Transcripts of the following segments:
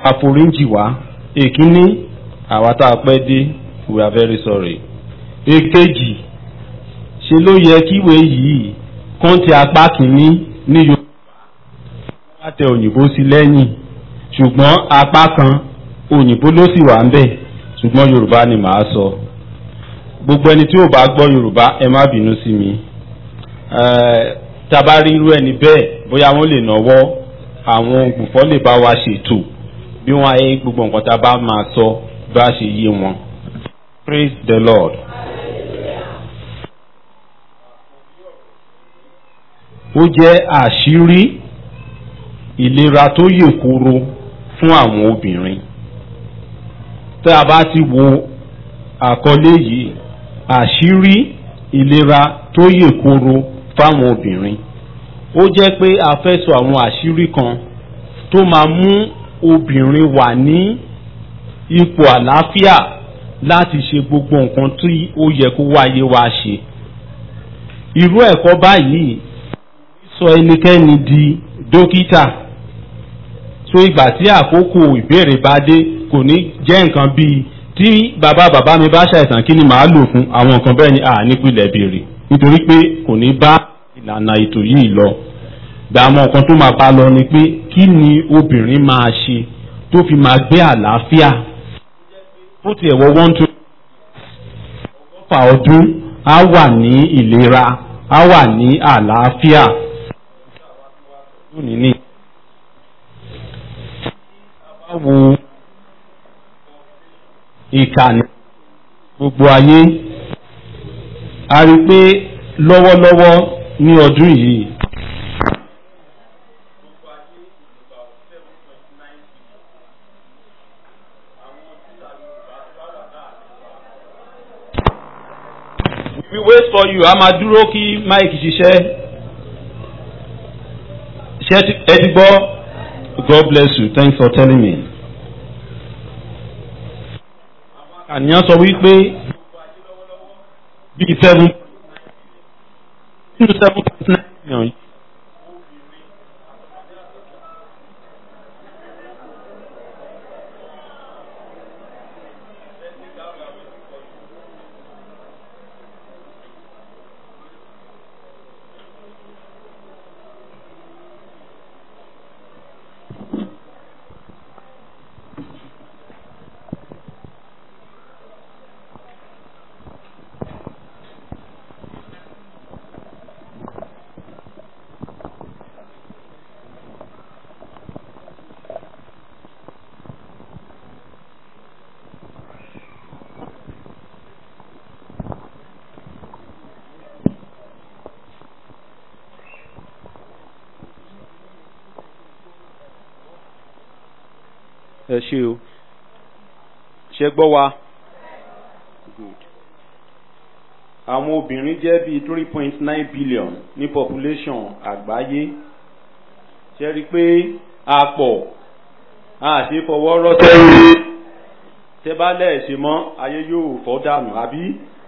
àforíjì wá èkíní àwa tá a pẹ́ dé we are very sorry èkejì ṣe ló yẹ kíwé yìí kán ti apá kìíní ní yorùbá wá tẹ òyìnbó sí lẹ́yìn ṣùgbọ́n apá kan òyìnbó ló sì wà ń bẹ̀ ṣùgbọ́n yorùbá ni màá sọ gbogbo ẹni tí ò bá gbọ́ yorùbá ẹ má bínú sí mi tá a bá rí irú ẹni bẹ́ẹ̀ bóyá wọ́n lè náwó àwọn ògbùfọ́ lè bá wa ṣètò bí wọ́n ayé gbogbo nǹkan tá a bá máa sọ bá ṣe yé wọn. praise the lord. ó jẹ́ àṣírí ìlera tó yè koro fún àwọn obìnrin tá a bá ti wo àkọlé yìí àṣírí ìlera tó yè koro fáwọn obìnrin ó jẹ́ pé a fẹ́ sọ àwọn àṣírí kan tó máa mú obìnrin wà ní ipò àlàáfíà láti ṣe gbogbo nǹkan tí ó yẹ kó wáyé wá ṣe irú ẹ̀kọ́ báyìí sọ ẹnikẹ́ni di dókítà so ìgbà tí àkókò ìbéèrè bá dé kò ní jẹ́ nǹkan bíi tí bàbá bàbá mi bá ṣàìsàn kí ni màá lò fún àwọn nǹkan bẹ́ẹ̀ ni à nípìnlẹ̀ béèrè nítorí pé kò ní bá ìlànà ètò yìí lọ gbàmọ̀ nǹkan tó máa bá lọ ni pé kí ni obìnrin máa ṣe tó fi máa gbé àlàáfíà ó tiẹ̀ wọ one two ọgọ́fà ọdún á wà ní ìlera á wà ní àlàáfíà lónìí ní. báwo ìkànnì gbogbo ayé a rí i pé lọ́wọ́lọ́wọ́ ní ọdún yìí. we wait for you a máa dúró kí mike ṣiṣẹ́ ṣe ẹ ti gbọ́ god bless you thanks for telling me. àníyàn sọ wípé bíi seven nínú seven point nine million yìí. ẹ ṣe o ṣe gbọ́ wa good àwọn obìnrin jẹ́ bíi three point nine billion ní population àgbáyé ṣe rí i pé a pọ̀ a ṣe fọwọ́ rọ́ sẹ́yìn tẹ́ bá lẹ̀ ṣe mọ́ ayé yóò fọ́ dànù àbí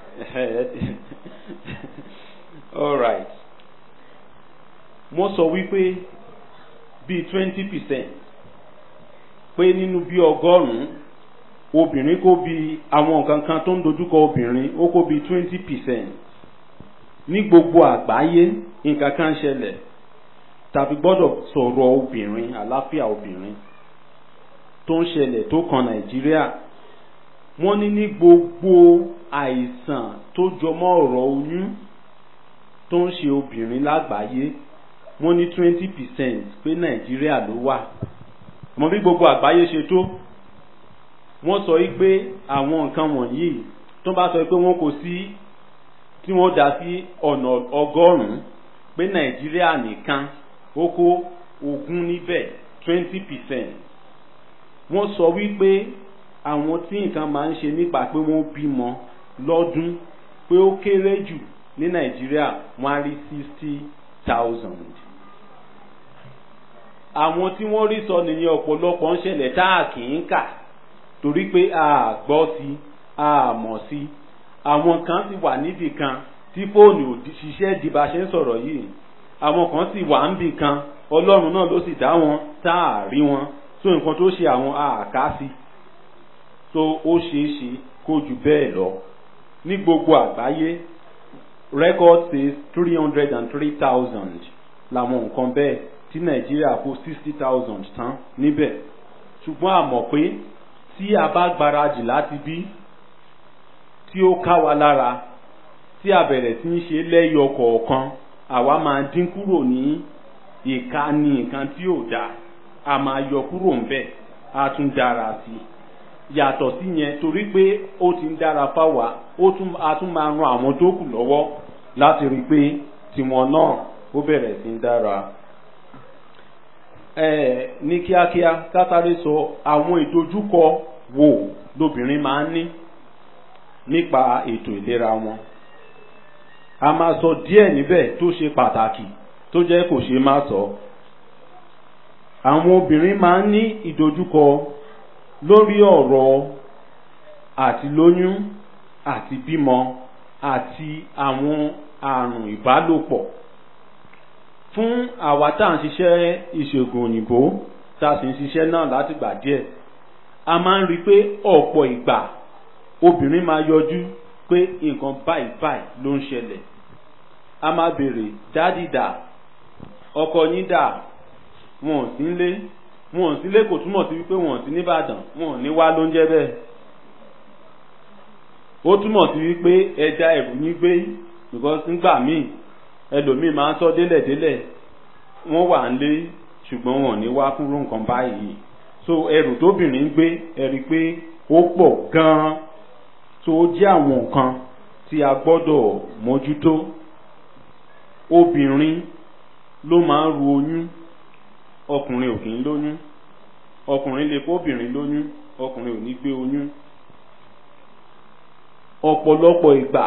all right mo sọ wípé bíi twenty percent pé nínú bí ọgọ́rùn-ún obìnrin kó bí àwọn nǹkan kan tó ń dojúkọ obìnrin ó kó bí twenty percent ní gbogbo àgbáyé nǹkan kan ṣẹlẹ̀ tàbí gbọ́dọ̀ sọ̀rọ̀ obìnrin àláfíà obìnrin tó ń ṣẹlẹ̀ tó kan nàìjíríà wọ́n ní ní gbogbo àìsàn tó jọmọ́ ọ̀rọ̀ oyún tó ń ṣe obìnrin lágbàáyé wọ́n ní twenty percent pé nàìjíríà ló wà mọ bí gbogbo àgbáyé ṣe tó wọ́n sọ yìí pé àwọn nǹkan wọ̀nyí tó bá sọ pé wọ́n kò sí tí wọ́n dá sí ọ̀nà ọgọ́rùn-ún pé nàìjíríà nìkan ó kó ogún níbẹ̀ twenty percent wọ́n sọ wípé àwọn tí nǹkan máa ń ṣe nípa pé wọ́n bímọ lọ́dún pé ó kéré jù ní nàìjíríà wọ́n á rí sixty thousand àwọn tí wọ́n rí sọ nìyẹn ọ̀pọ̀lọpọ̀ ń ṣẹlẹ̀ tá a kì í kà torí pé a gbọ́ sí a mọ̀ sí àwọn kan sì wà níbì kan tí fóònù ò ṣiṣẹ́ di bá ṣe ń sọ̀rọ̀ yìí àwọn kan sì wà níbì kan ọlọ́run náà ló sì dá wọn tá a rí wọn so nǹkan tó ṣe àwọn àkáàsì so ó ṣeé ṣe kó jù bẹ́ẹ̀ lọ ní gbogbo àgbáyé record says three hundred and three thousand làwọn nǹkan bẹ́ẹ̀ tí nàìjíríà kó sixty thousand tán níbẹ̀ ṣùgbọ́n a mọ̀ pé tí a bá gbáradì láti bí tí ó ká wa lára tí a bẹ̀rẹ̀ sí ń ṣe lẹ́yọ kọ̀ọ̀kan àwa máa dín kúrò ní ìkànnì nǹkan tí ò dáa a máa yọ kúrò ń bẹ̀ a tún dára sí i yàtọ̀ sí yẹn torí pé ó ti ń dára fáwa ó tún a tún máa ran àwọn tó kù lọ́wọ́ láti rí i pé tiwọn náà ó bẹ̀rẹ̀ sí ń dára. ẹ ní kíákíá kátàrí sọ àwọn ìdojúkọ wo lobìnrin máa ń ní nípa ètò ìlera wọn. a máa sọ díẹ̀ níbẹ̀ tó ṣe pàtàkì tó jẹ́ kò ṣe má sọ. àwọn obìnrin máa ń ní ìdojúkọ lórí ọ̀rọ̀ àti lóyún àti bímọ àti àwọn àrùn ìbálòpọ̀ fún àwa tá à ń ṣiṣẹ́ ìṣègùn òyìnbó tá a sì ń ṣiṣẹ́ náà láti gbà díẹ̀ a máa ń rí i pé ọ̀pọ̀ ìgbà obìnrin máa yọjú pé nǹkan báyìí báyìí ló ń ṣẹlẹ̀ a máa béèrè dádì dà ọkọ yín dà wọn ò sí nílé wọn ò sílé kò túmọ̀ sí wípé wọn ò sí nìbàdàn wọn ò ní wá ló ń jẹ́ bẹ́ẹ̀ ó túmọ̀ sí wípé ẹja ẹ̀rù yín gbé because nígbà míì ẹlòmíì máa ń sọ délẹ̀délẹ̀ wọ́n wà ń lé ṣùgbọ́n wọn ò ní wá kúrò nǹkan báyìí so ẹrù tóbìnrin gbé ẹ̀rí pé ó pọ̀ gan-an tó jẹ́ àwọn nǹkan tí a gbọ́dọ̀ mójútó obìnrin ló máa ń ru oyún ọkùnrin ò kì í lóyún ọkùnrin lè kó obìnrin lóyún ọkùnrin ò ní gbé oyún ọ̀pọ̀lọpọ̀ ìgbà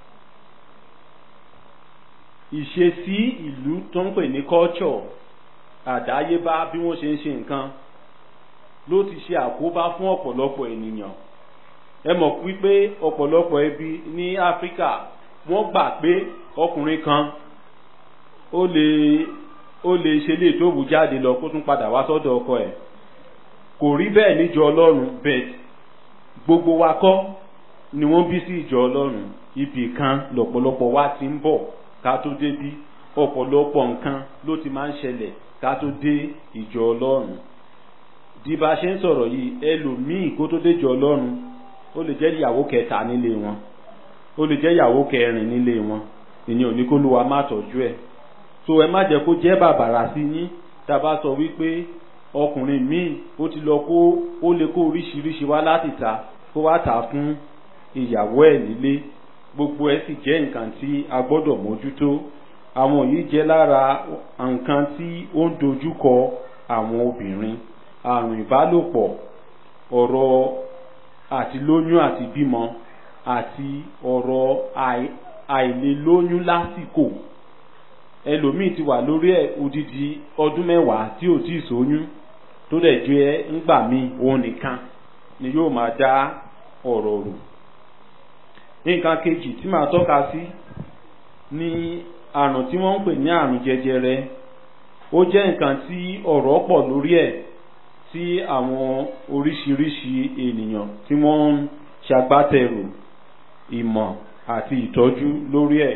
ìṣesí ìlú tó ń pè ní culture àdáyébá bí wọ́n ṣe ń ṣe nǹkan ló ti ṣe àkóbá fún ọ̀pọ̀lọpọ̀ ènìyàn ẹ mọ̀ wípé ọ̀pọ̀lọpọ̀ ẹbí ní áfíríkà wọ́n gbà pé ọkùnrin kan ó lè ó lè ṣe lè tó wù jáde lọ kó tún padà wá sọ́dọ̀ ọkọ ẹ̀ kò rí bẹ́ẹ̀ níjọ ọlọ́run bẹ́ẹ̀ gbogbo wa kọ́ ni wọ́n bí sí ìjọ ọlọ́run ibì kan lọ̀pọ̀lọpọ̀ wa ti ń bọ̀ ká tó débí ọ̀pọ̀lọpọ̀ nǹkan ló ti máa ń ṣẹlẹ̀ ká tó dé ìjọ ọlọ́run di bá a ṣe ń sọ̀rọ̀ yìí ẹlòmíì kó tó dé ìjọ ọlọ́run ó lè jẹ́ ìyàwó kẹta nílé wọn ó lè jẹ́ ìyàwó kẹrin nílé wọn ìyẹn ò ní kó ló wa má tọ́jú ẹ̀ so ẹ má jẹ́ kó jẹ́ bàbàrà sí yín tá a bá sọ wípé ọkùnrin míì ó ti lọ kó ó lè kó oríṣiríṣi wá láti ta kó wá tà fún ìyàwó ẹ̀ nílé gbogbo ẹ̀ sì jẹ́ nǹkan tí a gbọ́dọ̀ mójútó àwọn yìí jẹ́ lára nǹkan tí ó ń dojúkọ àwọn obìnrin àrùn ìbálòpọ̀ ọ̀rọ̀ àti lóyún àti bímọ àti ọ̀rọ̀ àìlélóyún lásìkò ẹlòmíì ti wà lórí ẹ̀ odidi ọdún mẹ́wàá tí ò tí ì sóyún tó dẹ̀ jẹ́ ńgbà míì òun nìkan ni yóò máa dá ọ̀rọ̀ rò nǹkan kejì tí màá tọ́ka sí ní àrùn tí wọ́n ń pè ní àrùn jẹjẹrẹ ó jẹ́ nǹkan tí ọ̀rọ̀ pọ̀ lórí ẹ̀ tí àwọn oríṣiríṣi ènìyàn tí wọ́n ń ṣagbátẹrù ìmọ̀ àti ìtọ́jú lórí ẹ̀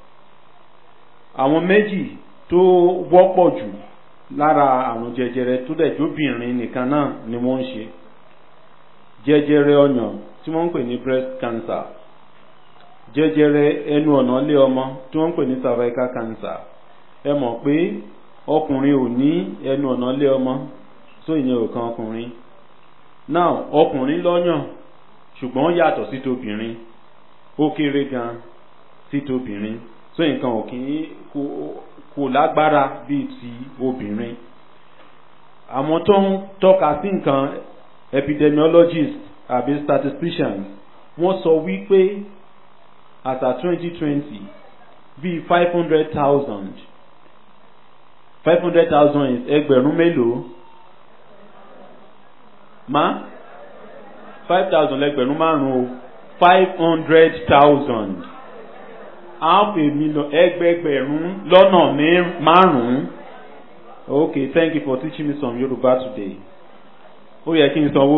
àwọn méjì tó wọ́pọ̀ jù lára àrùn jẹjẹrẹ tó dẹ̀ jóbìnrin nìkan náà ni wọ́n ń ṣe jẹjẹrẹ ọyàn tí wọ́n ń pè ní breast cancer jẹjẹrẹ ẹnu ọ̀nà ilé ọmọ tí wọ́n ń pè ní cervical cancer ẹ mọ̀ pé ọkùnrin ò ní ẹnu ọ̀nà ilé ọmọ so ìyẹn ò kan ọkùnrin now ọkùnrin lọ́yàn ṣùgbọ́n yàtọ̀ sí tobìnrin ó kéré gan sí tobìnrin so nǹkan ò kì í kò lágbára bíi ti obìnrin àwọn tó ń tọ́ka sí nǹkan epidemiologists àbí statisticians wọ́n sọ wípé as at twenty twenty bíi five hundred thousand five hundred thousand ẹgbẹ̀rún mélòó ma five thousand lẹgbẹ̀rún márùn-ún o five hundred thousand half a million ẹgbẹgbẹ̀rún lọ́nà márùn-ún okay thank you for teaching me some Yoruba today ó yẹ kí n sanwó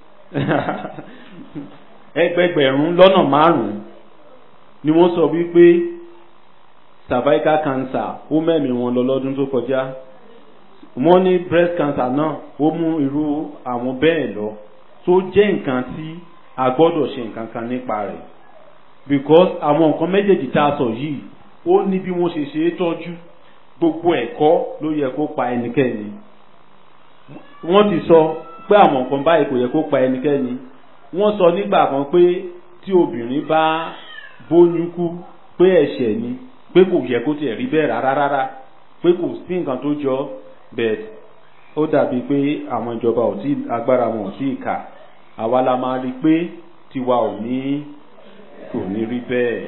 ẹgbẹgbẹ̀rún lọ́nà márùn-ún ni wọ́n sọ wípé cervical cancer ó mẹ́mí wọn lọ lọ́dún tó kọjá wọ́n ní breast cancer náà ó mú irú àwọn bẹ́ẹ̀ lọ tó jẹ́ nǹkan tí a gbọ́dọ̀ ṣe nǹkan kan nípa rẹ̀ because àwọn nǹkan méjèèjì tá a sọ yìí ó ní bí wọ́n ṣe ṣe é tọ́jú gbogbo ẹ̀kọ́ ló yẹ kó pa ẹnikẹ́ni wọ́n ti sọ pé àwọn nǹkan báyìí kò yẹ kó pa ẹnikẹ́ni wọ́n sọ nígbà kan pé tí obìnrin bá bóyún kú pé ẹ̀ṣẹ̀ ni pé kò yẹ kó tiẹ̀ rí bẹ́ẹ̀ rárá rárá pé kò sí nǹkan tó jọ bẹ́ẹ̀ ó dàbí pé àwọn ìjọba ò tí agbára wọn ò tí ì kà àwa la máa rí i pé tiwa ò ní kò ní rí bẹ́ẹ̀.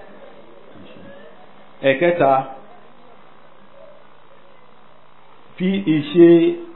ẹ̀kẹta fi ìṣe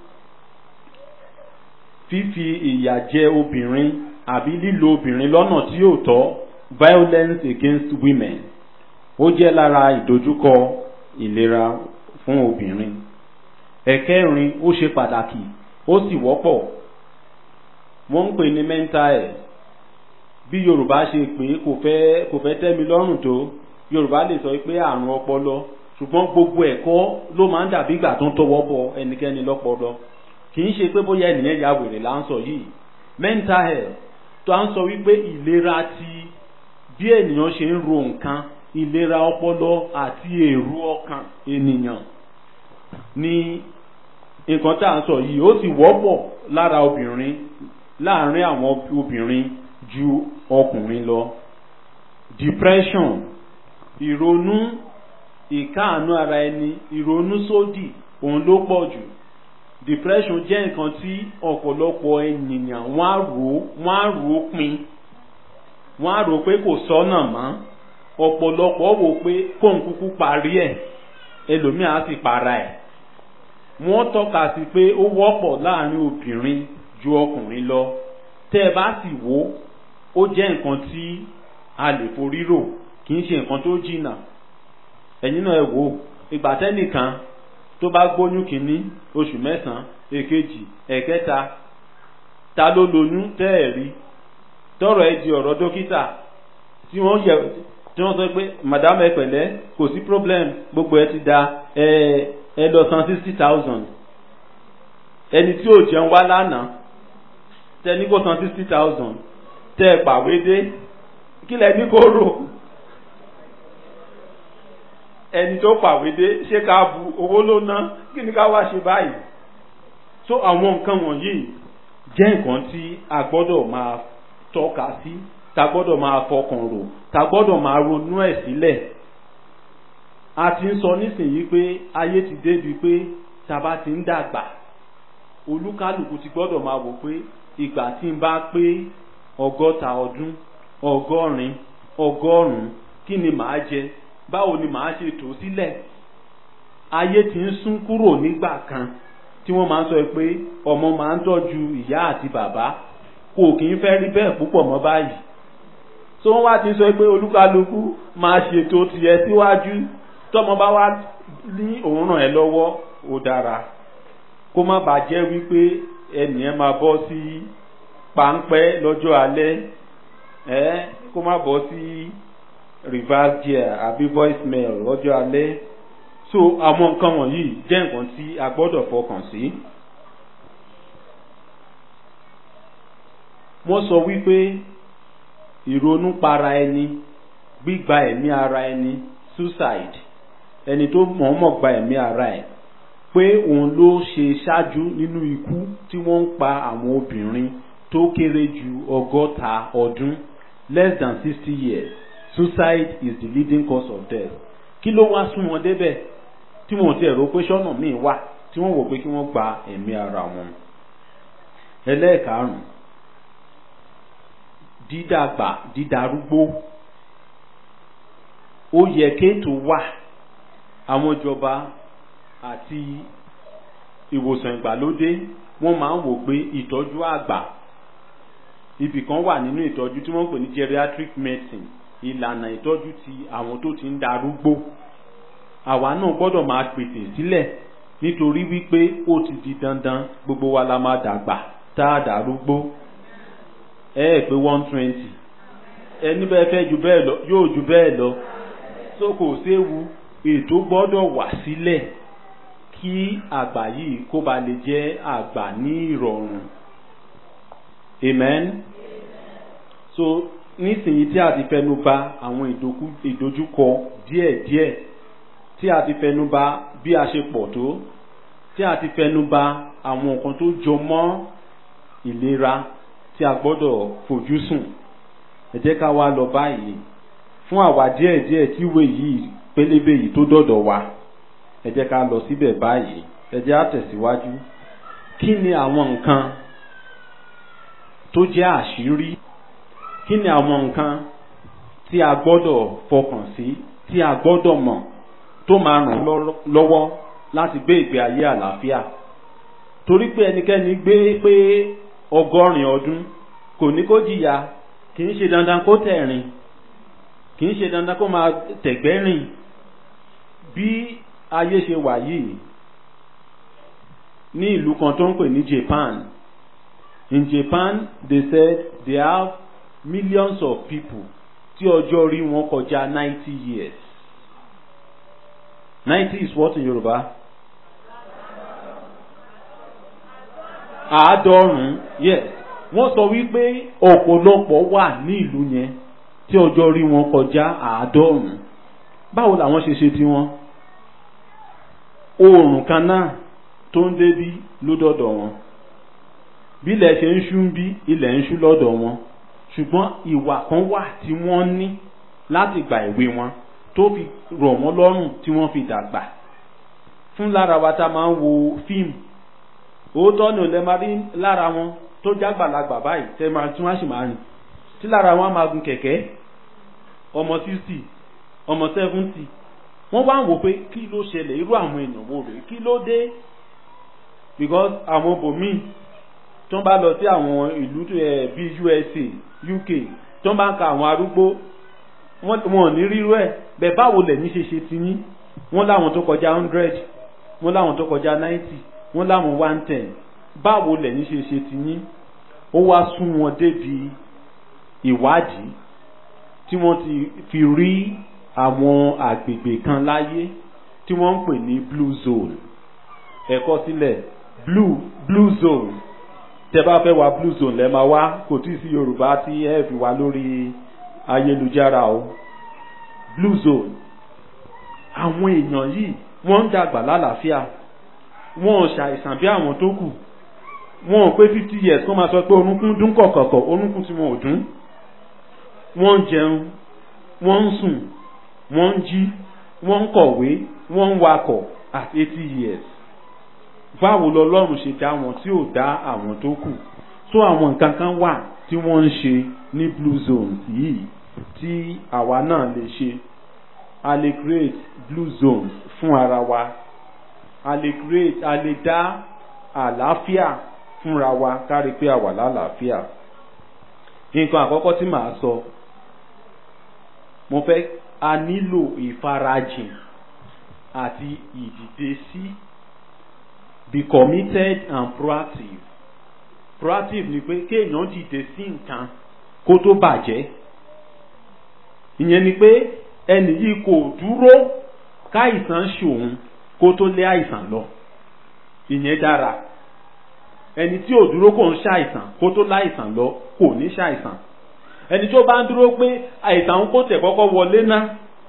fífi ìyà jẹ obìnrin àbí lílo obìnrin lọ́nà tí yóò tọ́ violence against women ó jẹ́ lára ìdojúkọ ìlera fún obìnrin ẹ̀kẹrin ó ṣe pàtàkì ó sì wọ́pọ̀ wọ́n ń pè ní mental health bí yorùbá ṣe pé kò fẹ́ kò fẹ́ tẹ́ mi lọ́rùn tó yorùbá lè sọ pé àrùn ọpọlọ ṣùgbọ́n gbogbo ẹ̀kọ́ ló máa ń dàbí ìgbà tó ń tọwọ́ bọ ẹnikẹ́ni lọ́pọlọ kì í ṣe pé bóyá ènìyàn ya wèrè là ń sọ yìí mental health tó à ń sọ wípé ìlera ti bí ènìyàn ṣe ń ro nǹkan ìlera ọpọlọ àti èrò ọkàn ènìyàn ní nǹkan tá à ń sọ yìí ó sì wọ́pọ̀ lára obìnrin láàárín àwọn obìnrin ju ọkùnrin lọ depression ìrònú ìkáàánú ara ẹni ìrònú sódì òun ló pọ̀ jù depression jẹ́ nǹkan tí ọ̀pọ̀lọpọ̀ ènìyàn wọ́n á rò wọ́n á rò pin wọ́n á rò pé kò sọ́nà mọ́ ọ̀pọ̀lọpọ̀ wò pé kóun kúkú parí ẹ̀ ẹlòmíà á sì para ẹ̀ wọ́n tọ́ka sí pé ó wọ́pọ̀ láàrin obìnrin ju ọkùnrin lọ tẹ́ ẹ bá sì wò ó jẹ́ nǹkan tí a lè forí rò kì í ṣe nǹkan tó jìnnà ẹ̀yin náà ẹ wò ìgbà tẹ́nìkan tó bá gbóyún kínní oṣù mẹ́sàn-án èkejì ẹ̀kẹta ta ló lóyún tẹ́ ẹ̀ rí tọrọ ẹ di ọ̀rọ̀ dókítà tí wọ́n yẹ tí wọ́n sọ pé madam ẹ pẹ̀lẹ́ kò sí problem gbogbo ẹ ti da ẹ ẹ lọ san sixty thousand ẹni tí ò jẹun wá lánàá tẹ ní kó san sixty thousand tẹ ẹ pàwé dé kí lẹ ní kó rò ẹni tó pàwé dé ṣé ká bu owó ló ná kí ni ká wá ṣe báyìí so àwọn nǹkan wọ̀nyí jẹ́ nǹkan tí a gbọ́dọ̀ máa tọ́ka sí ta gbọ́dọ̀ máa fọkàn rò ta gbọ́dọ̀ máa ronú ẹ̀ sílẹ̀ a ti ń sọ nísìnyí pé ayé ti débi pé taba ti ń dàgbà olúkálùkù ti gbọ́dọ̀ máa wò pé ìgbà tí n bá pé ọgọ́ta ọdún ọgọ́rin ọgọ́rùn-ún kí ni màá jẹ báwo ni màá ṣe tò sílẹ̀ ayé ti ń sún kúrò nígbà kan tí wọ́n máa ń sọ pé ọmọ máa ń tọ́jú ìyá àti bàbá kò kì í fẹ́ rí bẹ́ẹ̀ púpọ̀ mọ́ báyìí tó wọ́n wá ti sọ pé olúkálukú máa ṣètò tiẹ̀ síwájú tọ́mọ bá wá ní òun ràn ẹ́ lọ́wọ́ ó dára kó má bàa jẹ́ wípé ẹnìyẹn máa bọ́ sí páńpẹ́ lọ́jọ́ alẹ́ ẹ́ kó má bọ́ sí reverse gear àbí voicemail lọ́jọ́ alẹ́ so àwọn nǹkan wọ̀nyí jẹ́ nǹkan tí a gbọ́dọ̀ fọkàn sí. wọ́n sọ wípé ìrònú para ẹni gbígba ẹ̀mí ara ẹni suicide ẹni tó mọ̀ọ́mọ̀ gba ẹ̀mí ara ẹ̀ pé òun ló ṣe ṣáájú nínú ikú tí wọ́n ń pa àwọn obìnrin tó kéré ju ọgọ́ta ọdún less than sixty years suicide is the leading cause of death kí ló wá sún wọn débẹ̀ tí wọn ò tiẹ̀ rò pé sọ́nà míì wà tí wọ́n wò pé kí wọ́n gba ẹ̀mí ara wọn. ẹlẹ́ẹ̀karùn-ún dídàgbà dídarúgbó ó yẹ kéètò wà àwọn ìjọba àti ìwòsàn ìgbàlódé wọ́n máa ń wò pé ìtọ́jú àgbà ibì kan wà nínú ìtọ́jú tí wọ́n ń pè ní geriatric medicine ìlànà ìtọ́jú ti àwọn tó ti ń darúgbó àwa náà gbọ́dọ̀ máa pèsè sílẹ̀ nítorí wípé ó ti di dandan gbogbo wa la máa dàgbà tá a dàrúgbó ẹ ẹ pé one twenty ẹni bẹ́ẹ̀ fẹ́ ju bẹ́ẹ̀ lọ yóò ju bẹ́ẹ̀ lọ so kò séwu ètò gbọ́dọ̀ wà sílẹ̀ kí àgbà yìí kó ba lè jẹ́ àgbà ní ìrọ̀rùn amen so nísìnyí tí a ti fẹnu bà àwọn ìdojúkọ díẹ̀díẹ̀ tí a ti fẹnu bà bí a ṣe pọ̀ tó tí a ti fẹnu bà àwọn nǹkan tó jọ mọ́ ìlera tí a gbọ́dọ̀ fojú sùn ẹ jẹ́ ká wá lọ báyìí fún àwa díẹ̀díẹ̀ tí ìwé yìí pélébé yìí tó dọ̀dọ̀ wa ẹ jẹ́ ká lọ síbẹ̀ báyìí ẹ jẹ́ á tẹ̀síwájú kí ni àwọn nǹkan tó jẹ́ àṣírí kí ni àwọn nǹkan tí a gbọ́dọ̀ fọkàn sí tí a gbọ́dọ̀ mọ̀ tó máa ràn lọ́wọ́ láti gbé ìgbé ayé àlàáfíà torí pé ẹnikẹ́ni gbé pé ọgọ́rin ọdún kò ní kó jìyà kì í ṣe dandan kó tẹ̀rìn kì í ṣe dandan kó máa tẹ̀gbẹ́rìn bí ayé ṣe wà yìí ní ìlú kan tó ń pè ní Japan in Japan they said they have millions of people tí ọjọ́ orí wọn kọjá ninety years ninety is what in Yorùbá àádọ́rùn-ún yes wọ́n sọ wípé ọ̀pọ̀lọpọ̀ wà ní ìlú yẹn tí ọjọ́ orí wọn kọjá àádọ́rùn-ún báwo làwọn ṣe ṣe tiwọn oòrùn kan náà tó ń débí ló dọ̀dọ̀ wọn bí ilẹ̀ ṣe ń ṣú bí ilẹ̀ ń ṣú lọ́dọ̀ wọn ṣùgbọ́n ìwà kan wà tí wọ́n ní láti gba ìwé wọn tó fi rọ̀ wọ́n lọ́rùn tí wọ́n fi dàgbà fún lára wa tá a máa ń wo fíìmù òótọ́ ni ò lè máa rí lára wọn tó jágbàlagbà báyìí tẹ́ máa tí wọ́n sì máa rìn tí lára wọn á máa gun kẹ̀kẹ́ ọmọ sixty ọmọ seventy wọ́n wá ń wò pé kí ló ṣẹlẹ̀ irú àwọn èèyàn wo rèé kí ló dé because àwọn bòmíì tó ń bá lọ sí àwọn ìlú bíi USA UK tó ń bá ń ka àwọn arúgbó wọn ò ní rírú ẹ̀ bẹ́ẹ̀ báwo lẹ̀yin ṣe ṣe ti yín wọ́n láwọn tó kọjá hundred wọ́n láwọn tó kọjá ninety wọ́n láwọn one ten báwo lẹ̀yin ṣe ṣe ti yín ó wá sún wọn débi ìwádìí tí wọ́n ti fi rí àwọn àgbègbè kan láyé tí wọ́n ń pè ní blue zone ẹ̀kọ́ sílẹ̀ blue blue zone tẹ́ bá fẹ́ wá blue zone lẹ́ máa wá kò tí ì sí yorùbá tí ẹ fi wá lórí ayélujára o blue zone àwọn èèyàn yìí wọ́n ń dàgbà lálàáfíà wọ́n ò ṣàìsàn bí àwọn tó kù wọ́n ò pé fifty years kó máa sọ pé orúnkún dún kọ̀kọ̀kọ̀ orúnkún tí wọn ò dún wọ́n ń jẹun wọ́n ń sùn wọ́n ń jí wọ́n ń kọ̀wé wọ́n ń wakọ̀ at eighty years báwo lọlọ́run ṣe dá wọn tí ò dá àwọn tó kù tó àwọn nǹkan kan wà tí wọ́n ń ṣe ní blue zones yìí tí àwa náà lè ṣe a lè create blue zones fún ara wa a lè create a lè dá àlàáfíà fúnra wa kárí pé a wà lálàáfíà nǹkan àkọ́kọ́ tí màá sọ mo fẹ́ a nílò ìfarajìn àti ìdìde sí be committed and proactive proactive ni pé kéèyàn dìde sí nǹkan kó tó bàjẹ́ ìyẹn ni pé ẹnì yìí kò dúró káìsàn ṣòun kó tó lé àìsàn lọ ìyẹn dára ẹni tí ò dúró kò ń ṣàìsàn kó tó láìsàn lọ kò ní ṣàìsàn ẹni tó bá ń dúró pé àìsàn kò tẹ̀ kọ́kọ́ wọlé ná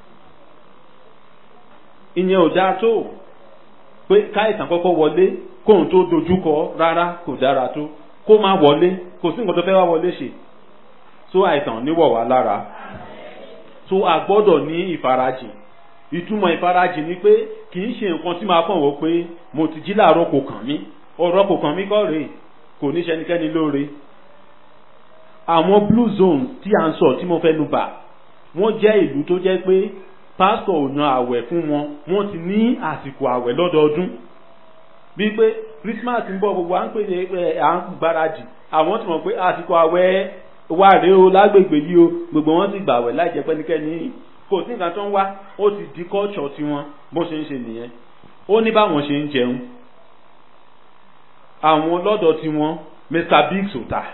ìyẹn ò dáa tó pé káìsàn kọ́kọ́ wọlé kóun tó dojúkọ rárá kò dára tó kó má wọlé kò sí nǹkan tó fẹ́ wá wọlé ṣe tó àìsàn níwọ̀ wá lára tó a gbọ́dọ̀ ní ìfarajìn ìtumọ̀ ìfarajìn ni pé kì í ṣe nǹkan tí máa kàn wọ́ pé mo ti jí láàárọ̀ kò kàn mí ọ̀rọ̀ kò kàn mí kọ́ rèé kò ní ṣẹnikẹ́ni lóore àwọn blue zones tí a ń sọ tí mo fẹ́ nu bà wọ́n jẹ́ ìlú tó jẹ́ pé pásítọ̀ ò yan àwẹ̀ fún wọn wọ́n ti ní àsìkò àwẹ̀ lọ́dọọdún bíi pé Christmas ń bọ̀ gbogbo à ń pè é à ń gbáradì àwọn ti mọ̀ pé àsìkò àwẹ̀ wà rèé o lágbègbè yìí o gbogbo wọn ti gbàwẹ̀ láì jẹ́ pẹ́nikẹ́ni kò sí nǹkan tó ń wá ó ti di culture tiwọn bó ṣe ń ṣe nìyẹn ó ní báwọn ṣe ń jẹun àwọn lọ́dọ̀ tiwọn Mr Biggs ò tà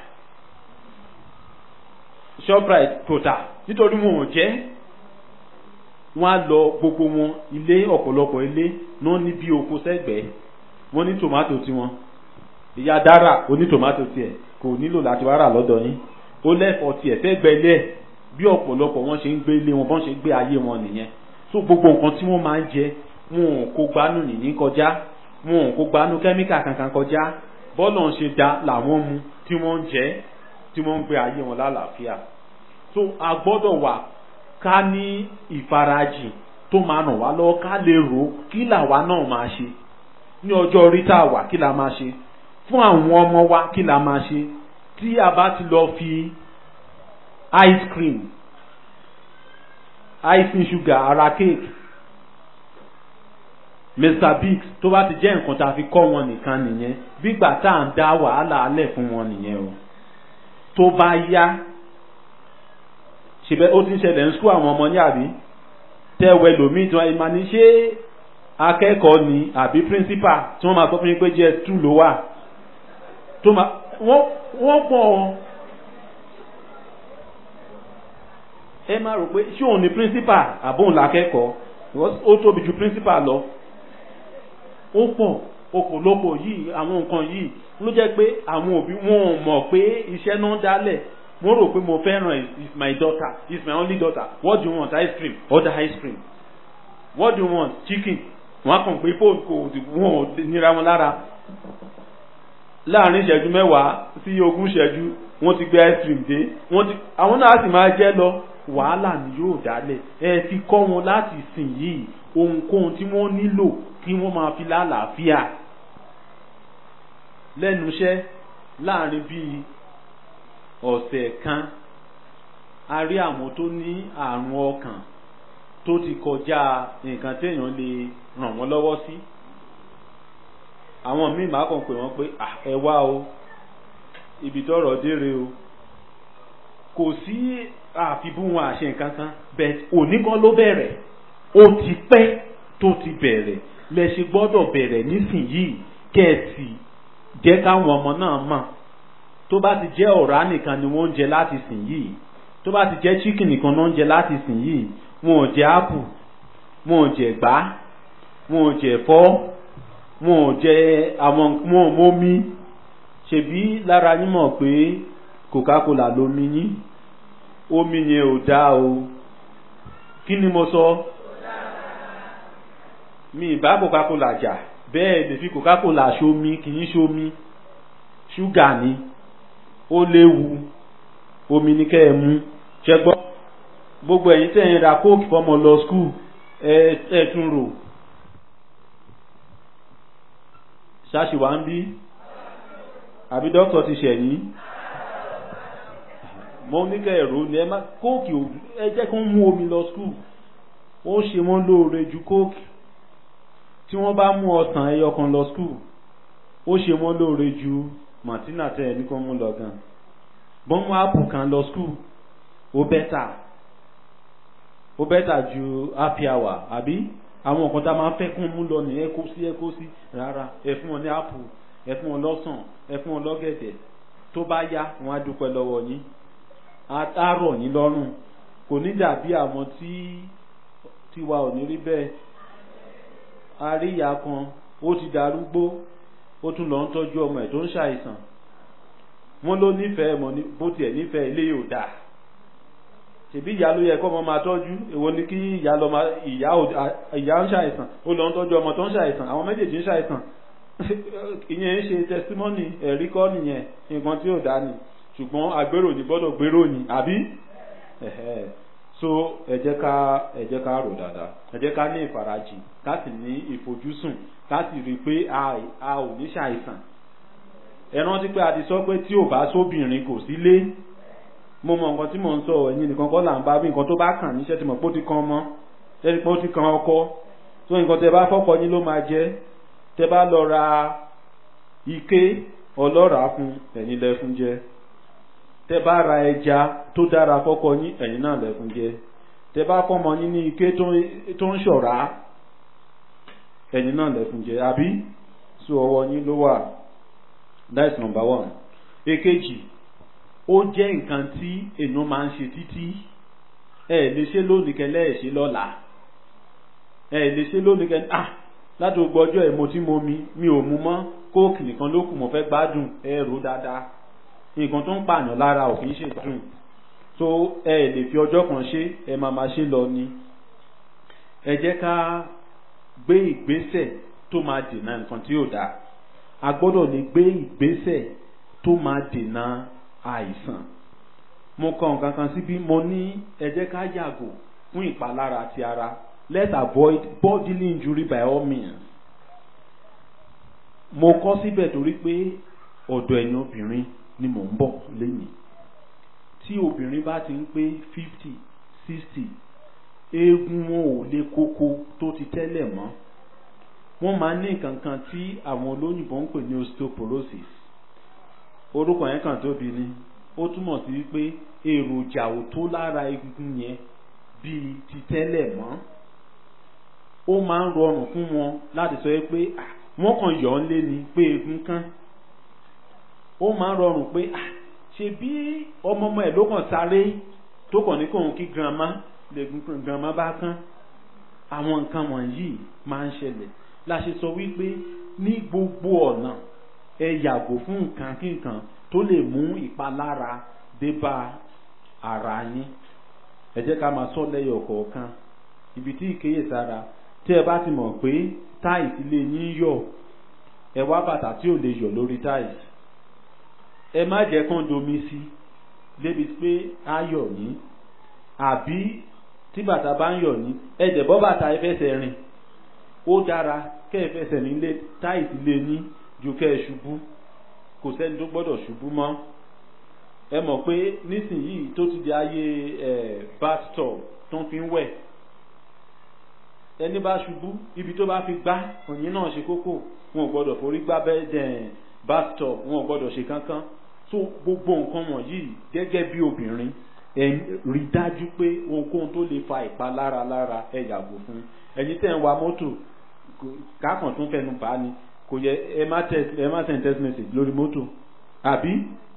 Shoprite kò tà nítorí wọn ò jẹ́ wọ́n á lọ gbogbo wọn ilé ọ̀pọ̀lọpọ̀ ilé náà ní bí oko sẹ́gbẹ̀ẹ́ wọ́n ní tòmátò tiwọn ìyá dára oní tòmátò tiẹ̀ kò nílò láti wá rà lọ́dọ̀ yín ó lẹ́fọ̀ọ́ tiẹ̀ sẹ́gbẹ́ ilé ẹ̀ bí ọ̀pọ̀lọpọ̀ wọn ṣe ń gbé ilé wọn bọ́n ṣe ń gbé ayé wọn nìyẹn so gbogbo nǹkan tí wọ́n máa ń jẹ wọn ò kó gbanú nìyí kọjá wọn ò kó gbanú kẹ́míkà kankan kọjá bọ́ọ̀lù ń ṣe da làwọn mu tí wọ́n ń jẹ tí wọ́n ń gbé ayé wọn lálàáfíà so a gbọ́dọ̀ wà ká ní ìfarajìn tó máa ràn wá lọ́wọ́ ká lè rò ó kí làwa náà máa ṣe ní ọjọ́ orí tá a wà kí la máa ṣe fún àwọn ọmọ wa kí la máa ṣe tí a bá ti lọ fi ice cream icing sugar ara cake mr biggs tó bá ti jẹ́ nǹkan tá a fi kọ́ wọn nìkan nìyẹn bígbà tá à ń dá wàhálà alẹ̀ fún wọn nìyẹn o tó bá yá ṣèbẹ́ ó ti ń ṣẹlẹ̀ ń sún àwọn ọmọ ní àbí tẹ́wẹ́ lòmíì tí wọ́n máa ní ṣé akẹ́kọ̀ọ́ ni àbí principal tí wọ́n máa sọ fún yín pé jẹ́ two ló wà tó máa wọ́n pọ̀ ẹ máa rò pé ṣé òun ni principal àbóhùn làkẹ́kọ̀ọ́ ó tóbi ju principal lọ ó pọ̀ ọ̀pọ̀lọpọ̀ yìí àwọn nǹkan yìí ló jẹ́ pé àwọn òbí wọn ò mọ̀ pé iṣẹ́ náà dálẹ̀ mo rò pé mo fẹ́ràn is my daughter is my only daughter what do you want ice cream order ice cream what do you want chicken wọn kàn pé fóònù kò wọn ò nira wọn lára láàrin ìṣẹ́jú mẹ́wàá sí ogún ìṣẹ́jú wọ́n ti gbé ice cream dé wọ́n ti àwọn náà sì máa jẹ́ lọ wàhálà ni yóò dálẹ̀ ẹ fi kọ́ wọn láti sìn yìí ohunkóhun tí wọ́n nílò kí wọ́n máa fi lálàáfíà lẹ́nu iṣẹ́ láàrin bíi ọ̀sẹ̀ kan a rí àwọn tó ní àrùn ọkàn tó ti kọjá nǹkan téèyàn lè ràn wọ́n lọ́wọ́ sí àwọn míì máa kàn pé wọ́n pé ẹ wá o ibi tọ́rọ̀ dére o kò sí àfibú wọn àṣẹ nǹkan kan bẹ́ẹ̀ òní kan ló bẹ̀rẹ̀ ó ti pẹ́ tó ti bẹ̀rẹ̀ lẹ ṣe gbọ́dọ̀ bẹ̀rẹ̀ nísìnyìí kẹ́ẹ̀sì jẹ́ káwọn ọmọ náà mọ̀ tó bá ti jẹ́ ọ̀rá nìkan ni wọ́n ń jẹ láti sìn yìí tó bá ti jẹ́ chicken nìkan náà ń jẹ láti sìn yìí wọn ò jẹ apple wọn ò jẹ gbá wọn ò jẹ ẹ̀fọ́ wọn ò jẹ àwọn wọn ò mómi ṣèbí lára yín mọ̀ pé coca-cola lomi yín omi yẹn ò dáa o kí ni mo sọ mi ìbá coca-cola jà bẹ́ẹ̀ lè fi coca-cola ṣomi kì í ṣomi ṣúgà ni ó léwu omi ní kẹ́ ẹ mú ṣe gbọ́ gbogbo ẹ̀yin tẹ̀ ń ra kóòkì fọmọ lọ skul ẹ ẹ tún rò ṣáṣìwá ń bí àbí dókítà ti ṣẹ̀yìn mo ní kẹ́ ẹ̀rọ ni ẹ má kóòkì ẹ jẹ́ kó ń mú omi lọ skul ó ṣe wọ́n lóore ju kóòkì tí wọ́n bá mú ọsàn ẹyọ kan lọ skul ó ṣe wọ́n lóore ju martina tẹ ẹni kan mú lọ gan bọ́n mú ápù kan lọ skul ó bẹ́tà ó bẹ́tà ju happy hour àbí àwọn nǹkan tá a máa ń fẹ́ kún mú lọ ní ẹ kó sí ẹ kó sí rárá ẹ fún wọn ní ápù ẹ fún wọn lọ́sàn ẹ fún wọn lọ́gẹ̀dẹ̀ tó bá yá wọn á dúpẹ́ lọ́wọ́ yín á rọ̀ yín lọ́rùn kò ní dàbí àwọn tí tiwa ò ní rí bẹ́ẹ̀ a rí ìyá kan ó ti darúgbó ó tún lọ ń tọ́jú ọmọ ẹ̀ tó ń ṣàìsàn wọ́n ló nífẹ̀ẹ́ mọ̀ bó tiẹ̀ nífẹ̀ẹ́ ilé yóò dáa ṣèbí ìyá ló yẹ kọ́ ọmọ máa tọ́jú èwo ni kí ìyá lọ máa ìyá ìyá ń ṣàìsàn ó lọ ń tọ́jú ọmọ tó ń ṣàìsàn àwọn méjèèjì ń ṣàìsàn ìyẹn ń ṣe testimony ẹ̀rí kọ́ nìyẹn nǹkan tí ò dá ni ṣùgbọ́n agbérò ní gbọ́dọ̀ gbérò ní àbí so ẹ jẹ́ ká ẹ jẹ́ ká rò dáadáa ẹ jẹ́ ká ní ìfarajìn ká sì ní ìfojúsùn ká sì rí i pé a ò ní ṣàìsàn ẹ rántí pé a ti sọ pé tí ò bá sóbìnrin kò sí lé mo mọ nǹkan tí mò ń sọ ẹ̀yin nìkan kọ́ là ń bá bí nǹkan tó bá kàn níṣẹ́ tí mo pé ó ti kan ọmọ tẹ́lẹ̀ pé ó ti kan ọkọ tó nǹkan tẹ́ bá fọ́kọ yín ló máa jẹ́ tẹ́ bá lọ ra ike ọlọ́ràá fún ẹ̀yin lẹ fún jẹ tẹ́ bá ra ẹja tó dára fọ́kọ yín ẹ̀yin náà lẹ fún jẹ tẹ́ bá fọ́mọ yín ní ike tó ń ṣọ̀rá ẹ̀yin náà lẹ fún jẹ àbí so ọwọ́ yín ló wà that's number one èkejì ó jẹ́ nǹkan tí èèyàn máa ń ṣe títí ẹ lè ṣe lónìí kẹlẹ́ ẹ̀ ṣe lọ́la ẹ lè ṣe lónìí kẹlẹ́ ah láti gbogbo ọjọ́ ẹ̀ mo ti mo mi mi ò mu mọ́ kóòkì nìkan ló kù mo fẹ́ gbádùn ẹ rò dáadáa nǹkan tó ń pààyàn lára ò kì í ṣe dùn so ẹ lè fi ọjọ́ kan ṣe ẹ máa máa ṣe lọ ni ẹ jẹ́ ká gbé ìgbésẹ̀ tó máa dènà nǹkan tí ò dáa a gbọ́dọ̀ lè gbé ìgbésẹ̀ tó máa dènà àìsàn mo kọ nǹkan kan síbí mo ní ẹ jẹ́ ká yàgò fún ìpalára ti ara let's avoid bodily injury by all means mo kọ síbẹ̀ torí pé ọ̀dọ̀ ẹ̀yin obìnrin ni mò ń bọ̀ lẹ́yìn tí obìnrin bá ti ń pé fifty sixty eegun wọn ò le koko tó ti tẹ́lẹ̀ mọ́ wọ́n máa ní nǹkan kan tí àwọn olóyìnbó ń pè ní osteoporosis orúkọ yẹn kàn tóbi ni ó túmọ̀ sí wípé èròjà ò tó lára egungun yẹn bíi ti tẹ́lẹ̀ mọ́ ó máa ń rọrùn fún wọn láti sọ pé wọ́n kàn yọ̀ ọ́ lé ni pé egun kán ó máa ń rọrùn pé ṣe bí ọmọ ọmọ ẹ̀ ló kàn sáré tó kàn ní kóun kí grandma lẹ́gùn grandma bá kán àwọn nǹkan wọ̀nyí máa ń ṣẹlẹ̀ la ṣe sọ wípé ní gbogbo ọ̀nà ẹ yàgò fún nǹkan kí nǹkan tó lè mú ìpalára dé bá ara yín ẹ jẹ́ ká máa sọ lẹ́yọ̀ kọ̀ọ̀kan ibi tí ìkéyèsára tí ẹ bá ti mọ̀ pé táìsì lè yín yọ̀ ẹ wá bàtà tí ò lè yọ̀ lórí táìsì ẹ má jẹ́ kán domi sí débi pé á yọ̀ yín àbí tí bàtà bá ń yọ̀ yín ẹ jẹ̀ bọ́ bàtà ẹ fẹsẹ̀ rìn ó dára kẹ́ ẹ fẹsẹ̀ nílé táìsì lè yín ju kẹ́ ẹ ṣubú kò sẹ́ni tó gbọ́dọ̀ ṣubú mọ́ ẹ mọ̀ pé nísìnyìí tó ti di ayé ẹ̀ bathtub tó ń fi ń wẹ̀ ẹni bá ṣubú ibi tó bá fi gbá òyìn náà ṣe kókó wọn ò gbọ́dọ̀ forí gbá bẹ́ẹ̀ bathtub wọn ò gbọ́dọ̀ ṣe kankan so gbogbo nǹkan wọ̀nyí gẹ́gẹ́ bí obìnrin ẹ rí dájú pé ohunkóhun tó lè fa ìpalára lára ẹ yàgò fún ẹ̀yin tẹ́ ń wa mọ́tò kákan tún fẹnu bá ni kò yẹ ẹ má text ẹ má send text message lórí mọ́tò àbí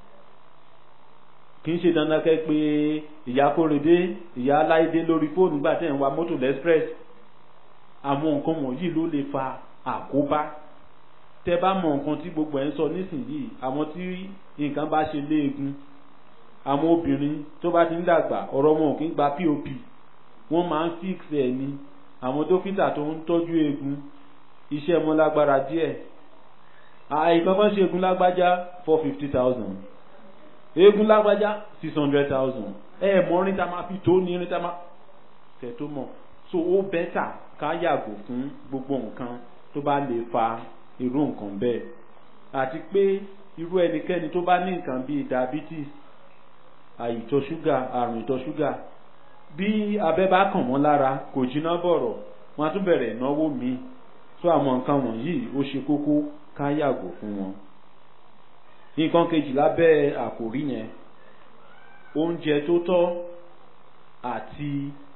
kì í ṣe dandan kẹ́ pé ìyá kórèdé ìyá aláìdé lórí fóònù gbà tẹ̀ ń wa mọ́tò lẹ́sprẹ́s àwọn nǹkan wọ̀nyí ló lè fa àkóbá tẹ́ bá mọ nǹkan tí gbogbo ẹ̀ ń sọ nísìnyìí àwọn tí nǹkan bá ṣe léegun àwọn obìnrin tó bá ti ń dàgbà ọ̀rọ̀ wọn ò kí ń gba pop wọ́n máa ń fix ẹ̀ ni àwọn dókítà tó ń tọ́jú eegun iṣẹ́ wọn lágbára díẹ̀ àìkan kan ṣe eegun lágbájá four fifty thousand eegun lágbájá six hundred thousand ẹ ẹ mọ orin tá a máa fi tó ní orin tá a máa tẹ̀ tó mọ̀ so ó bẹ́tà ká yàgò fún gbogbo nǹkan tó bá lè fa irú nǹkan bẹ́ẹ̀ àti pé irú ẹnikẹ́ni tó bá ní nǹkan bíi diabetes àìtọ́ ṣúgà àrùn ìtọ̀ ṣúgà bí abẹ́ bá kàn wọ́n lára kò jiná bọ̀rọ̀ wọ́n á tún bẹ̀rẹ̀ ìnáwó míì tó àwọn nǹkan wọ̀nyí ó ṣe kókó ká yàgò fún wọn. nǹkan kejì lábẹ́ àkòrí yẹn oúnjẹ tó tọ́ àti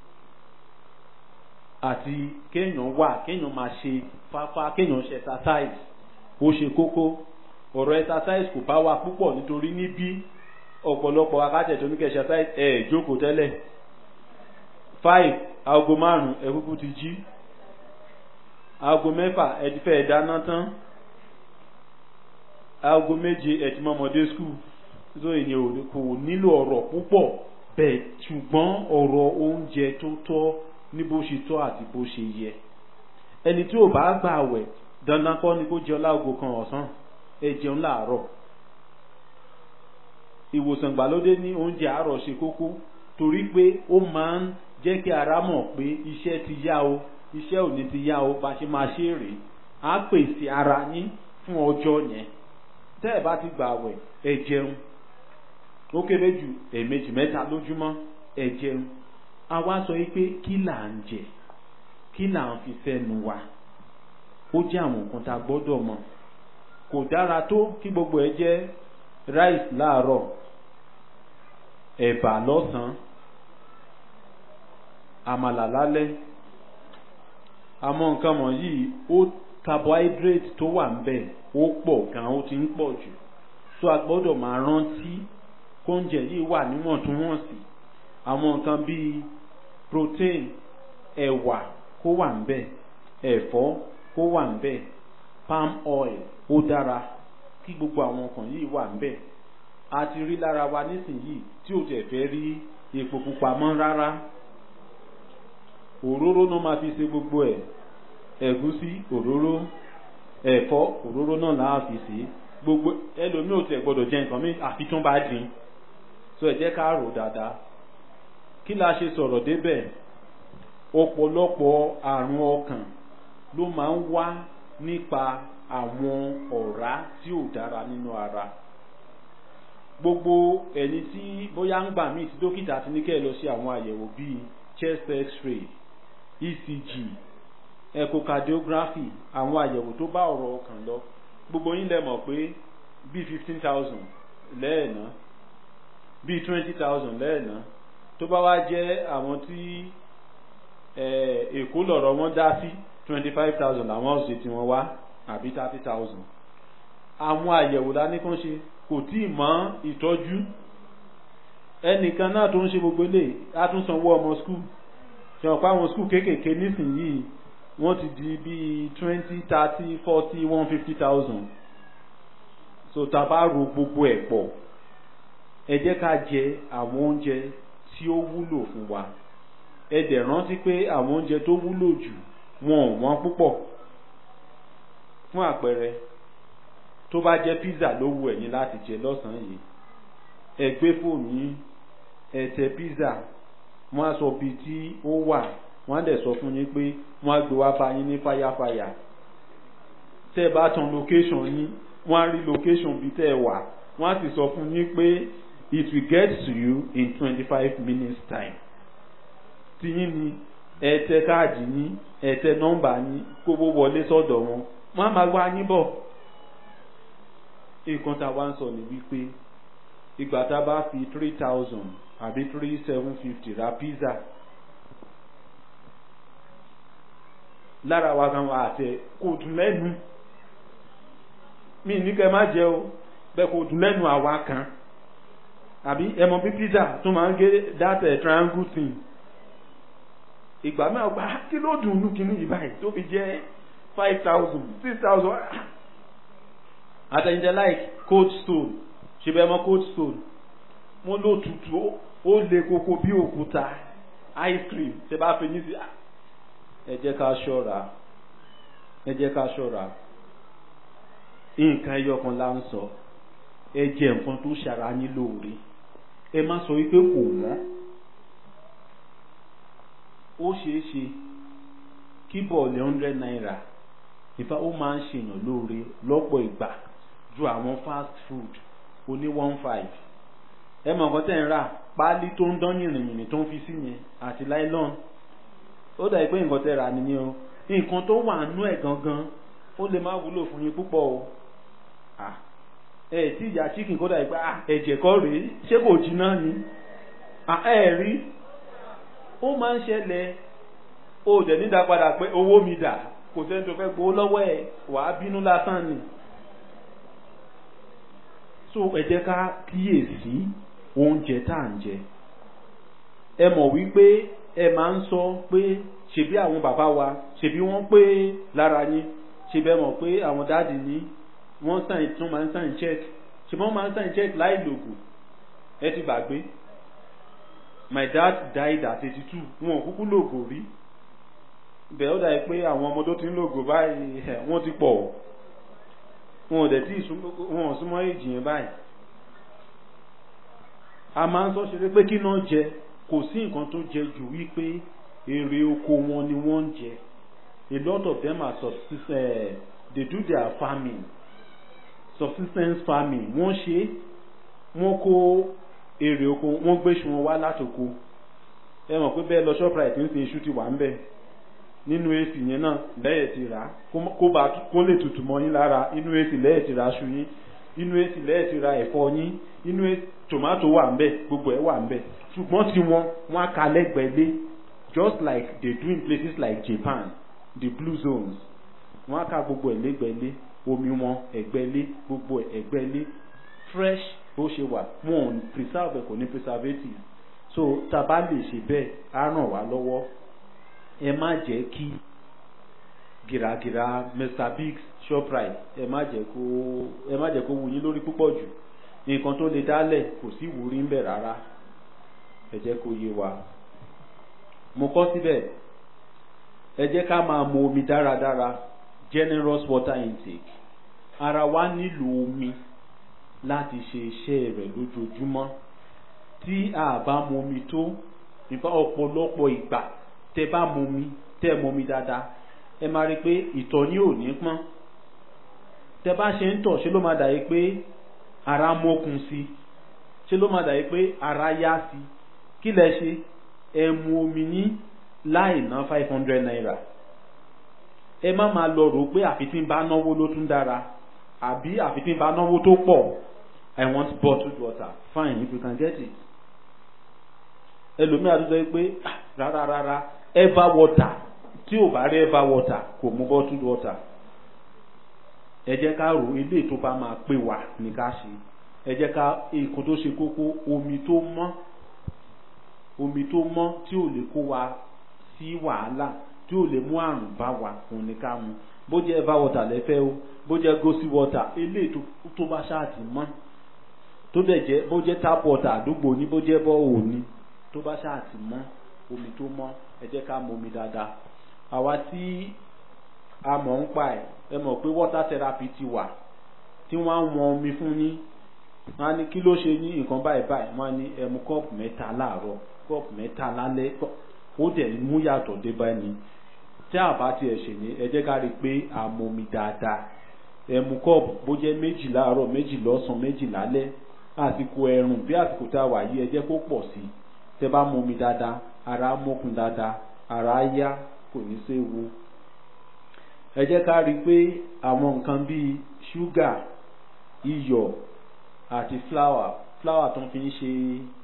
àti kéèyàn wà kéèyàn máa ṣe fáfá kéèyàn ṣe exercise ó ṣe kókó ọ̀rọ̀ exercise kò bá wa púpọ̀ nítorí níbí ọ̀pọ̀lọpọ̀ akátẹ̀ tó ní kẹ́ exercise ẹ̀ jókòó tẹ́lẹ̀ five aago márùn-ún ẹ kúkú ti jí aago mẹ́fà ẹ ti fẹ́ dáná tán aago méje ẹ ti mọ ọmọdé skul so èyàn kò nílò ọ̀rọ̀ púpọ̀ bẹ́ẹ̀ ṣùgbọ́n ọ̀rọ̀ oúnjẹ tó tọ́ ní bó ṣe tọ́ àti bó ṣe yẹ ẹni tí ò bá gbà wẹ̀ dandan kọ́ ni kó jẹun láago kan ọ̀sán ẹ jẹun láàárọ̀ ìwòsàn ìgbàlódé ní oúnjẹ àárọ̀ ṣe kókó torí pé ó máa ń jẹ́ kí ara mọ̀ pé iṣẹ́ ti yá o iṣẹ́ òní ti yá o bá ṣe máa ṣe rèé á pèsè ara yín fún ọjọ́ yẹn tẹ́ ẹ̀ bá ti gbà wẹ̀ ẹ jẹun ó kéré jù ẹ̀ẹ̀mejì mẹ́ta lójúmọ́ ẹ jẹun a wá sọ yìí pé kí là ń jẹ kí là ń fi sẹ́nu wa ó jẹ́ àwọn nǹkan tá a gbọ́dọ̀ mọ̀ kò dára tó kí gbogbo ẹ jẹ́ rice láàárọ̀ ẹ̀bà lọ́sàn-án àmàlà lálẹ́ àmọ́ nǹkan wọ̀nyí ó carbohydrate tó wà ń bẹ̀ ó pọ̀ gan ó ti ń pọ̀ jù so a gbọ́dọ̀ máa rántí kóúnjẹ yìí wà níwọ̀ntúnwọ̀nsì àwọn nǹkan bíi protein ẹ̀wà kó wà ńbẹ̀ ẹ̀fọ́ kó wà ńbẹ̀ palm oil ó dára kí gbogbo àwọn nǹkan yìí wà ńbẹ̀ a ti rí lára wa nísìnyìí tí ò tẹ̀ fẹ́ rí epo pupa mọ́ rárá òróró náà máa fi ṣe gbogbo ẹ̀ ẹ̀gúsí òróró ẹ̀fọ́ òróró náà là á fi ṣe gbogbo ẹlòmíì ò tẹ̀ gbọ́dọ̀ jẹ nǹkan mi àfi tún bá dín so ẹ jẹ́ ká rò dáadáa kí la ṣe sọ̀rọ̀ débẹ̀ ọ̀pọ̀lọpọ̀ àrùn ọkàn ló máa ń wá nípa àwọn ọ̀rá tí ò dára nínú ara gbogbo ẹni tí bóyá ń gbà míì tí dókítà ti ní kẹ́ ẹ lọ sí àwọn àyẹ̀wò bíi chest x-ray ecg echocardiography àwọn àyẹ̀wò tó bá ọ̀rọ̀ ọkàn lọ gbogbo yín lẹ mọ̀ pé bíi fifteen thousand lẹ́ẹ̀ná bíi twenty thousand lẹ́ẹ̀ná tó bá wá jẹ́ àwọn tí èkó lọ̀rọ̀ wọn dá sí twenty five thousand làwọn ọ̀sẹ̀ tí wọ́n wá àbí thirty thousand àwọn àyẹ̀wò dání kan ṣe kò tí ì mọ ìtọ́jú ẹnìkan náà tó ń ṣe gbogbo ilé á tún sanwó ọmọ skul ṣe ọ̀pá àwọn skul kéékèèké nísìnyìí wọ́n ti di bíi twenty thirty forty one fifty thousand so tá a bá ro gbogbo ẹ̀ pọ̀ ẹ jẹ́ ká jẹ àwọn oúnjẹ tí ó wúlò fún wa ẹ dẹ̀ rántí pé àwọn oúnjẹ tó wúlò jù wọn ò wọ́n púpọ̀ fún àpẹẹrẹ tó bá jẹ́ pizza ló wù ẹ̀yin láti jẹ lọ́sàn-án yìí ẹ gbé fóònù yín ẹ tẹ pizza wọ́n á sọ bíi tí ó wà wọ́n á dẹ̀ sọ fún yín pé wọ́n á gbé wá bá yín ní fáyàfáyà tẹ́ ẹ bá tan location yín wọ́n á rí location bíi tẹ́ ẹ wà wọ́n á sì sọ fún yín pé it will get to you in twenty five minutes time tí yín ni ẹ tẹ káàdì yín ẹ tẹ nọ́mbà yín kó bó wọlé sọ́dọ̀ wọn wọ́n á máa wá yín bọ̀ nǹkan tá a wá ń sọ ní wípé ìgbà tá a bá fi three thousand àbí three seven fifty ra pizza lára wa kan wà àtẹ kò dùn lẹ́nu mi ní kẹ́ má jẹ o bẹ́ẹ̀ kò dùn lẹ́nu àwa kan àbí ẹ mọ̀ bí pizza tó máa ń gé that uh, triangle thing ìgbà mẹ́wàá gba kí ló dùn ún kíní yìí báyìí tó fi jẹ́ five thousand six thousand àtẹ̀yìntẹ̀ like cold stone ṣe bẹ́ẹ̀ mọ̀ cold stone wọ́n ló tutù ó le koko bí òkúta ice cream ṣe bá fi yín sí ẹ jẹ́ ká ṣọ́ra ẹ jẹ́ ká ṣọ́ra nǹkan ẹyọ kan la ń sọ ẹ jẹ nǹkan tó ṣara yín lóore ẹ má sọ wípé kò wọ́n ó ṣeé ṣe kí bọ́ọ̀lù hundred naira ìfà ó máa ń ṣèyàn lóore lọ́pọ̀ ìgbà ju àwọn fast food oní one five ẹ mọ̀ nǹkan tẹ̀ ń rà páálí tó ń dán yìnrìnyìnrìn tó ń fi sí yẹn àti nylon ó dà pé nǹkan tẹ̀ rà nìyẹn o nǹkan tó wà nú ẹ̀ gangan ó lè má wúlò fún yín púpọ̀ o ẹ tí ìyá chicken kó dà pé ẹ̀jẹ̀ kọ́ rèé ṣé kò jiná ni ẹ rí ó máa ń ṣẹlẹ̀ ó dẹ̀ nídà padà pé owó mi dà kò sẹ́ni tó fẹ́ gbowó lọ́wọ́ ẹ̀ wàá bínú lásán ni so ẹ jẹ́ ká kíyèsí oúnjẹ tá à ń jẹ ẹ mọ̀ wípé ẹ máa ń sọ pé ṣebí àwọn bàbá wa ṣebí wọ́n pé lára yín ṣebí ẹ mọ̀ pé àwọn dáàdì ní wọ́n sàn tún máa ń sàn check ṣebí wọ́n máa ń sàn check láì lògùn ẹ ti gbàgbé my dad died at eighty two wọn ò kúkú lògò rí bẹ́ẹ̀ ó dàbí pé àwọn ọmọ tó ti ń lògò báyìí wọ́n ti pọ̀ wọn ò dẹ̀ tí wọn ò súnmọ́ èjì yẹn báyìí a máa ń sọ ṣeré pé kí náà jẹ kò sí nǹkan tó jẹ jù wípé èrè oko wọn ni wọ́n ń jẹ a lot of them are subsistence they do their farming subsistence farming wọ́n ṣe wọ́n kó èrè oko wọ́n gbé ṣu wọn wá látòko ẹ mọ̀ pé bẹ́ẹ̀ lọ shoprite ń sin iṣu ti wà ń bẹ̀ nínú èsì yẹn náà lẹ́yẹ̀ ti rà á kó bá kó lè tutù mọ́ yín lára inú èsì lẹ́yẹ̀ ti rà aṣọ yín inú èsì lẹ́yẹ̀ ti ra ẹ̀fọ́ yín inú tòmátò wà ń bẹ̀ gbogbo ẹ̀ wà ń bẹ̀ ṣùgbọ́n tí wọ́n wọ́n á ka lẹ́gbẹ̀ẹ́ lé just like they do in places like Japan the blue zones wọ́n á ka gbogbo ẹ̀ lẹ́gbẹ̀ẹ́ lé omi wọn ẹ̀gbẹ́ lé gbogbo ẹ̀ ẹ̀gbẹ́ lé fresh bó ṣe wà wọn ò preserve kò ní preservative so tá a bá lè ṣe bẹ́ẹ̀ á ràn wá lọ́wọ́ ẹ má jẹ́ kí gìràgìrà mr biggs shoprite ẹ má jẹ́ kó ẹ má jẹ́ kó wù yín lórí púpọ̀ jù nǹkan tó lè dálẹ̀ kò sí ìwúrí ń bẹ̀ rárá ẹ jẹ́ kó yé wa mo kọ́ síbẹ̀ ẹ jẹ́ ká máa mu omi dáradára generous water intake ara wa nílò omi láti ṣe iṣẹ́ rẹ̀ lójoojúmọ́ tí a bá mu omi tó nípa ọ̀pọ̀lọpọ̀ ìgbà tẹ bá mu omi tẹ mu omi dáadáa ẹ máa rí i pé ìtọ̀ ní ò ní pọ́n tẹ bá ṣe ń tọ̀ ṣe ló máa dàbí pé ara mókun sí ṣe ló máa dàbí pé ara yá sí kí lẹ ṣe ẹ mu omi ní láì ná five hundred naira ẹ má máa lọ rò pé àfi tí ń bá náwó ló tún dára àbí àfi tí ń bá náwó tó pọ̀ i want bottled water fine if you can get it ẹlòmíà tó sọ pé rárá rárá ever water tí ò bá rí ever water kò mú bottled water ẹ jẹ́ ká rò ilé tó bá máa pè wá ní ká ṣe ẹ jẹ́ ká nǹkan tó ṣe kókó omi tó mọ́ omi tó mọ́ tí ò lè kó wa sí wàhálà tí ò lè mú àrùn bá wa òun ní ká mu bó jẹ́ ever water lẹ́fẹ́ o bó jẹ́ gosi water ilé tó bá ṣáàtì mọ́ tó dẹ̀ jẹ́ bó jẹ́ tap water àdúgbò ní bó jẹ́ bọ́ òní tó bá ṣáàtì mọ́ omi tó mọ́ ẹ jẹ́ ká mu omi dáadáa àwa tí a mọ̀ ń pa ẹ̀ ẹ mọ̀ pé water therapy ti wà tí wọ́n á wọn omi fún yín wọ́n á ní kí ló ṣe ní nǹkan báyìí báyìí wọ́n á ní ẹ mu kọ́ọ̀pù mẹ́ta láàárọ̀ kọ́ọ̀pù mẹ́ta lálẹ́ ó dẹ̀ mú yàtọ̀ dé bá ní tí a bá tiẹ̀ ṣe ní ẹ jẹ́ ká rí i pé a mu omi dáadáa ẹ mu kọ́ọ̀pù bó jẹ́ méjì láàárọ̀ méjì lọ́sàn méjì lálẹ́ àsìkò ẹ̀rùn bí àsìkò tá a wà yìí ẹ jẹ́ kó pọ̀ sí i tẹ́ bá mu omi dáadáa ara mókun dáadáa ara yá kò ní séwu ẹ jẹ́ ká rí i pé àwọn nǹkan bíi ṣúgà iyọ̀ àti fúláwà fúláwà tó ń fi ń ṣe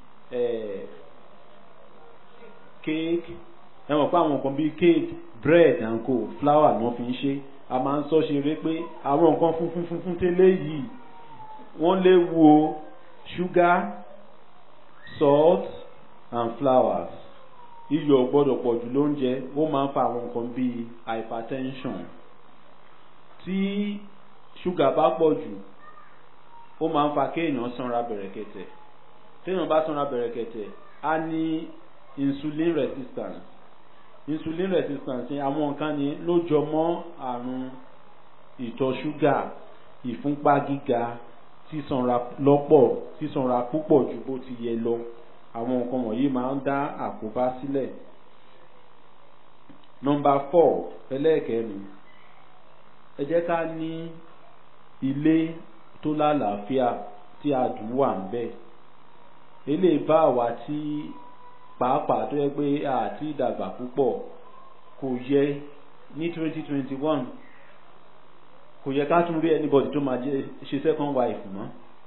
kéèkì ẹ mọ̀ pé àwọn nǹkan bíi kéèkì bread and co fúláwà náà fi ń ṣe a máa ń sọ ṣeré pé àwọn nǹkan funfun funfun tẹ́lẹ̀ yìí wọ́n léwu o sugar salt and flowers iyọ̀ gbọ́dọ̀ pọ̀ jù lóúnjẹ ó máa ń fa àwọn nǹkan bíi hypertension tí ṣúgà bá pọ̀ jù ó máa ń fa kéèyàn sanra bẹ̀rẹ̀kẹ̀tẹ̀ téèyàn bá sanra bẹ̀rẹ̀kẹ̀tẹ̀ á ní insulin resistance insulin resistance àwọn nǹkan ni ló jọ mọ́ àrùn ìtọ̀ ṣúgà ìfúnpá gíga sísanra lọ́pọ̀ sísanra púpọ̀ ju bó ti yẹ lọ àwọn nǹkan wọ̀nyí máa ń dá àkóbá sílẹ̀. nọmba four ẹlẹ́ẹ̀kẹ́rin ẹ jẹ́ ká ní ilé tó lálàáfíà tí adùn wà ń bẹ̀. eléyìí bá àwa tí pàápàá tó yẹ pé àti ìdàgbà púpọ̀ kò yẹ ní twenty twenty one kò yẹ ká tún rí anybody tó máa ṣe second wife mọ́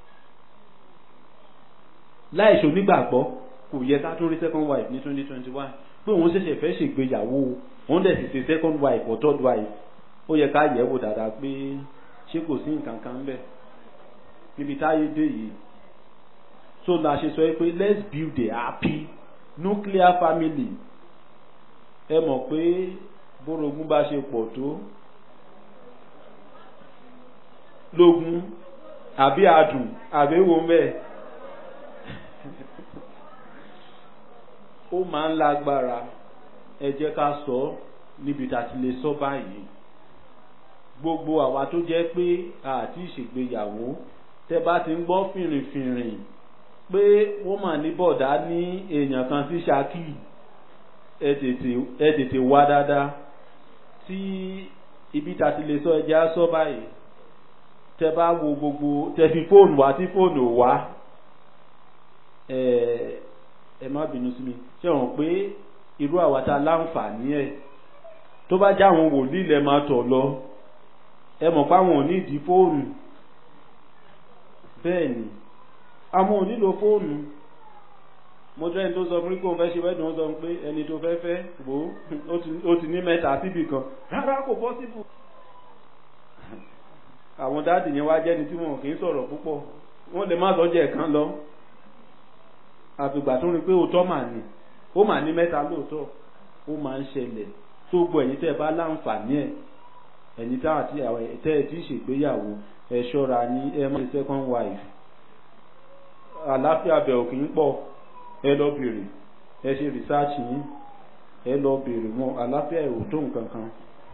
láìṣe onígbàgbọ́ kò yẹ ká tún rí second wife ní twenty twenty one pé òun ṣẹ̀ṣẹ̀ fẹ́ ṣègbéyàwó òun dẹ̀ sì ṣe second wife or third wife ó yẹ ká yẹ̀ wò dáadáa pé ṣé kò sí nǹkan kan bẹ́ẹ̀ níbi táyé dé yìí so la ṣe sọ pé let's build a happy nuclear family ẹ mọ̀ pé bórogún bá ṣe pọ̀ tó lógún àbí adùn àbí wo mẹ́ẹ̀. ó máa ń lágbára ẹ jẹ́ ká sọ níbi tá a ti lè sọ báyìí gbogbo àwa tó jẹ́ pé àti ìṣègbéyàwó tẹ́ bá ti ń gbọ́ fìrìfìrìn pé wọ́n mà ní bọ̀dá ní èèyàn kan sí Ṣakí ẹ tètè ẹ tètè wá dáadáa tí ibi tá a ti lè sọ ẹ jẹ́ á sọ báyìí tẹ́ bá wo gbogbo tẹ́ fi fóònù wá tí fóònù wá ẹ̀ẹ́ ẹ má bínú sí mi ṣé wọn pé irú àwa tá láǹfààní ẹ tó bá já àwọn wòlíì lẹ máa tọ̀ lọ ẹ mọ̀ pé àwọn ò ní ìdí fóònù bẹ́ẹ̀ ni àwọn ò nílò fóònù mo jẹ́ ẹni tó sọ fún mi pé òun fẹ́ ṣe wẹ́dùn ó sọ pé ẹni tó fẹ́ fẹ́ wò ó ti ní mẹ́ta síbì kan rárá kò pọ́sibù àwọn dáàdì yẹn wá jẹ́ni tí wọn kì í sọ̀rọ̀ púpọ̀ wọ́n lè má sọ́jà ẹ̀kan lọ àfìgbà tó rí pé òótọ́ mà ní ó mà ní mẹ́ta lóòótọ́ ó máa ń ṣẹlẹ̀ tó gbọ́ ẹ̀yin tẹ́ ẹ bá láǹfààní ẹ̀ ẹ̀yin tá àti tẹ́ ẹ ti ṣègbéyàwó ẹ ṣọ́ra ní ẹ má ṣe second wife àlàáfíà bẹ̀ òkè ń pọ̀ ẹ lọ bèrè ẹ ṣe research yín ẹ lọ bèrè wọn àlàáfíà ẹ̀ ò tó nǹkan kan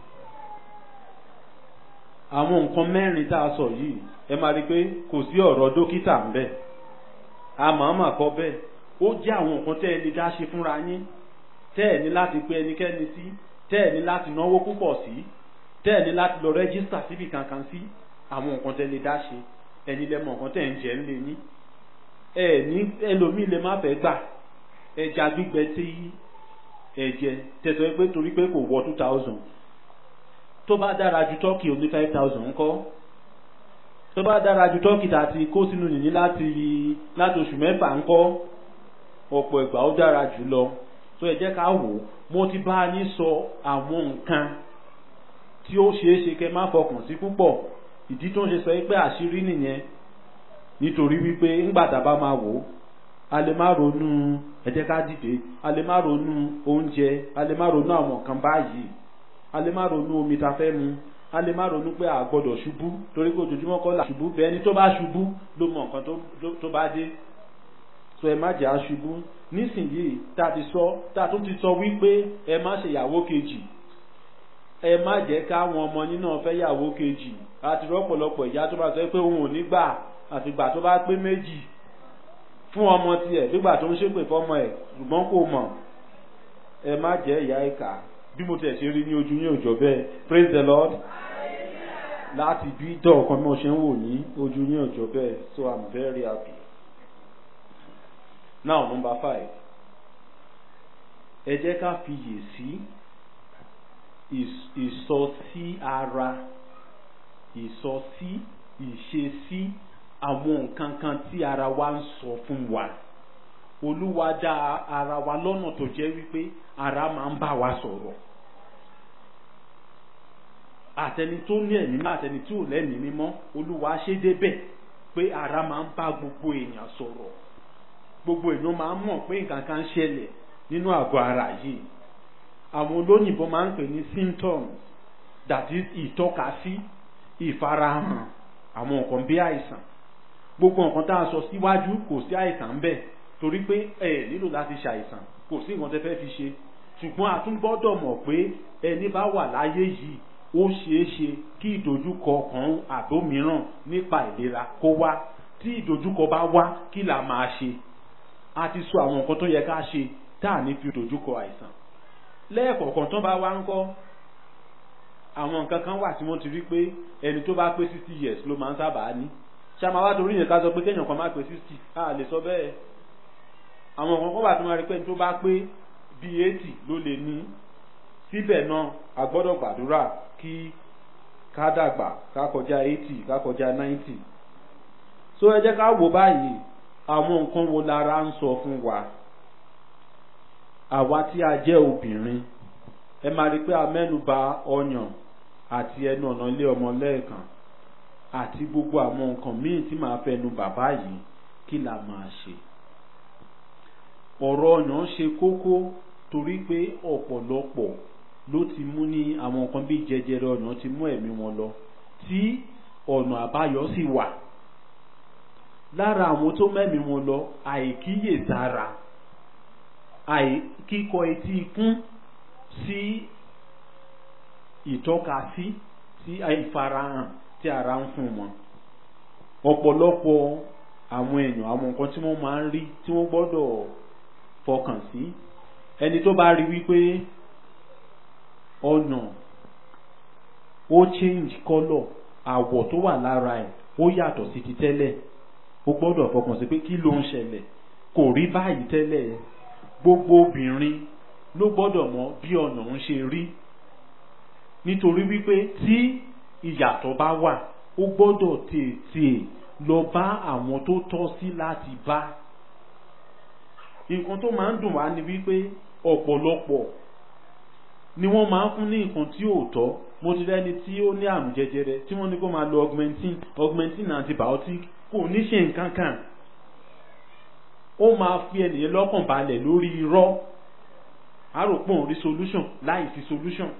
àwọn nǹkan mẹ́rin tá a sọ yìí ẹ máa rí i pé kò sí ọ̀rọ̀ dókítà ń bẹ̀ àmọ́ọ́mà kọ́ bẹ́ẹ̀ ó jẹ́ àwọn nǹkan tẹ́ ẹ lè dá ṣe fúnra yín tẹ́ ẹ ní láti pe ẹnikẹ́ni sí tẹ́ ẹ ní láti náwó púpọ̀ sí tẹ́ ẹ ní láti lọ rẹ́gísítà síbi kankan sí àwọn nǹkan tẹ́ lè dá ṣe ẹni lẹ́mọ̀ nǹkan tẹ́ ẹ ń jẹ́ ń lé yín ẹ ní ẹlòmíì lè má fẹ́ gbà ẹja gbígbẹ tí ẹ jẹ tẹ̀sán pé torí pé kò wọ two thousand tó bá dára ju tọ́kì oní five thousand ńkọ́ tó bá dára ju tọ́kì tá a ti kó sínú nìyí láti láti oṣù mẹ́fà ńkọ́ ọ̀pọ̀ ìgbà ó dára jù lọ tó ẹ jẹ́ ká wò ó mo ti bá a ní sọ àwọn nǹkan tí ó ṣeé ṣe kẹ́ má fọkàn sí púpọ̀ ìdí tó ń ṣe sọ pé àṣírí nìyẹn nítorí wípé ńgbà tá a bá máa wò ó a lè má ronú ẹ jẹ́ ká dìde a lè má ronú oúnjẹ a lè má ronú àwọn nǹkan báyìí a lè má ronú omi ta fẹ́ mu a lè má ronú pé a gbọ́dọ̀ ṣubú torí pé ojoojúmọ́ kọ́ là ṣubú bẹ́ẹ̀ ẹni tó bá ṣubú ló mọ nǹkan tó bá dé so ẹ má jẹ́ aṣubú nísìnyìí tá a ti sọ tá a tún ti sọ wípé ẹ má ṣe ìyàwó kejì ẹ má jẹ́ káwọn ọmọ yín náà fẹ́ ìyàwó kejì àti rọ́pọ̀lọpọ̀ ìyá tó bá sọ pé òun ò ní gbà àfìgbà tó bá pé méjì fún ọmọ tiẹ̀ nígbà tó ń ṣépè fọmọ ẹ̀ ṣùgbọ́n kò mọ̀ ẹ má jẹ́ ìyá ìkà bí mo tẹ̀ ṣe rí ní ojú yín òjò bẹ́ẹ̀ praise the lord láti bí dọ̀ọ̀kan bí mo ṣe ń wò ní ojú yín òjò bẹ́ẹ̀ so i'm very happy now number five ẹ jẹ́ ká fiyè sí ìsọsí ara ìsọsí ìṣesí àwọn nǹkan kan tí ara wa ń sọ fún wa olúwa dá ara wa lọ́nà tó jẹ́ wípé ara máa ń bá wa sọ̀rọ̀ àtẹni tó ní ẹ̀mí mímọ́ àtẹni tí ò lẹ́mí mímọ́ olúwa ṣe débẹ̀ pé ara máa ń bá gbogbo èèyàn sọ̀rọ̀ gbogbo èèyàn máa ń mọ̀ pé nǹkan kan ṣẹlẹ̀ nínú àgọ́ ara yìí àwọn olóyìnbó máa ń pè ní symptoms that is ìtọ́kasí ìfarahàn àwọn nǹkan bí àìsàn gbogbo nǹkan tá a sọ síwájú kò sí àìsàn ń bẹ torí pé ẹ nílò láti ṣàìsàn kò sí nǹkan tẹ́ fẹ́ fi ṣe ṣùgbọ́n a tún gbọ́dọ̀ mọ̀ pé ẹni bá wà láyé yìí ó ṣeé ṣe kí ìdojúkọ kan àbómíràn nípa ìlera kó wá tí ìdojúkọ bá wá kí là máa ṣe a ti sọ àwọn nǹkan tó yẹ ká ṣe tá à ní fi ìdojúkọ àìsàn lẹ́ẹ̀kọ̀ọ̀kan tó bá wá ń kọ́ àwọn nǹkan kan wà tí wọ́n ti rí pé ẹni tó bá pé sixty years ló máa ń sábà ní ṣàmà wá torí yẹn ká sọ pé kéèyàn kan má pé sixty a lè sọ bẹ́ẹ̀ àwọn nǹkan kan wà tí wọ́n rí pé ẹni tó bá pé bíi eighty ló lè ní síbẹ̀ náà a gbọ́dọ̀ gbàdúrà kí ká dàgbà ká kọjá eighty ká kọjá ninety so ẹ jẹ́ ká wò báyìí àwọn nǹkan wo lára ń sọ fún wa àwa tí a jẹ́ obìnrin ẹ máa rí pé a mẹ́nuba ọyàn àti ẹnu ọ̀nà ilé ọmọ lẹ́ẹ̀kan àti gbogbo àwọn nǹkan míì tí màá fẹnu bàbá yìí kí la máa ṣe. ọ̀rọ̀ ọyàn ṣe kókó torí pé ọ̀pọ̀lọpọ̀ ló ti mú ní àwọn nǹkan bíi jẹjẹrẹ ọyàn ti mú ẹ̀mí wọn lọ tí ọ̀nà àbáyọ sì wà. lára àwọn tó mẹ́mí wọn lọ àìkíyèsára àìkíkọ etí ikún sí ìtọ́kasí sí ìfarahàn tí ara ń fún wọn ọ̀pọ̀lọpọ̀ àwọn èèyàn àwọn nǹkan tí wọ́n máa ń rí tí wọ́n gbọ́dọ̀ fọkàn sí ẹni tó bá rí wípé ọ̀nà ó change colour àwọ̀ tó wà lára ẹ̀ ó yàtọ̀ sí ti tẹ́lẹ̀ ó gbọ́dọ̀ fọkàn sí pé kí ló ń ṣẹlẹ̀ kò rí báyìí tẹ́lẹ̀ gbogbo obìnrin ló gbọ́dọ̀ mọ̀ bí ọ̀nà ń ṣe rí nítorí wípé tí ìyàtọ̀ bá wà ó gbọ́dọ̀ tètè lọ bá àwọn tó tọ́ sí láti bá nǹkan tó máa ń dùn wá ni wípé ọ̀pọ̀lọpọ̀ ni wọ́n máa ń fún ní nǹkan tí ò tọ́ mo ti rẹ́ni tí ó ní àrùn jẹjẹrẹ tí wọ́n ní kó máa lo augmentin augmentin antibiotic kò ní ṣe nǹkan kan ó máa fi ènìyàn lọ́kàn balẹ̀ lórí irọ́ a rò pé òun rí solution láì sí solution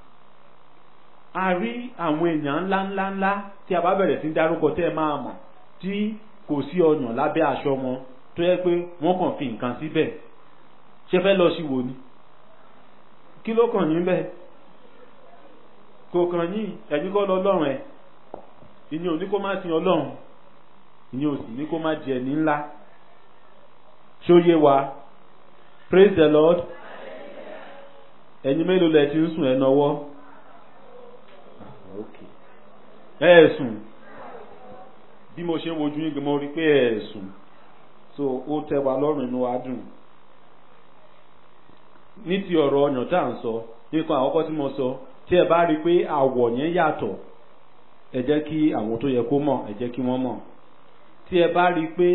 a rí àwọn èèyàn ńlá ńlá ńlá tí a bá bẹ̀rẹ̀ sí dárúkọ tẹ́ ẹ máa mọ̀ tí kò sí ọyàn lábẹ́ aṣọ wọn tó yẹ pé wọ́n kàn fi nǹkan síbẹ̀ ṣe fẹ́ lọ sí wo ni kí ló kàn yín bẹ́ẹ̀ kò kàn yín ẹ̀yin kọ́ lọ lọ́rùn ẹ̀ ìyẹn ò ní kó má sin ọlọ́run ìyẹn ò sì ní kó má jẹ ní ńlá ṣó yé wa praise the lord ẹ̀yin mélòó lẹ ti ń sùn ẹ nọwọ́ ẹ ẹ sùn bí mo ṣe ń wojú yín mo rí pé ẹ ẹ sùn so ó tẹ́ wa lọ́rùn inú wa dùn ní ti ọ̀rọ̀ ọyàn tá à ń sọ nípa àkọ́kọ́ tí mo sọ tí ẹ bá rí i pé àwọ̀ yẹn yàtọ̀ ẹ jẹ́ kí àwọn tó yẹ kó mọ̀ ẹ jẹ́ kí wọ́n mọ̀ tí ẹ bá rí i pé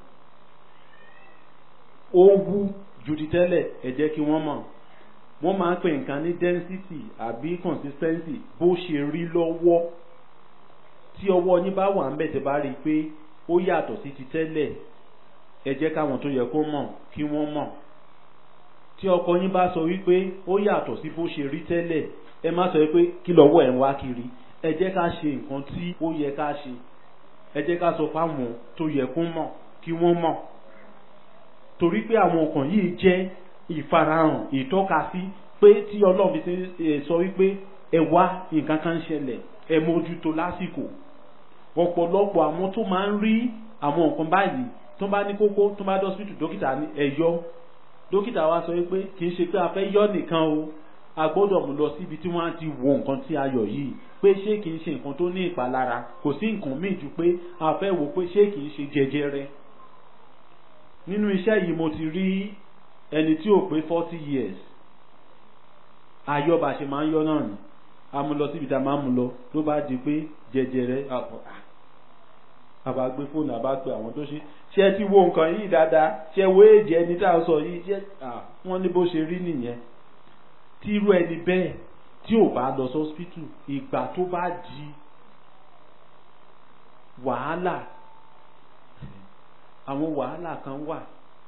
ó wú ju ti tẹ́lẹ̀ ẹ jẹ́ kí wọ́n mọ̀ wọ́n máa ń pè nǹkan ní density àbí consistency bó ṣe rí lọ́wọ́ tí ọwọ́ yín bá wà ń bẹ̀ tẹ́ bá rí i pé ó yàtọ̀ sí ti tẹ́lẹ̀ ẹ jẹ́ káwọn tó yẹ kó mọ̀ kí wọ́n mọ̀ tí ọkọ yín bá sọ wípé ó yàtọ̀ sí bó ṣe rí tẹ́lẹ̀ ẹ má sọ wípé kí lọ́wọ́ ẹ̀ ń wá kiri ẹ jẹ́ ká ṣe nǹkan tí ó yẹ ká ṣe ẹ jẹ́ ká sọ fáwọn tó yẹ kó mọ̀ kí wọ́n mọ̀ torí pé àwọn nǹkan yìí jẹ́ ìfarahàn ìtọ́kasí pé tí ọlọ́run fi sọ wípé ẹ wá nǹkan kan ń ṣẹlẹ̀ ẹ mójútó lásìkò ọ̀pọ̀lọpọ̀ àwọn tó máa ń rí àwọn nǹkan báyìí tó bá ní kókó tó bá dọ́sítù dókítà ní ẹ̀yọ́ dókítà wa sọ wípé kì í ṣe pé a fẹ́ yọ́ nìkan o a gbọ́dọ̀ mú lọ síbi tí wọ́n á ti wo nǹkan tí a yọ̀ yìí pé ṣé kì í ṣe nǹkan tó ní ìpalára kò sí nǹkan míì ju pé a fẹ́ wò pé ṣé kì í ṣe jẹjẹrẹ nínú iṣẹ́ yìí mo ti rí ẹni tí ò pé forty years ayọ́ba ṣe máa ń yọ́ náà ni a mú lọ síbi tá a máa ń mú lọ ló bá di pé jẹjẹrẹ àbá gbé fóònù àbá pe àwọn tó ṣe ṣé ẹ ti wo nǹkan yìí dáadáa ṣé wo èjì ẹni tá a sọ yìí ṣé wọ́n ní bó ṣe rí nìyẹn tí irú ẹni bẹ́ẹ̀ tí ò bá lọ sọ́spítù ìgbà tó bá di wàhálà àwọn wàhálà kan wà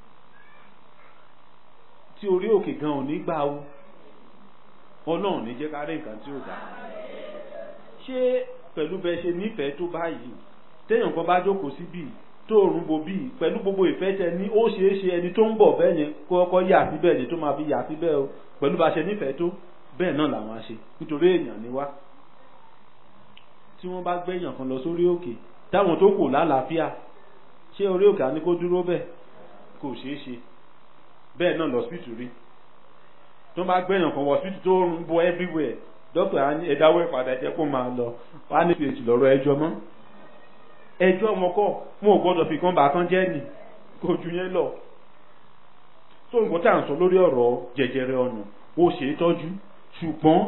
tí orí òkè gan ò ní gbà ó ọlọ́run ní jẹ́ ká rí nǹkan tí ò dá ṣé pẹ̀lú bẹ́ẹ̀ ṣe nífẹ̀ẹ́ tó báyìí téèyàn kan bá jókòó síbí tó òrùn bo bíi pẹ̀lú gbogbo ìfẹ́ tẹ ní ó ṣeé ṣe ẹni tó ń bọ̀ bẹ́ẹ̀ yẹn kó kọ́kọ́ yà síbẹ̀ ni tó máa fi yà síbẹ̀ o pẹ̀lú bá ṣe nífẹ̀ẹ́ tó bẹ́ẹ̀ náà làwọn á ṣe nítorí èèyàn ni wá tí wọ́n bá gbẹ̀yàn kan lọ sórí òkè táwọn tó kù lálàáfíà ṣé orí òkè á ní kó dúró bẹ́ẹ̀ kò ṣeé ṣe bẹ́ẹ̀ náà lọ sípìtì rí tó bá gbẹ̀yàn kan wọ sípìtì tó ń bọ everywhere dókítà á ní ẹ̀dáwọ́ ìpadà jẹ́ kó máa lọ wá ní phd lọ́rọ̀ ẹjọ́ mọ́ ẹjọ́ ọmọ kọ́ mo ò gbọ́dọ̀ fi kan bá kan jẹ́ nì kò ju yẹn lọ tó nǹkan tá à ń sọ lórí ọ̀rọ̀ jẹjẹrẹ ọ̀nà ó ṣe é tọ́jú ṣùgbọ́n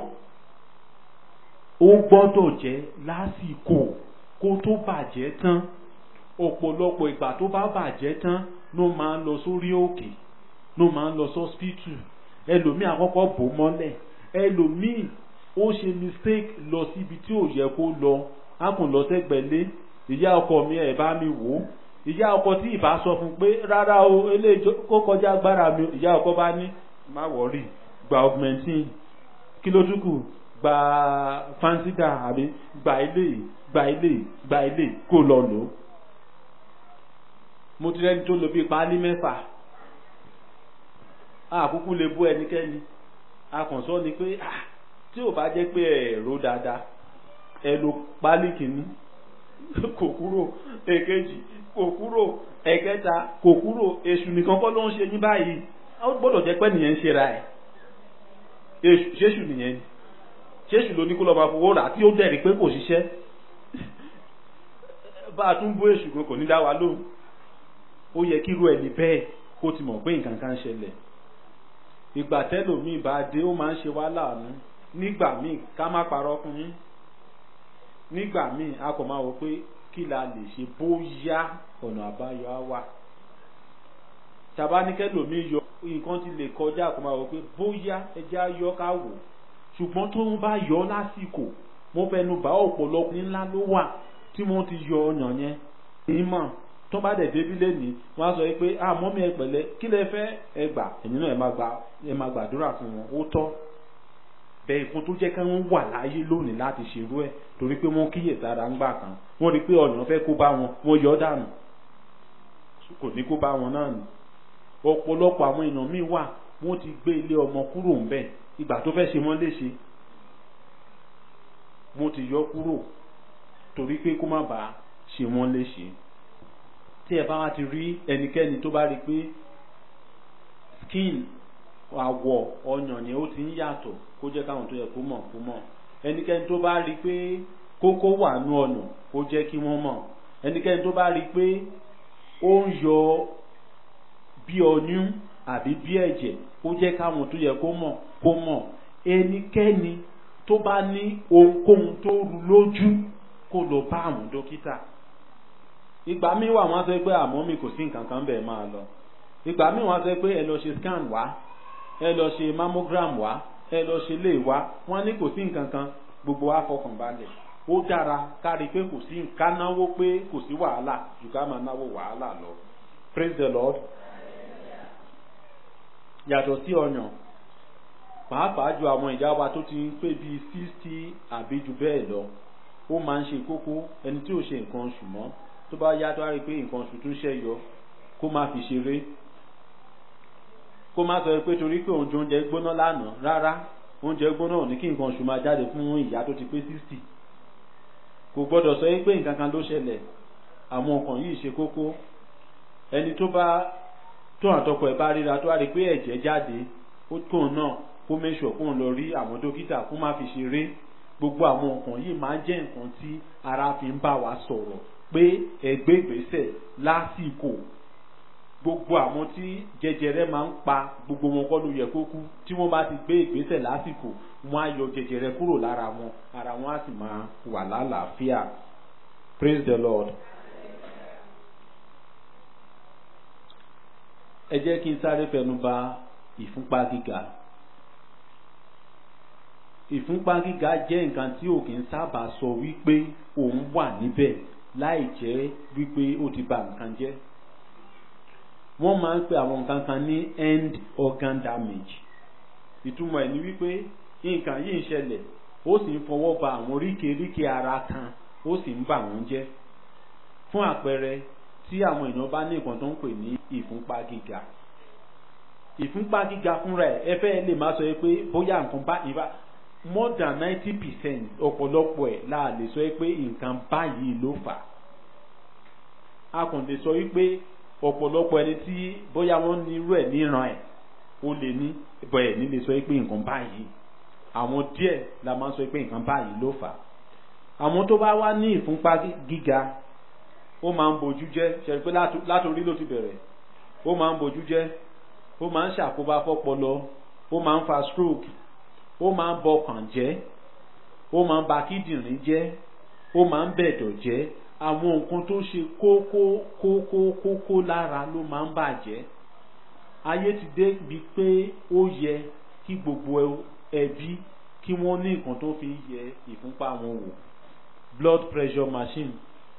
ó gbọ́dọ̀ jẹ́ lásìkò kó tó bàjẹ́ tán ọ̀pọ̀lọpọ̀ ìgbà tó bá bàjẹ́ tán ló máa ń lọ sórí òkè ló máa ń lọ sọ́spítù ẹlòmíì àkọ́kọ́ bò mọ́lẹ̀ ẹlòmíì ó ṣe mistake lọ síbi tí ò yẹ kó lọ á kùn lọ sẹ́gbẹ̀lé ìyá ọkọ mi ẹ̀ bá mi wò ó ìyá ọkọ tí ìbá sọ fún pé rárá o eléyìí kó kọjá agbára mi ìyá ọkọ bá ní má wọrí gba augmentin kí ló dúkù gba fansida àbí gba ilé gba ilé gba ilé kó lọ lò ó mo ti rẹ́ni tó lo bíi páálí mẹ́fà àkúkú lè bú ẹnikẹ́ni akànṣọ́ ni pé tí ò bá jẹ́ pé ẹ̀rọ dáadáa ẹ lo páálí kìíní kò kúrò èkejì kò kúrò ẹ̀kẹta kò kúrò èṣù nìkan kọ́ ló ń ṣe yín báyìí ó gbọ́dọ̀ jẹ́ pé nìyẹn ń ṣera ẹ̀ èṣù ṣéṣù nìyẹn ni ṣéṣù ló ní kó lọ máa fowó rà tí ó dẹ̀rí pé kò ṣiṣẹ́ bá a tún bú èṣù gan kò ní dá wa lóhùn ó yẹ kí irú ẹni bẹ́ẹ̀ kó ti mọ̀ pé nǹkan kan ṣẹlẹ̀ ìgbà tẹ́lòmíì bá dé ó máa ń ṣe wá láàánú nígbà míì ká má parọ́ fún yín nígbà míì a kò máa wọ pé kí la lè ṣe bóyá ọ̀nà àbáyọ á wà tabanikẹ́lòmíì yọ nǹkan ti lè kọjá kò máa wọ pé bóyá ẹjẹ́ á yọ ká wò ṣùgbọ́n tó ń bá yọ lásìkò mo fẹnu bá ọ̀pọ̀lọpọ̀ ńlá ló wà tí wọ́n ti yọ ọyàn yẹn ìmọ̀ tó bá dẹ̀ débi lẹ́nìí wọ́n á sọ pé ah mọ́mí ẹ pẹ̀lẹ́ kí lẹ fẹ́ ẹ gbà ẹ̀yin náà ẹ máa gbà ẹ máa gbàdúrà fún wọn ó tọ́ bẹ́ẹ̀ fún tó jẹ́ ká wọ́n wà láyé lónìí láti ṣerú ẹ̀ torí pé wọ́n kíyè sára ń gbà kan wọ́n rí pé ọ̀nà fẹ́ kó bá wọn wọ́n yọ dànù kò ní kó bá wọn náà nì ọ̀pọ̀lọpọ̀ àwọn èèyàn míì wà wọ́n ti gbé ilé ọmọ kúrò ń bẹ̀ ìgbà tó fẹ́ ṣe wọ́n léṣe wọ́n ti yọ kúrò torí pé kó má bàa ṣe wọ́n léṣe tí ẹ bá wá ti rí ẹnikẹ́ni tó bá rí pé skin àwọ̀ ọyàn yẹn ó ti ń yàtọ̀ kó jẹ́ káwọn tó yẹ kó mọ̀ kó mọ̀ ẹnikẹ́ni tó bá rí pé kókó wà nú ọ̀nà kó jẹ́ kí wọ́n mọ̀ ẹnikẹ́ni tó bá rí pé ó ń yọ bí ọyún àbí bí ẹ̀jẹ̀ kó jẹ́ káwọn tó yẹ kó mọ̀ kó mọ̀ ẹnikẹ́ni tó bá ní ohunkóhun tó rú lójú kó lọ bá àwọn dókítà ìgbà míì wà wọ́n sọ pé àmọ́ mi kò sí nǹkan kan bẹ́ẹ̀ máa lọ ìgbà míì wọ́n sọ pé ẹ lọ ṣe scan wá ẹ lọ ṣe mammogram wá ẹ lọ ṣe lè wá wọ́n ní kò sí nǹkan kan gbogbo wa fọkàn balẹ̀ ó dára kárí pé kò sí ká náwó pé kò sí wàhálà jù ká máa náwó wàhálà lọ praise the lord yàtọ̀ sí ọyàn pàápàá ju àwọn ìyá wa tó ti ń pé bíi sixty àbí jù bẹ́ẹ̀ lọ ó máa ń ṣe kókó ẹni tí ò ṣe nǹkan oṣù mọ́ tó bá yá tó á rí i pé nǹkan oṣù tún ṣẹ́ yọ kó má fi ṣeré kó má sọ pé torí pé òun jẹ oúnjẹ gbóná lánàá rárá oúnjẹ gbóná ò ní kí nǹkan oṣù máa jáde fún ìyá tó ti pé sixty kò gbọ́dọ̀ sọ pé nǹkan kan ló ṣẹlẹ̀ àwọn nǹkan yìí ṣe kókó ẹni tó bá tó àtọkọ ẹ̀ bá ríra tó á rí i pé ẹ̀jẹ̀ jáde ó tóun náà kó mẹ́sọ̀ kóun lọ rí àwọn dókítà kó má fi ṣeré gbogbo àwọn nǹkan yìí máa ń jẹ́ nǹkan tí ara fi ń bá wa sọ̀rọ̀ pé ẹgbẹ́ ìgbésẹ̀ lásìkò gbogbo àwọn tí jẹjẹrẹ máa ń pa gbogbo wọn kọ́ ló yẹ kó kú tí wọ́n bá ti gbé ìgbésẹ̀ lásìkò wọ́n á yọ jẹjẹrẹ kúrò lára wọn ara wọn á sì máa wà lálàáfíà praise the lord. ẹ jẹ́ kí n sáré fẹnu bà ìfúnpá gíga ìfúnpá gíga jẹ́ nǹkan tí ò kì í sábà sọ wípé òun wà níbẹ̀ láì jẹ́ wípé ó ti bà nǹkan jẹ́ wọ́n máa ń pe àwọn nǹkan kan ní end organ damage ìtumọ̀ ẹ̀ ni wípé nǹkan yìí ń ṣẹlẹ̀ ó sì ń fọwọ́ ba àwọn oríkèéríkèé ara kan ó sì ń bà wọ́n jẹ́ fún àpẹẹrẹ tí àwọn èèyàn bá ní nǹkan tó ń pè ní ìfúnpá gíga ìfúnpá gíga fúnra ẹ̀ ẹ fẹ́ lè máa sọ pé bóyá nǹkan bá ìbá more than ninety percent ọ̀pọ̀lọpọ̀ ẹ̀ la lè sọ pé nǹkan báyìí ló fà á a kàn lè sọ wípé ọ̀pọ̀lọpọ̀ ẹni tí bóyá wọ́n ní irú ẹ̀ níran ẹ̀ ó lè ní bẹ́ẹ̀ ní lè sọ pé nǹkan báyìí àwọn díẹ̀ la máa ń sọ pé nǹkan báyìí ló fà àwọn tó bá wá ní ìfúnpá gíga ó máa ń bojú jẹ́ ṣẹ̀rí pé látòrí ló ti bẹ̀rẹ̀ ó máa ń bojú jẹ́ ó máa ń ṣàkóbá fọ́pọlọ ó máa ń fa stroke ó máa ń bọkàn jẹ́ ó máa ń ba kíndìnrín jẹ́ ó máa ń bẹ̀dọ̀ jẹ́ àwọn nǹkan tó ṣe kókó kókó kókó lára ló máa ń bàjẹ́ ayé ti dé bi pé ó yẹ kí gbogbo ẹbí kí wọ́n ní nǹkan tó fi yẹ ìfúnpá wọn wò blood pressure machine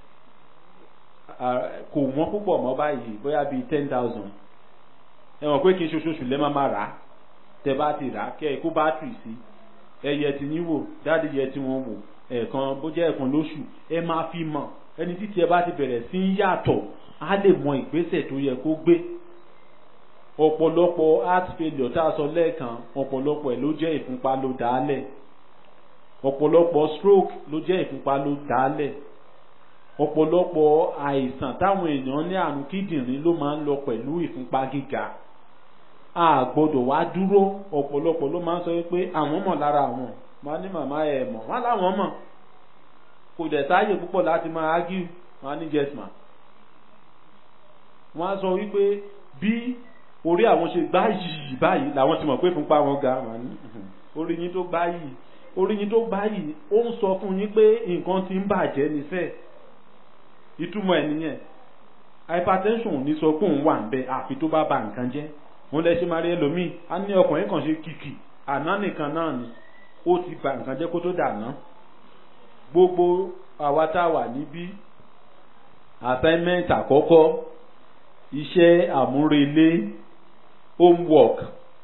kò wọ́n púpọ̀ mọ́ báyìí bóyá bíi ten thousand ẹ mọ̀ pé kí n ṣoṣooṣù lẹ́ máa máa rà á tẹ bá ti rà á kẹ́ ẹ kó bátìrì sí ẹ yẹ ti yín wò dáàdi yẹ ti wọn wò ẹ̀ẹ̀kan bó jẹ́ ẹ̀ẹ̀kan lóṣù ẹ máa fi mọ̀ ẹni títí ẹ bá ti bẹ̀rẹ̀ sí ń yàtọ̀ á lè mọ ìgbésẹ̀ tó yẹ kó gbé ọ̀pọ̀lọpọ̀ heart failure tá a sọ lẹ́ẹ̀kan ọ̀pọ̀lọpọ̀ ẹ̀ ló jẹ́ ìfúnpá ló dálẹ̀ ọ̀pọ̀lọpọ̀ stroke ló jẹ́ ìfúnpá ló dálẹ̀ ọ̀pọ̀lọpọ̀ àìsàn táwọn èèyàn ní àrùn kíndìnrín ló máa ń lọ pẹ̀lú ìfúnpá gíga a gbọ́dọ̀ wá dúró ọ̀pọ̀lọpọ̀ ló máa ń sọ pé àwọn mọ̀ lára àwọn máa ní màmá ẹ̀ mọ̀ wọ́n láwọn mọ̀ kò dẹ̀ sáàyè púpọ̀ láti máa argue wọ́n á ní yes ma wọ́n á sọ wípé bí orí àwọn ṣe gbá yìí báyìí làwọn ti mọ̀ pé fúnpá wọn ga wọ́n ní orí yín tó gbá yìí orí yín tó gbá yìí ó ń sọ fún yín pé nǹkan ti ń bàjẹ́ nífẹ̀ẹ́ ìtumọ̀ ẹ̀ nìyẹn hypertension ní sọ pé òun wà ń bẹ àfi tó bá ba nǹkan jẹ́ òun lẹ ṣe máa rí ẹlòmíì á ní ọkùnrin kan ṣe kìkì àná nìkan náà ni ó ti ba nǹkan jẹ́ kó tó dàná gbogbo àwa tá a wà níbí assignment àkọ́kọ́ iṣẹ́ àmúrelé homework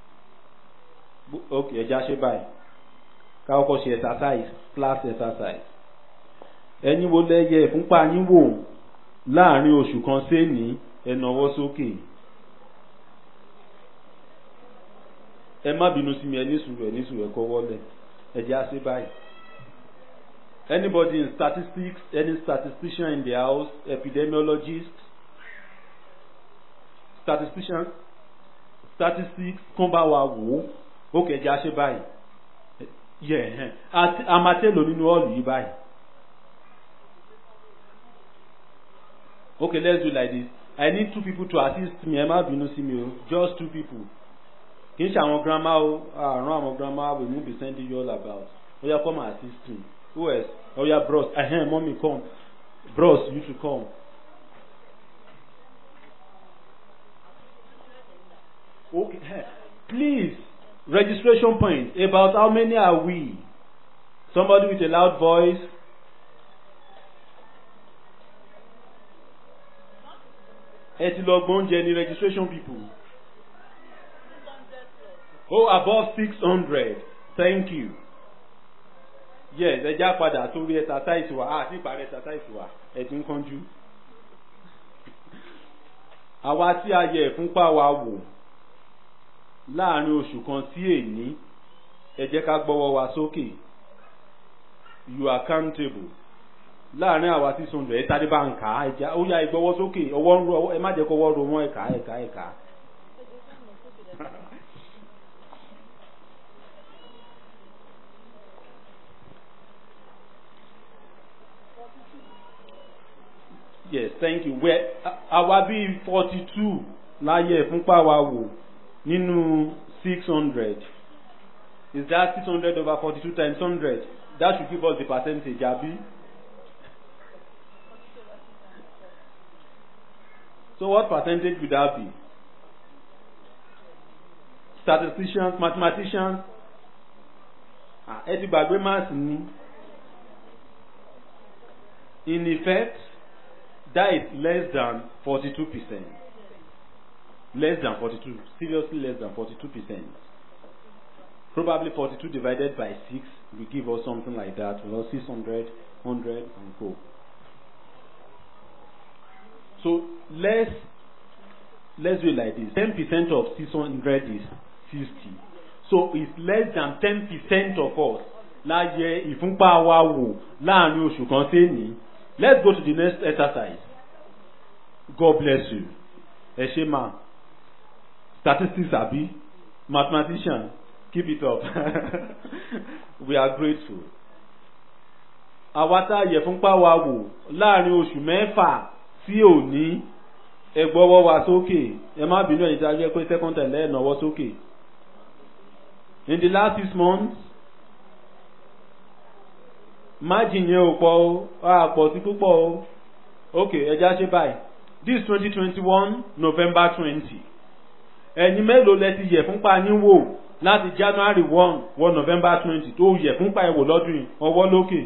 ok ẹja ṣe báyìí ká kọ́kọ́ ṣe exercise class exercise ẹ̀yin wo lẹ́yẹ ìfúnpá yín wò láàrin oṣù kan séèní ẹ nawọ́ sókè ẹ má bínú sí mi ẹ ní sùúrù ẹ ní sùúrù ẹ kọ́ wọlé ẹ jẹ́ àṣẹ báyìí anybody in statistics any statistician in the house epidemiologist statistician statistics kán bá wa wò ó ó kẹjẹ àṣẹ báyìí yẹ ẹ amatelo nínú ọ̀lù yìí báyìí okay let's do like this i need two people to assist me ẹ má bínú sí mi o just two people kì í ṣe àwọn grandma o àrùn àwọn grandma we no be sending you all about oya come and assist me who else oya bros ahem mommy come bros you too come. okay please registration point about how many are we somebody with a loud voice. ẹ ti lọ gbóúnjẹ ní registration people. oh above six hundred thank you. yes ẹ já padà sórí exercise wa àti ìparí exercise wa ẹ ti ń kánjú. àwa tí a yẹ ìfúnpá wa wò láàrin oṣù kan sí èní ẹ jẹ́ ká gbọ́wọ́ wa sókè you are accountable láàrin àwa six hundred ẹ tàbí bá ń kà á ẹja ó yá ìgbọ́wọ́ sókè ọwọ́ ń ro ẹ má jẹ́ kó ọwọ́ ro wọ́n ẹ̀ka ẹ̀ka ẹ̀ka. yes thank you wẹ àwa bíi forty two láyé ìfúnpá wa wò nínú six hundred is that six hundred over forty two times hundred that should give us the percentage abi. So what percentage would that be? Statisticians, mathematicians, ah, ẹ ti gbàgbé maths ni. In effect, that is less than forty-two percent. Less than forty-two, seriously less than forty-two percent. Probably forty-two divided by six will give us something like that, or six hundred, hundred, and go. So let's let's do it like this. Ten percent of six hundred is fifty. So it's less than ten percent of us láyé ìfúnpá wa wò láàrin oṣù kan séèní. Let's go to the next exercise. God bless you. Ẹ ṣe máa statistics àbí mathematician keep it up. We are grateful. Àwa tá a yẹ fúnpá wa wò láàrin oṣù mẹ́fà tí ò ní ẹgbọ́wọ́ wa sókè ẹ má bínú ẹ̀yìn tí a jẹ́ pé second time lẹ́ẹ̀ náwó sókè in the last six months margin yẹn ò pọ̀ o a pọ̀ sí púpọ̀ o ok ẹja ṣe báyìí this twenty twenty one november twenty ẹ̀yin mélòó lẹ ti yẹ̀ fúnpa yín wò láti january one wọ november twenty tó yẹ̀ fúnpa ẹ̀ wò lọ́dún yìí ọwọ́ lókè.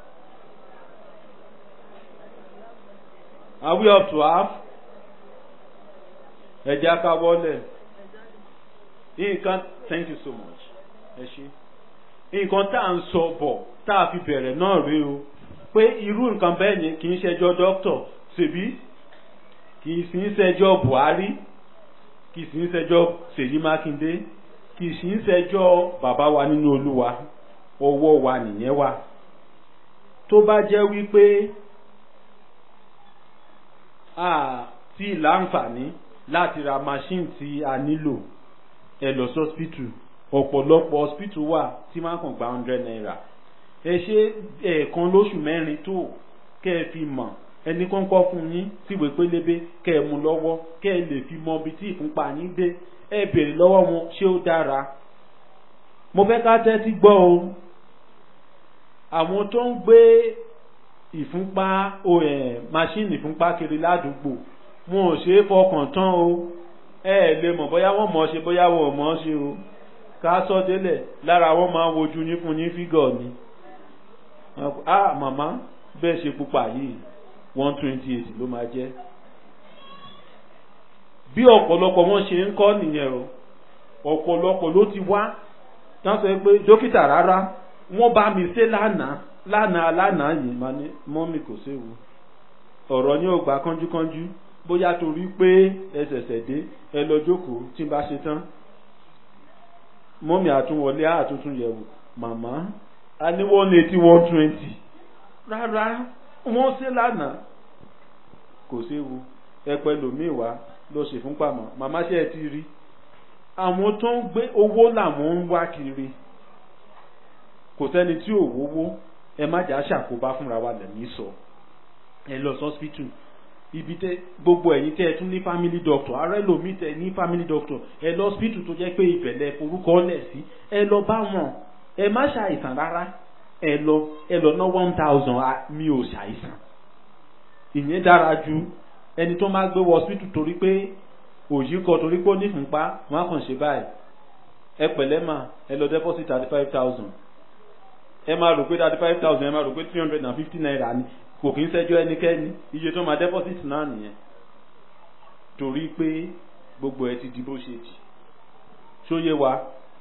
Are we up to half? Ẹ jẹ́ ká wọlé. Nǹkan thank you so much. Ẹ ṣé. Nǹkan tá à ń sọ bọ̀ tá a fi bẹ̀rẹ̀ náà rí o. Pé irú nǹkan bẹ́ẹ̀ yẹn kì í ṣẹjọ́ dókítọ̀ ṣèbí kì í sì ń ṣẹjọ́ Buhari kì í sì ń ṣẹjọ́ Ṣèyí Mákindé kì í sì ń ṣẹjọ́ bàbá wa nínú Olúwa ọwọ́ wa nìyẹn wà. Tó bá jẹ́ wípé tí láǹfààní láti ra machine tí a nílò ẹ lọ sí hospital ọ̀pọ̀lọpọ̀ hospital wà tí máa kàn gba hundred naira ẹ ṣe ẹ̀ẹ̀kan lóṣù mẹ́rin tó kẹ́ ẹ fi mọ̀ ẹni kọ́ńkọ́ fún yín síwèé pélébé kẹ́ ẹ mú lọ́wọ́ kẹ́ ẹ lè fi mọ ibi tí ìfúnpá yín dé ẹ béèrè lọ́wọ́ wọn ṣé ó dára mo fẹ́ ká tẹ́tí gbọ́ o àwọn tó ń gbé ìfúnpá machine ìfúnpá kiri ládùúgbò wọn ò ṣe é fọkàn tán o ẹ ẹ lè mọ̀ bóyá wọ́n mọ̀ ọ́ ṣe bóyá wọ́n ò mọ̀ ọ́ ṣe o ká sọ délẹ̀ lára wọn máa ń wojú yín fún yín fígọ̀ ni ah màmá bẹ́ẹ̀ ṣe pupa yìí one twenty eight ló máa jẹ́ bí ọ̀pọ̀lọpọ̀ wọn ṣe ń kọ́ nìyẹn o ọ̀pọ̀lọpọ̀ ló ti wá tán sọ pé dókítà rárá wọ́n bá mi ṣe lánàá lánàá lánàá yìí máa ní mọ́mì kò séwu ọ̀rọ̀ ní ò gbà kánjúkánjú bóyá torí pé ẹ ṣẹ̀ṣẹ̀ dé ẹ lọ jókòó tí n bá ṣe tán mọ́mì àtúnwọlé àtúntún yẹ̀wò màmá a ní one eighty one twenty rárá wọ́n ṣe lánàá kò séwu ẹ pẹ̀lú mi wá lọ ṣe fún pàmò màmá ṣe ẹ ti rí àwọn tó ń gbé owó làwọn ń wá kiri kò sẹ́ni tí ò wówó ẹ má jà ṣàkóbá fúnra wa lẹ́mí sọ ẹ lọ sọ́spítù ibi tẹ gbogbo ẹ̀yin tẹ́ ẹ tún ní family doctor ààrẹ lomi tẹ ní family doctor ẹ lọ hospital tó jẹ́ pé ìbẹ̀lẹ̀ forúkọ lẹ̀ sí ẹ lọ bá wọn ẹ má ṣàìsàn rárá ẹ lọ ẹ lọ ná one thousand mi ò ṣàìsàn ìyẹn dára ju ẹni tó máa gbé wọ hospital torí pé òyì kọ torí pé ó ní ìfúnpá wọn á kàn ṣe báyìí ẹ pẹ̀lẹ́ mà ẹ lọ deposit thirty five thousand ẹ máa rò pé thirty five thousand ẹ máa rò pé three hundred and fifty naira ni kò kí ń ṣẹ́jọ́ ẹnikẹ́ni iye tó máa deposit náà nìyẹn torí pé gbogbo ẹ ti di bó ṣe di ṣóyé wa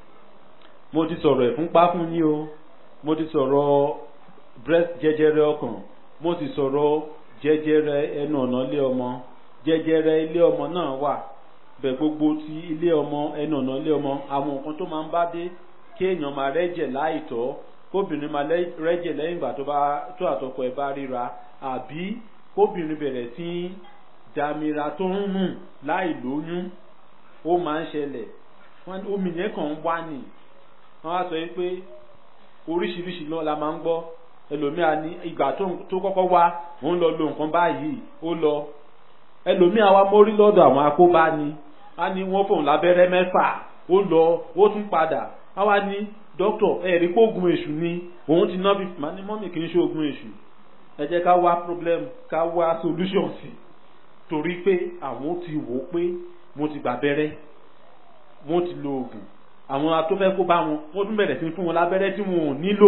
mo ti sọ̀rọ̀ ẹ̀fúnpá fún yín o mo ti sọ̀rọ̀ breast jẹjẹrẹ ọkàn mo ti sọ̀rọ̀ jẹjẹrẹ ẹnu ọ̀nà ilé ọmọ jẹjẹrẹ ilé ọmọ náà wà bẹ gbogbo ti ilé ọmọ ẹnu ọ̀nà ilé ọmọ àwọn nǹkan tó máa ń bá dé kéèyàn máa rẹ́jẹ̀ láìtọ́ kóbìnrin máa rẹ́jẹ̀ lẹ́yìn ìgbà tó bá tó àtọkọ ẹ̀ bá ríra àbí kóbìnrin bẹ̀rẹ̀ sí í dàmíra tó ń rùn láì lóyún ó máa ń ṣẹlẹ̀ omi yẹn kàn ń wá nì wọ́n á sọ pé oríṣiríṣi náà la máa ń gbọ́ ẹlòmíà ní ìgbà tó kọ́kọ́ wá òun lọ lo nǹkan báyìí ó lọ ẹlòmíà wá mórí lọ́dọ̀ àwọn akóbá ni á ní wọ́n fòun lábẹ́rẹ́ mẹ́fà ó lọ ó tún padà á wá ní dókítà ẹ̀rí pé oògùn èṣù ni òun ti ná bí màá ní mọ́mì kì í ṣe oògùn èṣù ẹ jẹ́ ká wá problem ká wá solution sí torí pé àwọn ti wò ó pé mo ti gbà bẹ́rẹ́ wọ́n ti lo oògùn àwọn atọ́fẹ́ kó bá wọn wọ́n tún bẹ̀rẹ̀ sí fún wọn lábẹ́rẹ́ tí wọn ò nílò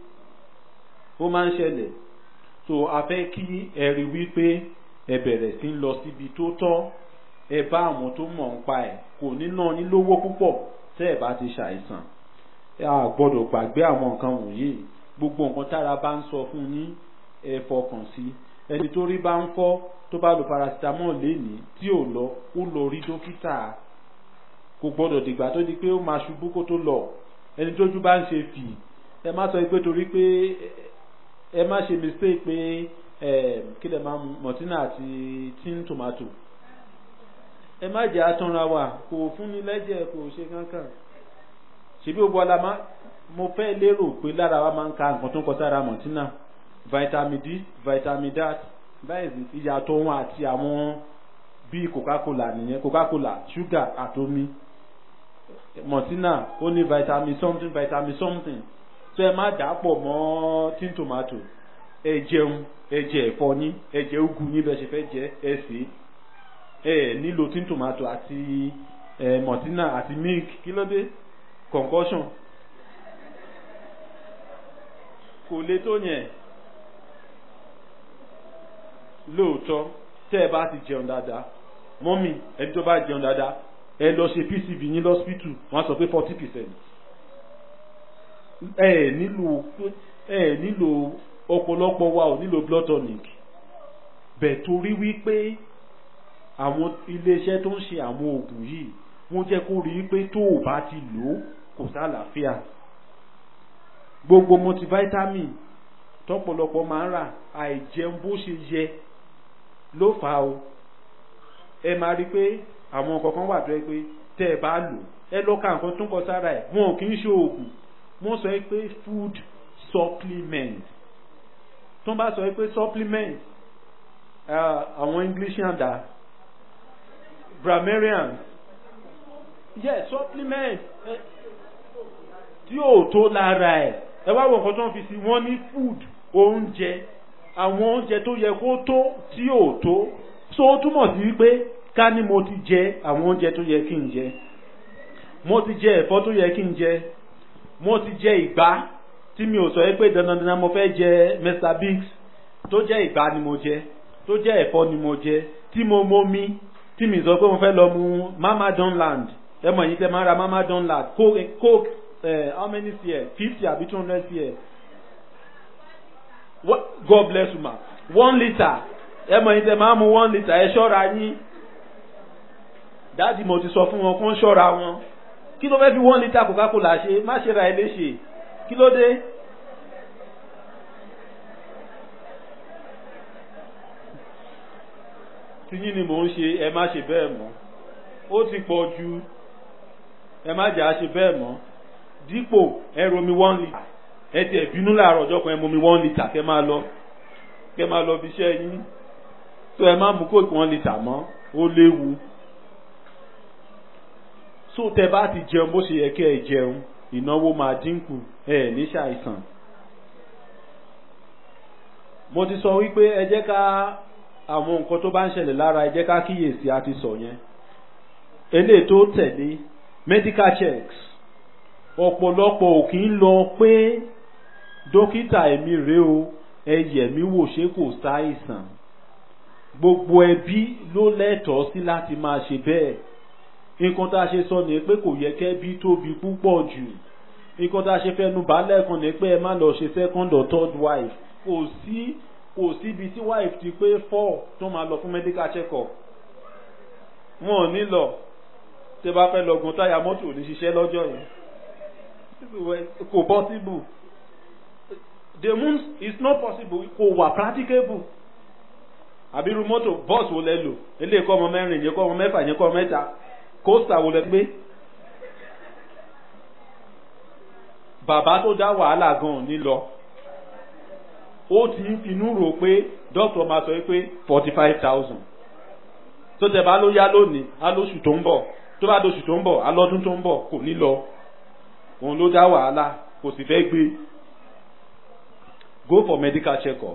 ó máa ń ṣẹlẹ̀ so a fẹ́ kí ẹ rí wípé ẹ bẹ̀rẹ̀ sí lọ síbi tó tọ́ ẹ bá àwọn tó mọ̀ ń pa ẹ̀ kò ní ná ní lówó púpọ̀ tẹ́ ẹ bá ti ṣàìsàn a gbọ́dọ̀ gbàgbé àwọn nǹkan wọ̀nyí gbogbo nǹkan tára bá ń sọ fún yín ẹ fọkàn sí ẹni tó rí bá ń fọ́ tó bá lo paracetamol lénìí tí ò lọ ó lọ rí dókítà kò gbọ́dọ̀ dìgbà tó di pé ó máa ṣubú kó tó lọ ẹni tójú bá ń ṣe fì ẹ má sọ pé torí pé ẹ má ṣe mistake pé ẹ kí lè máa mọ̀tínà àti tin tomato ẹ má jẹ́ àtúnra wa kò fúnni lẹ́jẹ̀ kò ṣe kankan ṣebí gbogbo ọlá máa mo fẹ́ lérò pé lára wa máa ń ka nǹkan tó ń kọ sára mọ̀tínà vitamin d vitamin dat báyìí ìyàtọ̀ wọn àti àwọn bíi coca-cola nìyẹn coca-cola sugar àtomi mọ̀tínà ó ní vitamin something vitamin something tó ẹ má dàpọ̀ mọ́ tin tomato ẹ jẹun ẹ jẹ ẹ̀fọ́ yín ẹ jẹ ugu yín bẹ́ẹ̀ ṣe fẹ́ jẹ ẹ sè é ẹ nílò tin tomato àti ẹ mọ̀tínà àti milk kí ló dé concussion kò lè tó yẹn lóòótọ́ tẹ́ ẹ bá ti jẹun dáadáa mọ́mì ẹni tó bá jẹun dáadáa ẹ lọ ṣe pcv ní lọ́sípítù wọ́n á sọ pé forty percent ẹ nílò ẹ nílò ọ̀pọ̀lọpọ̀ wa ò nílò blood tonic bẹ̀ torí wípé àwọn iléeṣẹ́ tó ń ṣe àwọn oògùn yìí wọ́n jẹ́ kó rí pé tó o bá ti lò ó kò sálàáfíà gbogbo multivitamin tọ́pọ̀lọpọ̀ máa ń rà àìjẹun bó ṣe yẹ ló fà á o ẹ máa rí i pé àwọn kọ̀ọ̀kan wà tó yẹ pé tẹ́ ẹ bá lò ẹ lọ ka nǹkan tó ń kọ sára ẹ̀ wọn ò kì í ṣe oògùn wọ́n sọ pé food supplement tó ń bá sọ pé supplement àwọn english yàndà grammarians yes supplement tí ò tó lára ẹ̀ ẹ wá wo nǹkan tó ń fi sí wọ́n ní food oúnjẹ àwọn oúnjẹ tó yẹ kó tó tí ò tó so ó túmọ̀ sí wípé ká ní mo ti jẹ àwọn oúnjẹ tó yẹ kí n jẹ mo ti jẹ ẹ̀fọ́ tó yẹ kí n jẹ mo ti jẹ ìgbá tí mi ò sọ pé dandan dandan mo fẹ́ jẹ Mr Biggs tó jẹ́ ìgbá ni mo jẹ tó jẹ́ ẹ̀fọ́ ni mo jẹ tí mo momi tí mi sọ pé mo fẹ́ lọ mu mama donland ẹ mọ̀ yín tẹ́ máa ra mama donland coke coke uh, how many cl fifty àbí two hundred cl What? God bless you ma one litre ẹ mọ̀ yín tẹ́ máa mu one litre ẹ ṣọ́ra yín dáàdi mo ti sọ fún wọn kó ń ṣọ́ra wọn kí ló fẹ́ fi one litre coca-cola ṣe má ṣe ra ẹ léṣe kí ló dé. tiyín ni mò ń ṣe ẹ má ṣe bẹ́ẹ̀ mọ́ ó ti pọ̀ ju ẹ má jà á ṣe bẹ́ẹ̀ mọ́ dípò ẹ romi one litre ẹ tiẹ̀ bínú láàárọ̀ ọjọ́ kan ẹ momi one litre kẹ́ máa lọ kẹ́ máa lọ bí iṣẹ́ yín tó ẹ má mú kóòkì one litre mọ́ ó léwu so tẹ bá ti jẹun bó ṣe yẹ kẹ́ ẹ jẹun ìnáwó máa dínkù ẹ ní ṣàìsàn mo ti sọ wípé ẹ jẹ́ ká àwọn nǹkan tó bá ń ṣẹlẹ̀ lára ẹ jẹ́ ká kíyèsí a ti sọ yẹn eléyìí tó tẹ̀lé medical checks ọ̀pọ̀lọpọ̀ ò kì í lọ pé dókítà èmi rèé o ẹ yẹ̀ mí wò ṣé kò ṣàìsàn gbogbo ẹbí ló lẹ́tọ̀ọ́ sí láti máa ṣe bẹ́ẹ̀ nǹkan tá a ṣe sọ ni pé kò yẹ kẹ́bí tóbi púpọ̀ jù nǹkan tá a ṣe fẹnu bàálẹ̀ kan ni pé ẹ má lọ ṣe second or third wife kò sí kò síbi tí wife ti pé four tó máa lọ fún medical check up wọn ò ní lọ tẹ bá fẹ́ lọ gun táyà mọ́tò ò ní ṣiṣẹ́ lọ́jọ́ yẹn kò possible the moon is not possible kò wà practicable àbí irú mọ́tò bọ́ọ̀sì wo lẹ lò eléyìí kọ́ ọmọ mẹ́rin yẹn kọ́ ọmọ mẹ́fà yẹn kọ́ ọmọ mẹ́ta kóòsà wo lẹ gbé bàbá tó dá wàhálà gan ní lọ ó ti ń finú rò pé dókítà máa sọ pé forty five thousand tó tẹ bá ló yá lónìí á lóṣù tó ń bọ̀ tó bá dóṣù tó ń bọ̀ á lọ́dún tó ń bọ̀ kò ní lọ òun ló dá wàhálà kò sì fẹ́ gbé go for medical check-up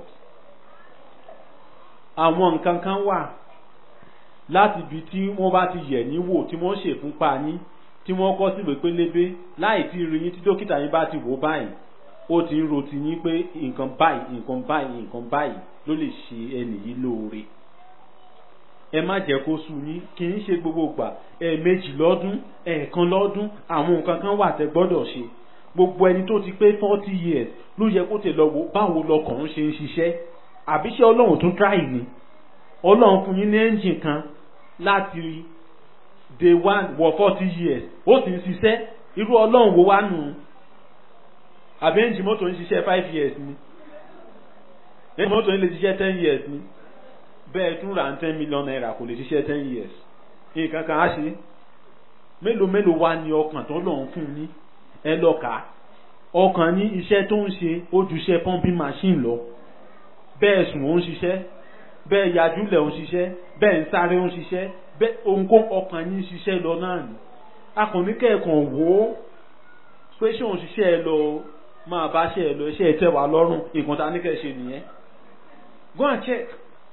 àwọn nǹkan kan wà láti ibi tí wọ́n bá ti yẹ̀ yín wò tí wọ́n ṣe fúnpa yín tí wọ́n kọ́ síwèé pélébé láì tí rí yín tí dókítà yín bá ti wò báyìí ó ti ń ro ti yín pé nǹkan báyìí nǹkan báyìí nǹkan báyìí ló lè ṣe ẹnì yìí lóore ẹ má jẹ́ kó sú yín kì í ṣe gbogbo ìgbà ẹ̀ẹ̀mejì lọ́dún ẹ̀ẹ̀kan lọ́dún àwọn nǹkan kan wà tẹ́ gbọ́dọ̀ ṣe gbogbo ẹni tó ti pé forty years ló yẹ kó tè lọ wò báwo lọkàn ń ṣe ń ṣiṣẹ́ àbíṣe ọlọ́run tún tráì ni ọlọ́run fún yín ní ẹ́ńjìn kan láti day one wọ forty years ó sì ń ṣiṣẹ́ irú ọlọ́run wo wá nù àbí ẹ́ńjìn mọ́tò ń ṣiṣẹ́ five years ni ẹ́ńjìn mọ́tò ń lè ṣiṣẹ́ ten years ni bẹ́ẹ̀ tún ra ten million naira kò lè ṣiṣẹ́ ten years nǹkan kan á ṣe mélòó mélòó wá ní ọkàn tó lọ́n fún yín ẹ lọ kà á ọkàn yín iṣẹ́ tó ń ṣe ó ju iṣẹ́ pumping machine lọ bẹ́ẹ̀ sùn ó ń ṣiṣẹ́ bẹ́ẹ̀ yajúlẹ̀ ó ń ṣiṣẹ́ bẹ́ẹ̀ ń sáré ó ń ṣiṣẹ́ bẹ́ẹ̀ ohunkó ọkàn yín ṣiṣẹ́ lọ náà ni akọni kẹ́ẹ̀kan wò ó pé ṣé òun ṣiṣẹ́ ẹ lọ máa bá ṣe ẹ lọ iṣẹ́ ẹ tẹ́ wà lọ́rùn nǹkan tá a ní kẹ́ ṣe nìyẹn go and check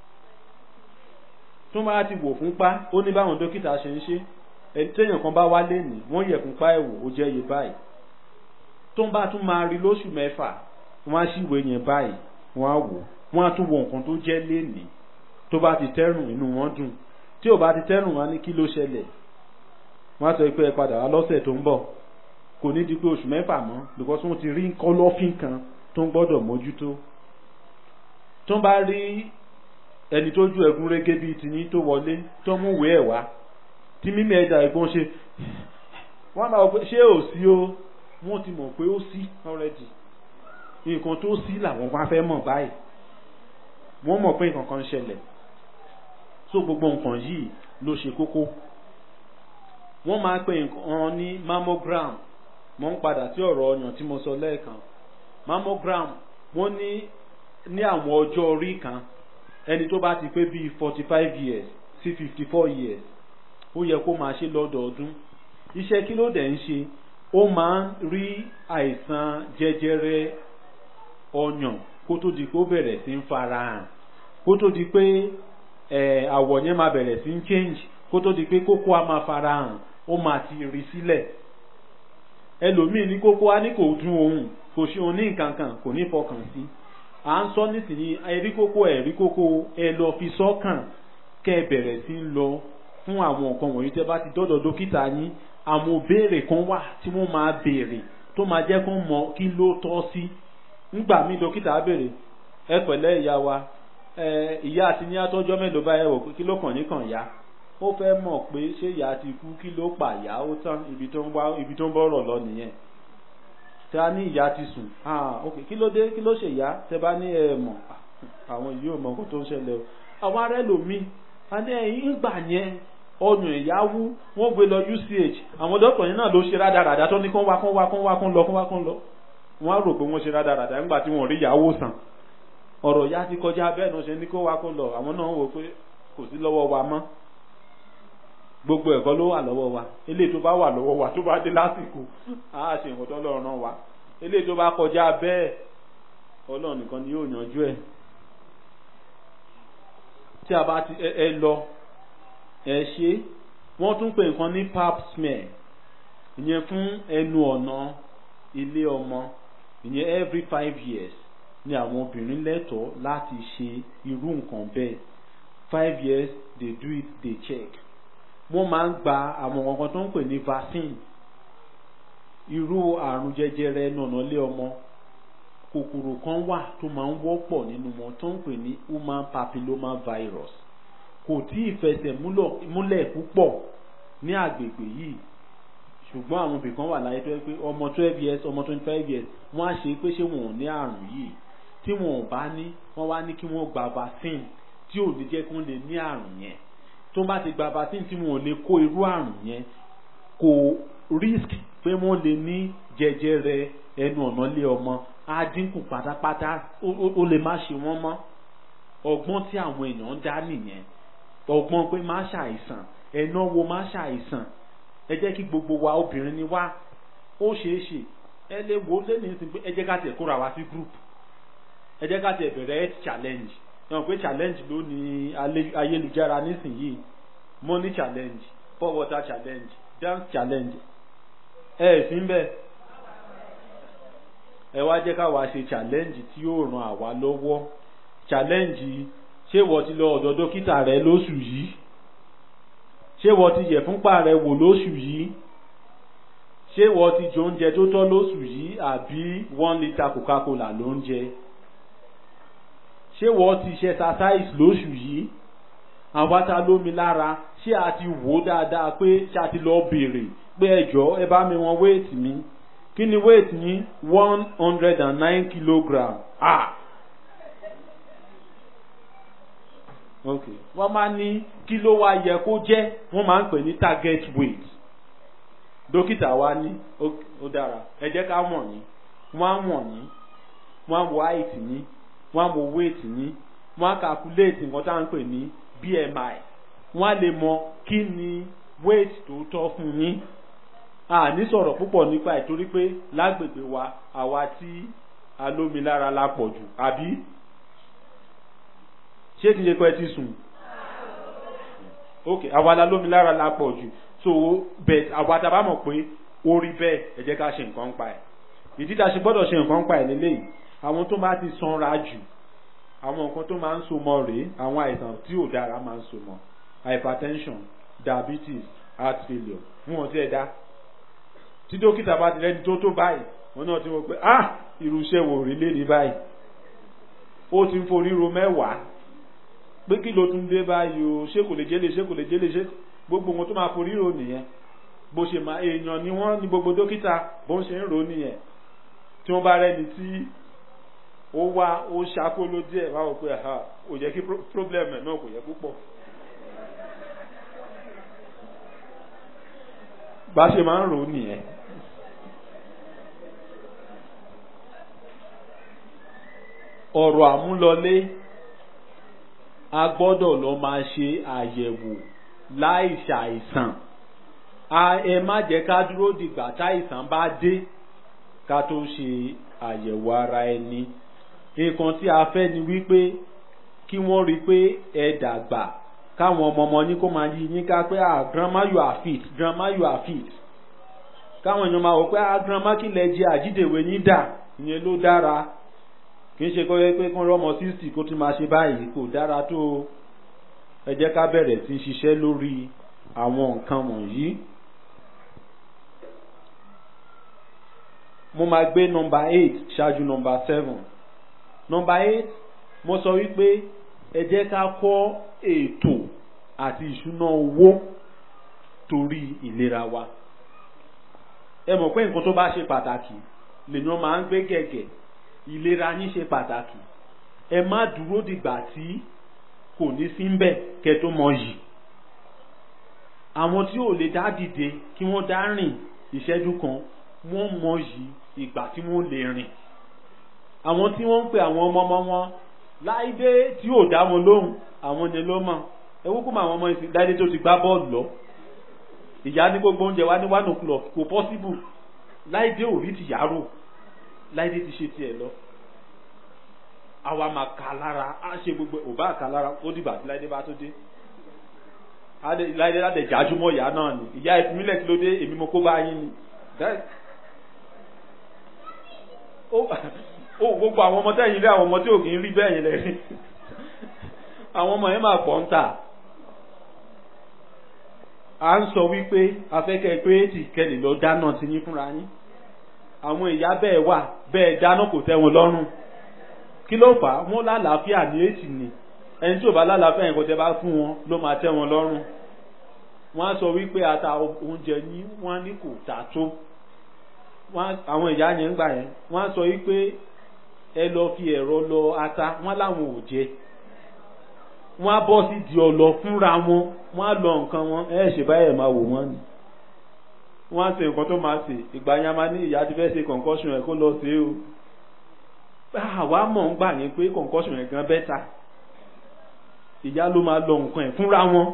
tó bá ti wò fún pa ó ní báwọn dókítà ṣe ń ṣe ẹni téèyàn kan bá wá lénìí wọ́n yẹ̀ fún pa ẹ̀ wò ó jẹ́ iye báyìí tó ń bá tún máa rí lóṣù mẹ́fà wọ́n á sì wé yẹn báyìí wọ́n á wò wọ́n á tún wo nǹkan tó jẹ́ lénìí tó bá ti tẹ́rùn inú wọn dùn tí ò bá ti tẹ́rùn wá ní kí ló ṣẹlẹ̀ wọ́n á sọ pé ẹ padà wá lọ́sẹ̀ tó ń bọ̀ kò ní di pé oṣù mẹ́fà mọ́ because wọ́n ti rí kọ́lọ́fín kan tó ń gbọ́dọ̀ mójútó tó ń bá rí ẹni tó ju ẹ̀gún régé bíi tiyín tó wọlé tó mú ìwé ẹ̀ wá tí mímí ẹja ẹ̀gbọ́n ṣe wọ́n máa pé ṣé ò sí o wọ́n ti mọ̀ pé ó sí already nǹkan tó sí làwọn wá fẹ́ mọ̀ báyìí wọ́n mọ̀ pé nǹkan kan ń ṣẹlẹ̀ so gbogbo nǹkan yìí ló ṣe kókó wọ́n máa pe nǹkan ní mammogram mo ń padà sí ọ̀rọ̀ ọyàn tí mo sọ lẹ́ẹ̀kan mammogram wọ́n ní ní àwọn ọjọ́ orí kan ẹni tó bá ti pé bíi forty five years sí fifty four years ó yẹ kó máa ṣe lọ́dọọdún iṣẹ́ kí ló dẹ̀ ń ṣe ó máa ń rí àìsàn jẹjẹrẹ ọyàn kó tó di pé ó bẹ̀rẹ̀ sí ń fara hàn kó tó di pé àwọ̀ yẹn máa bẹ̀rẹ̀ sí ń change kó tó di pé kókó á máa fara hàn ó máa ti rí sílẹ̀ ẹlòmíì ní kókó á ní kò dùn òun kò ṣe òun ní nǹkan kan kò ní fọkàn sí à ń sọ nísìnyí ẹ̀rí kókó ẹ̀rí kókó ẹ lọ fi sọ́kàn kẹ́ ẹ bẹ̀rẹ̀ sí ń lọ fún àwọn nǹkan wọ̀nyí tẹ́ bá ti dọ́dọ̀ dókítà yín àwọn béèrè kan wà tí wọ́n máa béèrè tó máa jẹ́ kó mọ kí ló tọ́ sí nígbà míì dókítà á béèrè ẹ pẹ̀lẹ́ ìyá wa ẹ ìyá àti ní atọ́jọ́ mélòó báyẹn wò pé kí ló kàn yín kàn yá ó fẹ́ mọ̀ pé ṣé ìyá ti kú kí ló pa ìyá ó tán ibi tó ń wá ibi tó ń bọ̀rọ̀ lọ nìyẹn tẹ a ní ìyá ti sùn ah ok kí ló dé kí ló ṣe ìyá tẹ bá ní ẹ mọ̀ àwọn yìí ò mọ nǹkan tó ń ṣẹlẹ̀ o àwọn ará ẹlòmíì a ní ẹ̀yìn ìgbà yẹn ọyàn ìyáwó wọ́n gbé lọ UCH àwọn dọ́kítọ̀ yẹn náà ló ṣe rádaràdà tó ní kán wá kán wá kán wá kán lọ kán wá kán lọ wọ́n á rò pé wọ́n ṣe rádaràdà nígbà tí wọ́n rí ìyàwó sàn ọ̀rọ̀ ya ti kọjá bẹ́ẹ̀ náà ṣe ní kó wá kó lọ àwọn náà wò pé kò sí lọ́wọ́ wa mọ́ gbogbo ẹ̀kọ́ ló wà lọ́wọ́ wa eléyìí tó bá wà lọ́wọ́ wa tó bá dé lásìkò á ṣe nǹkan tó lọ́rùn náà wa eléyìí tó bá kọjá bẹ́ẹ̀ ọlọ́run nìkan ni yóò yanjú ẹ̀ tí a bá ti ẹ lọ ẹ ṣe wọ́n tún pè nǹkan ní pap smear ìyẹn fún ẹnu ọ̀nà ilé ọmọ ìyẹn every five years ni àwọn obìnrin lẹ́tọ̀ọ́ láti ṣe irú nǹkan bẹ́ẹ̀ five years they do it they check wọ́n máa ń gba àwọn nǹkan tó ń pè ní vaccine irú àrùn jẹjẹrẹ nànà lé ọmọ kòkòrò kan wà tó máa ń wọ́pọ̀ nínú wọn tó ń pè ní human papilloma virus kò tí ì fẹsẹ̀ múlẹ̀ púpọ̀ ní àgbègbè yìí ṣùgbọ́n àwọn ibì kan wà láyé tó yẹ pé ọmọ twelve years ọmọ twenty five years wọ́n á ṣe pé ṣé wọn ò ní àrùn yìí tí wọn ò bá ní wọ́n wá ní kí wọ́n gba vaccine tí ò ní jẹ́ kí wọ́n lè ní àrùn yẹn tó bá ti gba vaccine tí wọn ò lè kó irú àrùn yẹn kò risk pé wọ́n lè ní jẹjẹrẹ ẹnu ọ̀nà lé ọmọ á dínkù pátápátá ó lè má ṣe wọ́n mọ́ ọgbọ́n tí àwọn èèyàn ń dá nìyẹn ọgbọ́n pé má ṣàìsàn ẹ̀náwó má ṣàìsàn ẹ jẹ́ kí gbogbo wa obìnrin ni wá ó ṣeé ṣe ẹ lè wo lẹ́nu ìsìn pé ẹ jẹ́ ká tiẹ̀ kóra wa sí group ẹ jẹ́ ká tiẹ̀ bẹ̀rẹ̀ health challenge ẹ mọ̀ pé challenge ló ní ayélujára nísìnyìí money challenge pour water challenge dance challenge ẹ ẹ̀ sí ń bẹ̀ ẹ wá jẹ́ ká wá ṣe challenge tí yóò ran àwa lọ́wọ́ challenge ṣé wọ́n ti lọ ọ̀dọ̀ dókítà rẹ lóṣù yìí ṣé wọ́n ti yẹ̀ fúnpá rẹ wò lóṣù yìí ṣé wọ́n ti jẹ oúnjẹ tó tọ́ lóṣù yìí àbí one litre coca-cola ló ń jẹ ṣé wọ́n ti ṣe exercise lóṣù yìí àwọn ta lómi lára ṣé a ti wò ó dáadáa pé ṣé a ti lọ béèrè pé ẹjọ́ ẹ bá mi wọn wéètì mi kí ni wéètì yín one hundred and nine kilogram ah ok wọ́n máa ní kí ló wá yẹ kó jẹ́ wọ́n máa ń pè ní target weight dókítà wa ní ó dára ẹ jẹ́ ká wọ̀n yín wọ́n á wọ̀n yín wọ́n á wo height yín wọ́n á wo weight yín wọ́n á calculate nǹkan tá à ń pè ní BMI wọ́n á lè mọ kí ni weight tó tọ́ fún yín a ní sọ̀rọ̀ púpọ̀ nípa ẹ̀ torí pé lágbègbè wa àwa tí alómilára la pọ̀ jù àbí ṣé kìí ṣe pé ti sùn ok àwa la lómi lára la pọ̀ jù so bẹ́ẹ̀ àwa tá a bá mọ̀ pé ó rí bẹ́ẹ̀ ẹ jẹ́ ká ṣe nǹkan pa ẹ̀ ìdí tá a ṣe gbọ́dọ̀ ṣe nǹkan pa ẹ̀ lélẹ́yìí àwọn tó máa ti sanra jù àwọn nǹkan tó máa ń so mọ́ rèé àwọn àìsàn tí ò dára máa ń so mọ́ hypertension diabetes heart failure fún wọn tí ẹ dá tí dókítà bá ti lẹ́ni tó tó báyìí wọn náà ti wọ pé ah irúṣẹ́ wò rí lé ní báyìí ó ti ń forí ro mẹ́wàá pé kí ló tún dé báyìí o ṣé kò lè jẹ́lé ṣé kò lè jẹ́lé ṣé gbogbo wọn tó máa forí ro nìyẹn bó ṣe máa èèyàn ni wọ́n ní gbogbo dókítà bó ń ṣe ń ro nìyẹn tí wọ́n bá rẹ́ni tí ó wá ó ṣàkóló díẹ̀ wá wò pé kò yẹ kí problem ẹ̀ náà kò yẹ púpọ̀. bá ṣe máa ń ro nìyẹn. ọ̀rọ̀ àmúlọlé a gbọ́dọ̀ lọ máa ṣe àyẹ̀wò láì ṣàìsàn a ẹ má jẹ́ ká dúró dìgbà táìsàn bá dé ká tó ṣe àyẹ̀wò ara ẹni nǹkan tí a fẹ́ ni wípé kí wọ́n rí i pé ẹ dàgbà káwọn ọmọ ọmọ yín kó máa yí yín ká pé ah grandma you are fit grandma you are fit káwọn èèyàn máa wò pé ah grandma kí lẹ jẹ àjídèwé yín dà ìyẹn ló dára kì í ṣe kọ́ pé kán rọ́mọ sixty kó tún máa ṣe báyìí kò dára tó o ẹ jẹ́ ká bẹ̀rẹ̀ sí ṣiṣẹ́ lórí àwọn nǹkan wọ̀nyí. mo máa gbé nọmba eight ṣáájú nọmba seven nọmba eight mo sọ wípé ẹ jẹ́ ká kọ́ ètò àti ìṣúná owó torí ìlera wa ẹ mọ̀ pé nǹkan tó bá ṣe pàtàkì lèèyàn máa ń gbé gẹ̀gẹ̀ ìlera yín ṣe pàtàkì ẹ má dúró dìgbà tí kò ní sí ń bẹ̀ kẹ́ tó mọ yìí àwọn tí ò lè dá dìde kí wọ́n dá rìn ìṣẹ́jú kan wọ́n mọ yìí ìgbà tí wọ́n lè rìn àwọn tí wọ́n ń pè àwọn ọmọ ọmọ wọn láìdé tí ò dá wọn lóhùn àwọn ni ló mọ̀ ẹ wúkú mọ àwọn ọmọ ìsìn láìdé tó ti gbá bọ́ọ̀lù lọ ìyá ní gbogbo oúnjẹ wa ní one o'clock kò possible láìdé ò rí ti yàrá láìdé ti ṣe tiẹ̀ lọ àwa máa kà lára á ṣe gbogbo ò bá kà lára ó dìgbà tí láìdé bá tó dé láìdé láti jájúmọ́ ìyá náà ni ìyá ìfúnmílẹ̀ kí ló dé èmi mo kó bá yín ni ó gbogbo àwọn ọmọ tẹ́yìn rí àwọn ọmọ tí ò kì í rí bẹ́ẹ̀ yẹn lẹ́rí àwọn ọmọ yẹn máa pọ̀ ń tà à ń sọ wípé afẹ́kẹ́ pé ètì kẹlẹ̀ lọ dáná ti yín fúnra yín àwọn ìyá bẹ́ẹ̀ wà bẹ́ẹ̀ dáná kò tẹ́ wọn lọ́rùn kí ló fà á wọ́n lálàáfíà ní ètì ni ẹni tí ò bá lálàáfíà yẹn kò tẹ́ bá fún wọn ló máa tẹ́ wọn lọ́rùn wọ́n á sọ wípé ata oúnjẹ yín wọ́n á ní kò tà tó àwọn ìyá yẹn ń gbà yẹn wọ́n á sọ wípé ẹ lọ fi ẹ̀rọ lọ ata wọ́n láwọn ò jẹ wọ́n á bọ́ sí di ọlọ fúnra wọn wọ́n á lọ nǹkan wọn ẹ ṣe báyẹ̀ máa wò wọ́n ni wọ́n á ṣe nǹkan tó máa ṣe ìgbà yẹn a máa ní ìyá ti fẹ́ ṣe concussion ẹ̀ kó lọ ṣe é o àwa mọ̀ ń gbà yín pé concussion ẹ̀ gan bẹ́tà ìyá ló máa lọ nǹkan ẹ̀ fúnra wọn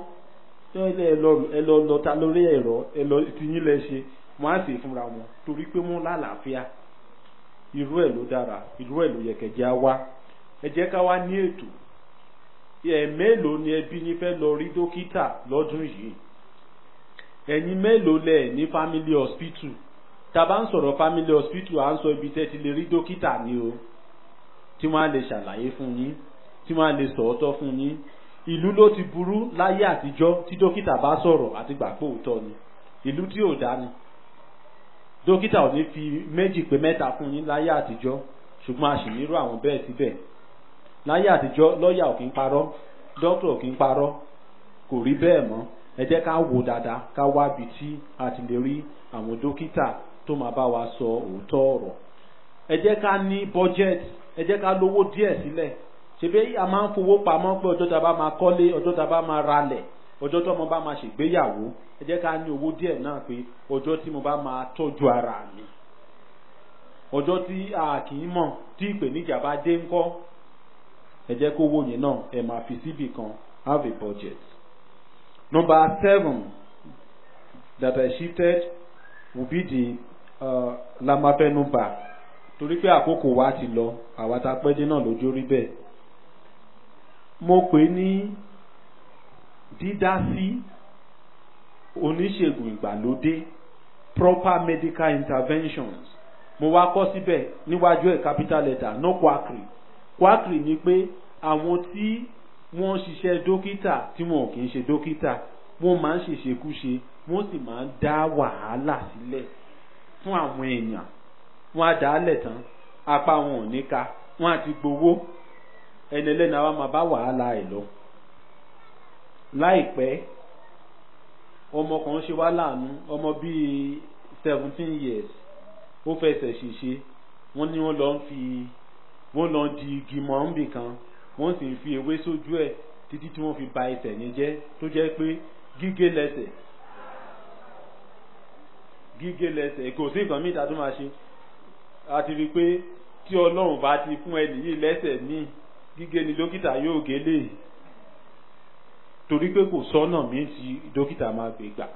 ẹ lọ lọ ta lórí ẹ̀rọ ẹ lọ tiyín lẹ ṣe wọ́n á sì fúnra wọn torí pé wọ́n lálàáfíà irú ẹ̀ ló dára irú ẹ̀ ló yẹ kẹjẹ á wá ẹ jẹ́ ká wá ní ètò ẹ mélòó ni ẹbí yín fẹ́ lọ rí dókítà lọ́dún yìí ẹ̀yin mélòó lẹ̀ ní family hospital tá a bá ń sọ̀rọ̀ family hospital à ń sọ ibi tẹ́ ti lè rí dókítà ni o tí wọ́n á lè ṣàlàyé fún yín tí wọ́n á lè sọ̀ọ́tọ́ fún yín ìlú ló ti burú láyé àtijọ́ tí dókítà bá sọ̀rọ̀ àti gbà pé òótọ́ ni ìlú tí ò dá ni dókítà ò ní fi méjì pé mẹ́ta fún yín láyé àtijọ́ ṣùgbọ́n a sì nírú àwọn bẹ́ẹ̀ síbẹ̀ láyé àtijọ́ lọ́ọ̀yà ò kí ń parọ́ dókítà ò kí ń parọ́ kò rí bẹ́ẹ̀ mọ́ ẹ jẹ́ ká wò dáadáa ká wá ibi tí a ti lè rí àwọn dókítà tó máa bá wa sọ òótọ́ ọ̀rọ̀ ẹ jẹ́ ká ní budget ẹ jẹ́ ká lówó díẹ̀ sílẹ̀ ṣebí a máa ń fowó pamọ́ pé ọjọ́ tá a bá máa kọ́lé ọjọ́ tá a bá máa ralẹ̀ ọjọ́ tó mo bá máa ṣègbéyàwó ẹ jẹ́ ká ní owó díẹ̀ náà pé ọjọ́ tí mo bá máa tọ́jú ara mi ọjọ́ tí a kì í mọ̀ tí ìpèníjà bá dé ńkọ́ ẹ jẹ́ kó owó yẹn náà ẹ máa fi síbì kan have a budget. number seven that I shifted will be the uh, lamafẹnuba torí pé àkókò wa ti lọ àwa tá a pẹ́ dé náà lójó rí bẹ́ẹ̀ mo pè ní dídá sí oníṣègùn ìgbàlódé proper medical interventions mo wá kọ́ síbẹ̀ níwájú ẹ̀ capital letter no quackery quackery ni pé àwọn tí wọ́n ṣiṣẹ́ dókítà tí wọn ò kì í ṣe dókítà wọ́n máa ń ṣèṣekúṣe wọ́n sì máa ń dá wàhálà sílẹ̀ fún àwọn èèyàn wọ́n á dá lẹ̀ tán apá wọn ò ní ka wọ́n á ti gbowó ẹni ẹlẹ́ni àwa máa bá wàhálà ẹ̀ lọ láìpẹ́ ọmọ kan ṣe wá láàánú ọmọ bíi seventeen years ó fẹsẹ̀ ṣèṣe wọ́n ní wọ́n lọ ń fi wọ́n lọ di igi mọ́ níbì kan wọ́n sì ń fi ewé sójú ẹ̀ títí tí wọ́n fi ba ẹsẹ̀ yẹn jẹ́ tó jẹ́ pé gígé lẹ́sẹ̀ gígé lẹ́sẹ̀ kò sí nǹkan míì tá a tún máa ṣe a ti rí i pé tí ọlọ́run bá ti fún ẹnì yìí lẹ́sẹ̀ míì gígé ni dókítà yóò gé lè torí pé kò sọ́nà míì tí dókítà máa gbé gbà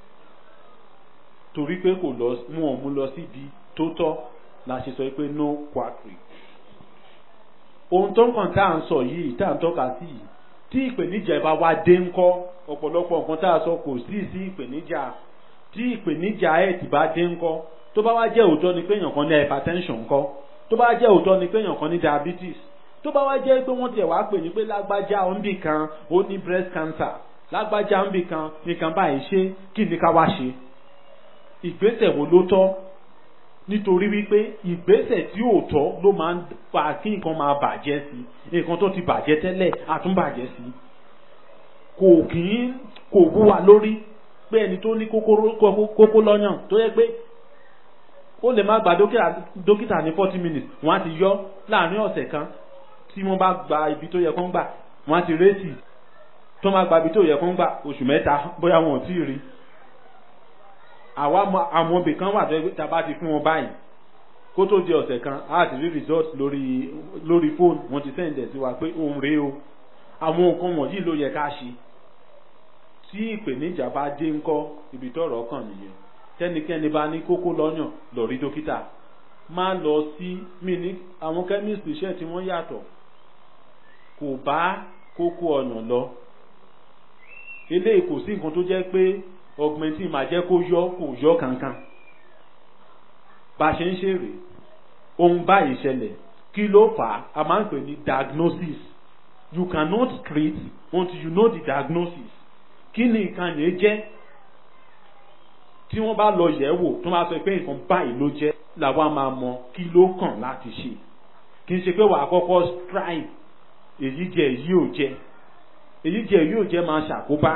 torí pé kò lọ mú ọ mú lọ síbi tó tọ́ la ṣe sọ pé no quackery ohun tó ń kàn tá à ń sọ yìí tá à ń tọ́ka sí yìí tí ìpèníjà ẹ bá wá dé ńkọ́ ọ̀pọ̀lọpọ̀ nǹkan tá a sọ kò sí sí ìpèníjà tí ìpèníjà ẹ̀ ti bá dé ńkọ́ tó bá wá jẹ́ òótọ́ ni pé èèyàn kan ní hypertension ńkọ́ tó bá jẹ́ òótọ́ ni pé èèyàn kan ní diabetes tó bá wá jẹ́ pé wọ́n tiẹ̀ wá pè ní pé lágbájá òǹbì kan ó ní breast cancer lágbájá òǹbì kan nìkan báyìí ṣe kí ni ká wá ṣe ìgbésẹ̀ wo ló tọ́ nítorí wípé ìgbésẹ̀ tí ò tọ́ ló máa ń fa kí nǹkan máa bàjẹ́ sí nǹkan tó ti bàjẹ́ tẹ́lẹ̀ àtúnbàjẹ́ sí kò kì í kò wú wa lórí pé ẹni tó ní kókó lọ́yàn tó yẹ pé ó lè má gba dókítà ní forty minutes wọ́n á ti yọ láàrin ọ̀sẹ̀ kan tí wọ́n bá gba ibi tó yẹ kó ń gbà wọ́n á ti rẹ́sì tó má gba ibi tó yẹ kó ń gbà oṣù mẹ́ta bóyá wọn ò tí ì rí àwa àwọn ibì kan wà tó yẹ pé tá a bá ti fún wọn báyìí kó tó di ọ̀sẹ̀ kan á ti rí result lórí lórí fóònù wọ́n ti sẹ́ǹdẹ̀ sí wa pé òun rèé o àwọn nǹkan wọ̀nyí ló yẹ ká ṣe tí ìpèníjà bá dé ńkọ́ ibi tọ́rọ̀ kàn nìyẹn tẹ́nikẹ́ni bá ní kókó lọ́yàn lọ rí dókítà má lọ sí mí ní àwọn chemist iṣẹ́ tí wọ́n yàtọ̀ kò bá kókó ọyàn lọ eléyìí kò sí nǹkan tó jẹ́ pé augmentin máa jẹ́ kó yọ kò yọ kankan bá a ṣe ń ṣe rèé ohun báyìí ṣẹlẹ̀ kí ló fà á a máa ń pè ní diagnosis you cannot treat until you know the diagnosis kí ni nǹkan yẹn jẹ́ tí wọ́n bá lọ yẹ̀ wò tó máa sọ pé nǹkan báyìí ló jẹ́ làwa máa mọ kí ló kàn láti ṣe kì í ṣe pé wàá kọ́kọ́ strive èyí jẹ èyí ò jẹ èyí jẹ èyí ò jẹ máa ṣàkóbá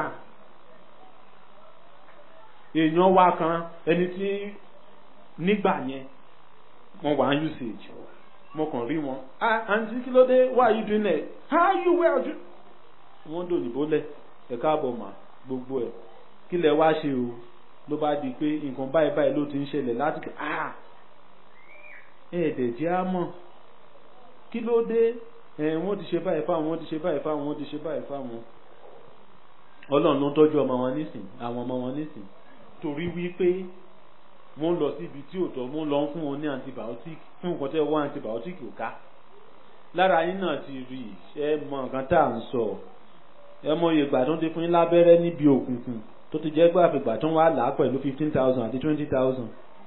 èèyàn wa kan ẹni tí nígbà yẹn wọ́n wà á usage mo kàn rí wọn ah àǹtí kí ló dé why you doing it how you well you wọ́n dòyìnbó lẹ̀ ẹ̀ka àbọ̀ mà gbogbo ẹ̀ kí lẹ wá ṣe o ló bá di pé nǹkan báyìí báyìí ló ti ń ṣẹlẹ̀ láti kẹ́ ah ẹ̀ẹ́dẹ̀ jẹ́ á mọ̀ kí ló dé ẹ̀ wọ́n ti ṣe báyìí fáwọn wọ́n ti ṣe báyìí fáwọn wọ́n ti ṣe báyìí fáwọn ọlọ́run ló ń tọ́jú ọmọ wọn nísìn àwọn ọmọ wọn nísìn torí wípé wọ́n lọ síbi tí ò tọ́ wọ́n lọ ń fún wọn ní antibiotic fún nǹkan tẹ́ wọ́n antibiotic ò ká lára yín náà ti rí ẹ mọ nǹkan tá à ń sọ ẹ mọ iye ìgbà tó ń ti fún yín lábẹ́rẹ́ níbi òkùnkùn tó ti jẹ́ pé àfìgbà tó ń wá là á pẹ̀lú fifteen thousand àti twenty thousand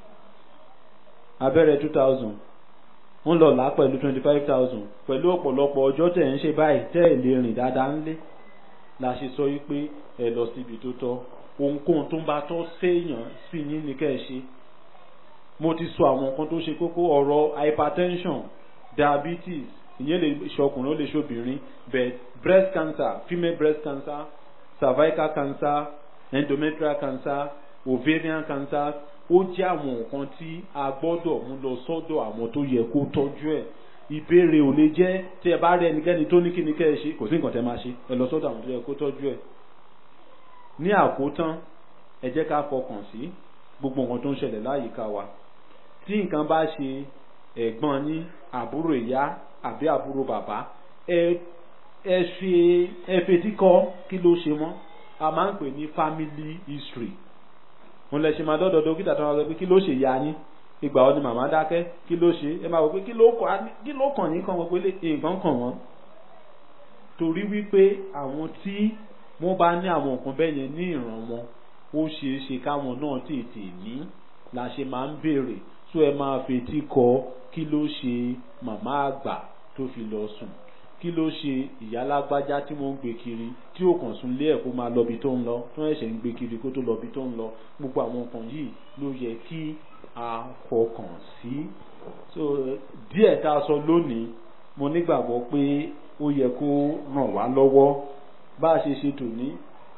abẹ́rẹ́ two thousand wọ́n lọ là á pẹ̀lú twenty five thousand pẹ̀lú ọ̀pọ̀lọpọ̀ ọjọ́ tẹ̀ ń ṣe báyìí tẹ́ ẹ̀ lè rìn dáadáa ńlé la ṣe sọ yí pé ẹ lọ síbi tó tọ́ ohunkóhun tó ń bá tọ́ séèyàn sí yín ní kẹ́ ẹ ṣe mo ti sọ àwọn nǹkan tó ṣe kókó ọ̀rọ̀ hypertension diabetes ìyẹn lè ṣọkùnrin ó lè ṣobìnrin but breast cancer female breast cancer cervical cancer endometrial cancer ovarian cancer ó jẹ́ àwọn nǹkan tí a gbọ́dọ̀ mú lọ sọ́dọ̀ àwọn tó yẹ kó tọ́jú ẹ̀ ìbéèrè ò lè jẹ́ tí ẹ bá rí ẹnikẹ́ni tó ní kíni kẹ́ ẹ ṣe kò sí nǹkan tẹ́ máa ṣe ẹ lọ sọ́dọ̀ àwọn tó yẹ kó tọ́jú ẹ̀ ní àkótán ẹ jẹ́ ká fọkàn sí gbogbo nǹkan tó ń ṣẹlẹ̀ láyìíká wa tí nǹkan bá ṣe ẹ̀gbọ́n ní àbúrò ìyá àbí àbúrò bàbá ẹ ẹ ṣe ẹ fetí kọ́ kí ló ṣe mọ́ a máa ń pè ní family history òun lè ṣe máa dọ́dọ̀ dókítà tó máa sọ pé kí ló ṣe ya yín ìgbà wo ni màmá dákẹ́ kí ló ṣe ẹ máa wò pé kí ló kàn kí ló kàn yín kàn wọ́n pé nǹkan kàn wọ́n torí wípé àwọn tí wọ́n bá ní àwọn nǹkan bẹ́ẹ̀ yẹn ní ìran wọn ó ṣeé ṣe káwọn náà tètè ní la ṣe máa ń béèrè tó ẹ máa fetí kọ kí ló ṣe màmá àgbà tó fi lọ sùn kí ló ṣe ìyá lágbájá tí wọ́n ń gbé kiri tí ó kàn sún lé ẹ̀ kó máa lọ́bi tó ń lọ tó ẹ̀ṣẹ̀ ń gbé kiri kó tó lọ́bi tó ń lọ gbogbo àwọn nǹkan yìí ló yẹ kí a fọkàn sí so díẹ̀ tá a sọ lónìí mo nígbàgbọ́ pé ó yẹ kó ràn wá lọ́wọ́ bá a ṣe ṣe tòní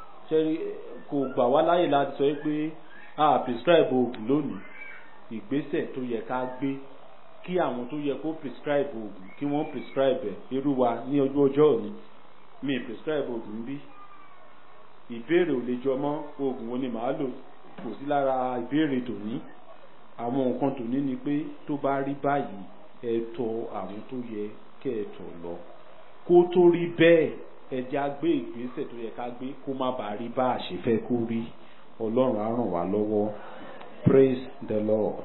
kò gbà wá láyè láti sọ pé a prescribe oògùn lónìí ìgbésẹ̀ tó yẹ ká gbé kí àwọn tó yẹ kó prescribe oògùn kí wọ́n prescribe ẹ̀ irú wa ní ojú ọjọ́ òní mi prescribe oògùn bí ìbéèrè ò lè jọ mọ́ oògùn wo ni màá lò kò sí lára ìbéèrè tòní àwọn nǹkan tòní ni pé tó bá rí báyìí ẹ tọ̀ àwọn tó yẹ kẹ́ ẹ tọ̀ lọ kó tó rí bẹ́ẹ̀ ẹ já gbé ìgbésẹ̀ tó yẹ ká gbé kó má bàa rí bá a ṣe fẹ́ kó rí ọlọ́run á ràn wá lọ́wọ́ praise the lord.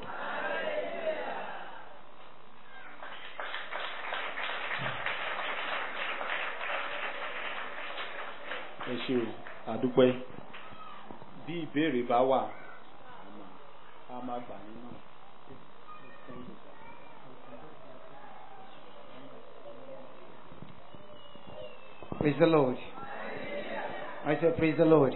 ẹ ṣe o àdúpẹ́ bí ìbéèrè bá wà a máa gbà nínú. Praise the Lord. I said, Praise the Lord.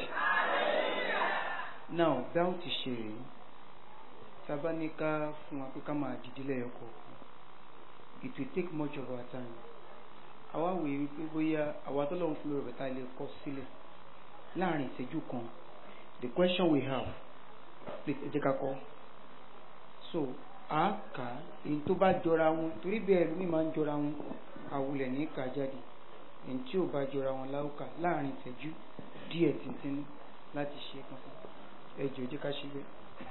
Now, bẹ́ẹ̀ ti ṣe rèé. Sábà ní ká fún wa pé ká máa dìde lẹ́yọ kọ̀ọ̀kan. It will take much of our time. Àwa wòye wípé bóyá àwa tó lọ́run fún mi rẹ̀ tá ilé kọ́ sílẹ̀ láàrin ìṣẹ́jú kan. The question we have, please ẹ jẹ́ ká kọ́. So, a kà á èyí tó bá jọra wọn torí bẹ́ẹ̀ lómi máa ń jọra wọn àwùlẹ̀ ní kà jáde èyí tí ò bá jọra wọn láwùkà láàrin ìtẹ́jú díẹ̀ tìǹtìǹ láti ṣe kankan ẹ jọ̀ọ́ jẹ́ ká ṣe bẹ́ẹ̀.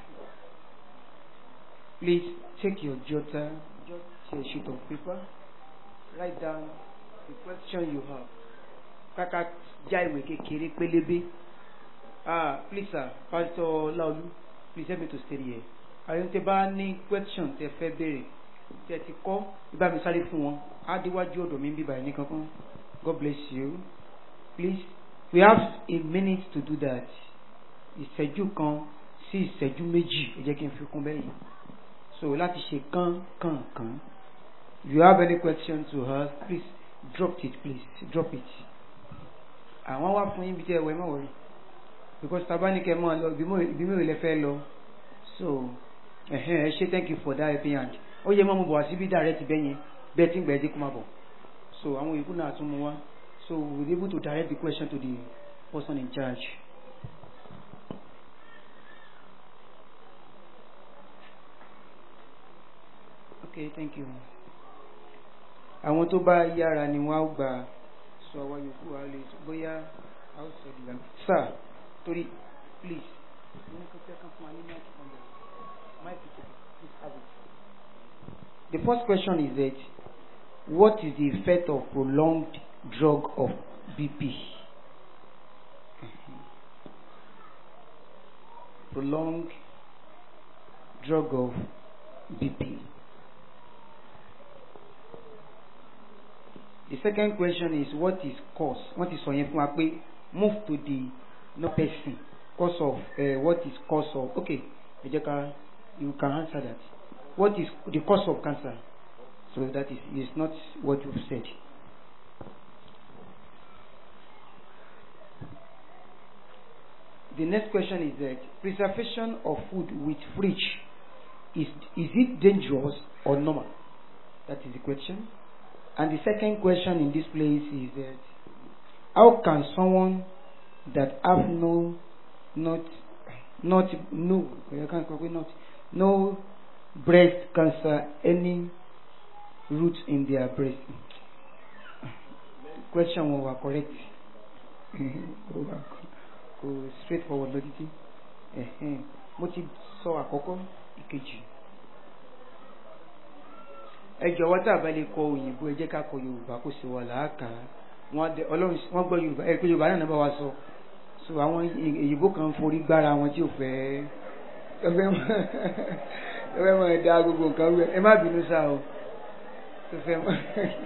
Please take your jotter just a sheet of paper write down the question you have kàkà já ìwé kékeré pélébé ah please sir Pastor Laolu please help me to stay here àyọ̀ tẹ bá ní question tẹ fẹ́ béèrè tẹ ti kọ́ ibà mi sáré fún wọn á déwájú ọ̀dọ̀ mi bíbá ẹni kankan God bless you please we have a minute to do that ìṣẹ́jú kan sí ìṣẹ́jú méjì ẹ jẹ́ kí n fi kún bẹ́ẹ̀ yìí so láti ṣe kán kán kán if you have any question to ask please drop it please drop it àwọn wá fún yín bí tẹ́ ẹ wọ ẹ má wọrí because tabanikẹ mọ́ ọ lọ ibi mẹ́rin lẹ fẹ́ lọ so ẹ̀hẹ́n ẹ ṣe thank you for that helping hand ó yẹ mọ́ mo bọ̀ wá síbí direct bẹ́ẹ̀ yẹn bẹ́ẹ̀ tí ń gbẹ̀ẹ́ dé kó má bọ̀ so àwọn ìkú náà tún mú wá so we were able to direct the question to the person in charge. okay thank you àwọn tó bá yára ni wọ́n á gbà sọ àwọn yòókù wa lè bóyá a ó sọ ìdìgbà sir torí please ní kò tẹ́ ká fún wa ní mic number mic please have it. the first question is that what is the effect of prolonged drug of BP? prolonged drug of BP. The second question is what is cause? What is sọ yẹn fún wa pé move to the no person cause of uh, what is cause of okay ẹ jẹ́ ká you can answer that. What is the cause of cancer? So that is is not what you said. The next question is that preservation of food with fridge is is it dangerous or normal? That is the question. And the second question in this place is that how can someone that have no not not no I can't call it not no breast cancer any root in their breast? Question wọn wà correct. Kò straightforward lọ títí. Mo ti sọ àkọ́kọ́ ìkejì ẹ jọ̀wọ́ tá a bá lè kọ òyìnbó ẹ jẹ́ ká kọ yorùbá kó sì wà láàkà wọn ọlọ́run wọn gbọ́ yorùbá ẹ pé yorùbá náà bá wa sọ so àwọn èyìnbó kan forí gbára wọn tí ò fẹ́ ẹ fẹ́ mọ ẹ dá gbogbo nǹkan rẹ ẹ má bínú sá o ẹ fẹ́ mọ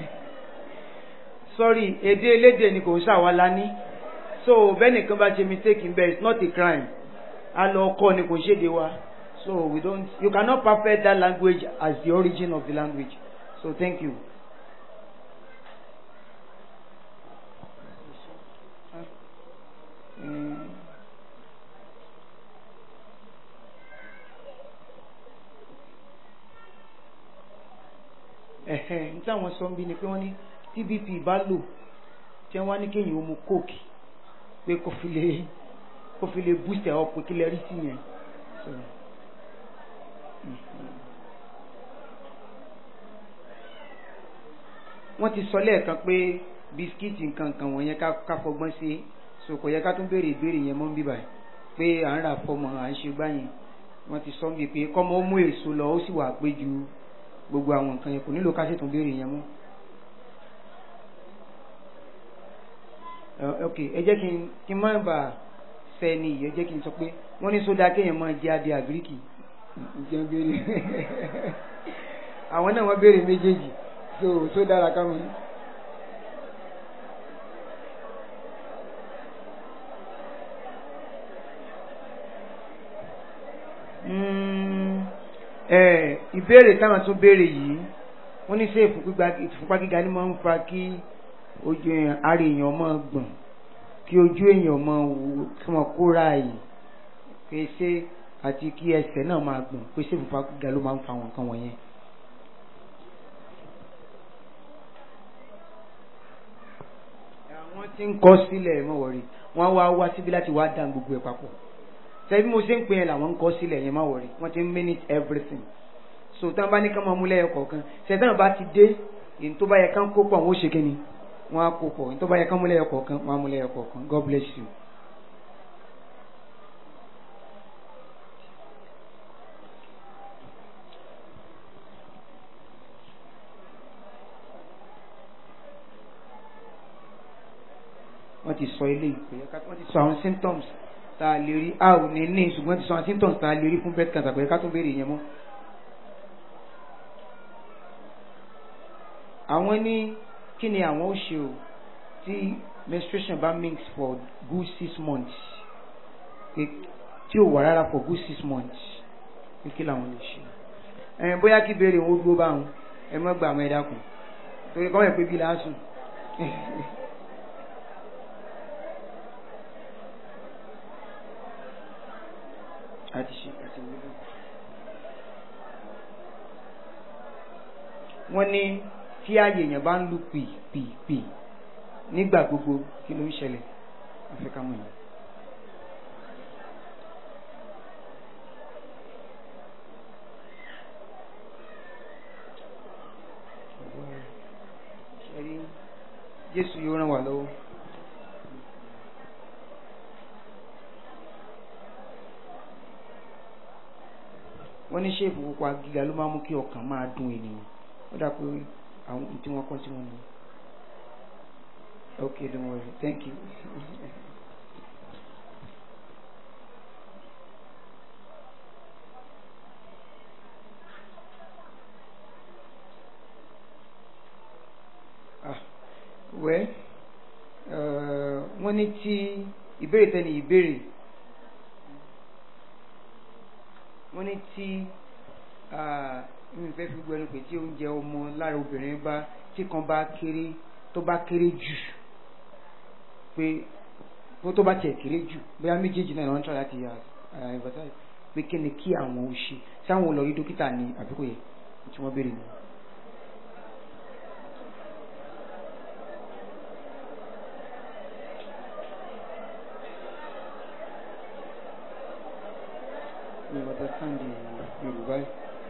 sorry èdè elédè ni kò ń ṣàwa lání so bẹ́ẹ̀ nìkan bá ṣe mistake in bed it's not a crime a lọ kọ́ ni kò ń ṣèdè wa. So we don't, you cannot perfect that language as the origin of the language. So thank you. Mm. Ẹ̀hẹ̀ ní táwọn sọ ń bí ni pé wọ́n ní tí BP bá lò tí wọ́n wá ní kéèyàn ó mu coke pé kó fi lè kó fi lè boost ẹ̀ up kí lè rí sí yẹn. So. wọ́n ti sọ lẹ́ẹ̀kan pé bisikíìtì nǹkan kan wọ̀nyẹn ká fọgbọ́n sí so kò yẹ ká tún béèrè ìbéèrè yẹn mọ́ ń bíbà pé à ń rà fọmọ à ń ṣe gbáyìn wọ́n ti sọ ń bí pé kọ́mọ ó mú èso lọ ó sì wà pé ju gbogbo àwọn nǹkan yẹn kò nílò ká sì tún béèrè yẹn mọ́. ok ẹ jẹ́ kí n má bà sẹ́ni yìí ẹ jẹ́ kí n sọ pé wọ́n ní sódà kéèyàn máa jẹ́ adé àgíríkì jẹun béèrè àwọn náà wọ́n béèrè méjèèjì so tó dára ká mọ̀. ìbéèrè táwọn tún béèrè yìí wọ́n ní ṣé ìfúnpá gíga ni máa ń fa kí ojú èèyàn ara èèyàn máa gbọ̀n kí ojú èèyàn máa wò kí wọ́n kóra yìí pèsè àti kí ẹsẹ̀ náà máa gbọ̀n pèsè fúnfà gíga ló máa ń fa àwọn nǹkan wọ̀nyẹn. àwọn tí ń kọ́ sílẹ̀ mọ̀ wọ̀rí wọ́n wá wá síbi láti wá dá gbogbo ẹ̀ papọ̀ sẹ́bí mo ṣe ń pè é làwọn ń kọ́ sílẹ̀ yẹn má wọ̀rí wọ́n ti ń minute everything so tí wọ́n bá ní ká máa mú lẹ́yọ kọ̀ọ̀kan ṣẹ̀dá bá ti dé èyí tó bá yẹ ká ń kó pọ̀ wọ́n ó ṣe kí ni wọ́n á kó pọ̀ èyí tó bá yẹ ká mú lẹ́yọ kọ̀ọ̀kan wọ́n á mú lẹ́yọ kọ̀ọ̀kan God bless you. wọ́n ti sọ ilé ìpè wọ́n ti sọ àwọn symptoms tá a lè rí a ò ní ní ṣùgbọ́n ti sọ àwọn symptoms tá a lè rí fún breast cancer pé ká tún béèrè yẹn mọ́. àwọn ní kí ni àwọn ó ṣe o tí menstruation bá mix for good six months pé tí ò wà rárá for good six months pé kí làwọn lè ṣe. ẹ bóyá kí béèrè wọn ó dúró báwọn ẹ má gbà àwọn ẹ̀dá kù torí kọ́ ẹ̀ pé bí lásùn. àti ṣe àti wúlò. wọ́n ní tí ààyè èèyàn bá ń lu pì pì pì nígbà gbogbo kí ló ń ṣẹlẹ̀ àfikà mọ̀ yẹn. ṣẹ́rí Jésù yóò ràn wá lọ́wọ́. wọ́n ní ṣéèpù pupa gíga ló máa mú kí ọkàn máa dùn ènìyàn ó dà pé àwọn tí wọ́n kọ́ tí wọ́n ní. okay don't worry thank you. ah well wọ́n ní tí ìbéèrè tẹ́ni ìbéèrè wọ́n ní tí mi fẹ́ fi gbẹnu pé tí oúnjẹ ọmọ lára obìnrin bá tí kan bá kéré tó bá kéré jù pé bó tó bá tiẹ̀ kéré jù bóyá méjèèjì náà wọ́n ń tọ́ láti emphasize pé kí ni kí àwọn ò ṣe sáwọn lọ rí dókítà ní àbíkò yẹn tí wọ́n béèrè nù. You understand the Yoruba?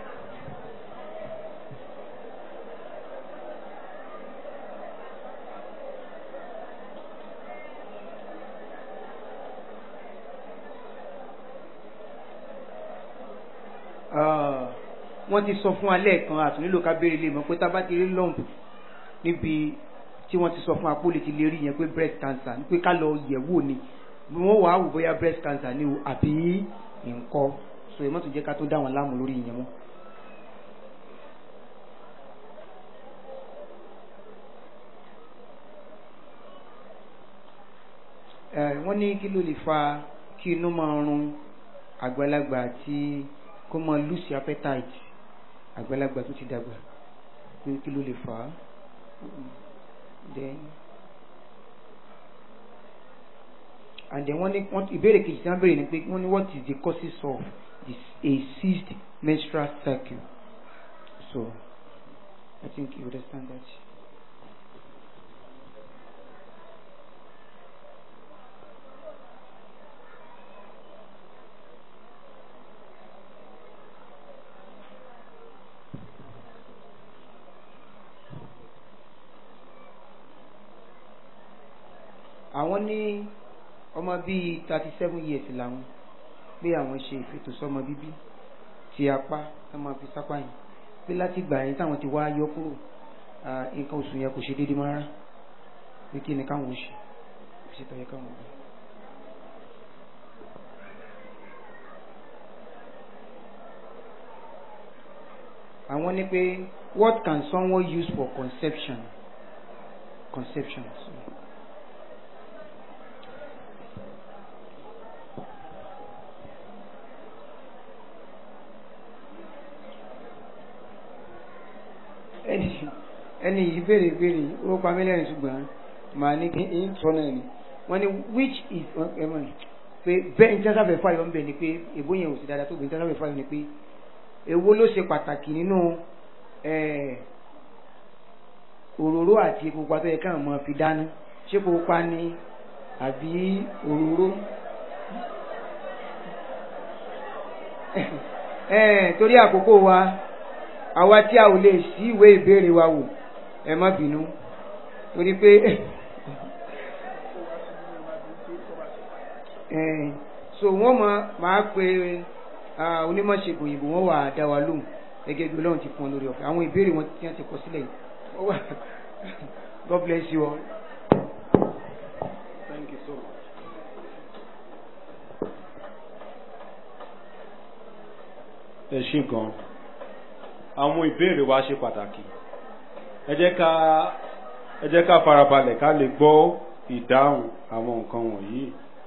wọ́n ti sọ fún alẹ́ kan àtún nílò ká béèrè lè mọ̀ pé tá a bá ti rí lump níbi tí wọ́n ti sọ fún apólè ti lè rí yẹn pé breast cancer ní pé ká lọ yẹ̀ wò ni wọ́n wàá wò bóyá breast cancer ni o àbí nǹkan so ẹ mọ́tò jẹ́ ká tó dá wọn láàmú lórí ìyẹn mọ́. wọ́n ní kí ló lè fa kí inú máa run àgbàlagbà àti kó máa lose appetite àgbàlagbà tó ti dàgbà pé kí ló lè fà á. then and then wọ́n ní wọ́n ìbéèrè kejì tí wọ́n béèrè ni pé wọ́n ní what is the causes of this a ceased menstrual cycle so I think you understand that. àwọn ní ọmọ bíi thirty seven years làwọn pé àwọn ṣe ìfètò sọmọ bíbí ti apá tá máa fi sápá yìí pé láti gbà yẹn táwọn ti wá yọ kúrò nǹkan oṣù yẹn kò ṣe déédéé máa rà pé kí ni káwọn ṣe kò sì tọ́yẹ káwọn gbà. àwọn ní pé what can someone use for conception conception. So. ẹni ẹni yìí béèrè béèrè ó pa mí lẹ́rìn ṣùgbọ́n màá ní kí n sọ náà ni wọ́n ní which is ẹ mọ̀ ní pé bẹ́ẹ̀ ní sáfẹ́ fáyọ̀ ń bẹ̀ ni pé èbó yẹn ò sí dáadáa tó bẹ̀ ní sáfẹ́ fáyọ̀ ni pé èwo ló ṣe pàtàkì nínú ẹ̀ òróró àti epo pupa tó yẹ káwọn máa fi dáná ṣé epo pupa ni àbí òróró ẹ̀ torí àkókò wa àwa tí a ò lè sí ìwé ìbéèrè wa wò ẹ má bínú torí pé ẹ̀ so wọ́n máa máa pe ah, onímọ̀ṣègùn òyìnbó wọ́n wà á dá wa lóhùn gẹ́gẹ́ bí ọlọ́run ti fún ọ lórí ọ̀fẹ́ àwọn ìbéèrè wọn tí wọ́n ti kọ sílẹ̀ yìí ó wà God bless you all. Thank you so much. ẹ ṣé gan àwọn ìbéèrè wa ṣe pàtàkì ẹ jẹ́ ká ẹ jẹ́ ká farabalẹ̀ ká lè gbọ́ ìdáhùn àwọn nǹkan wọ̀nyí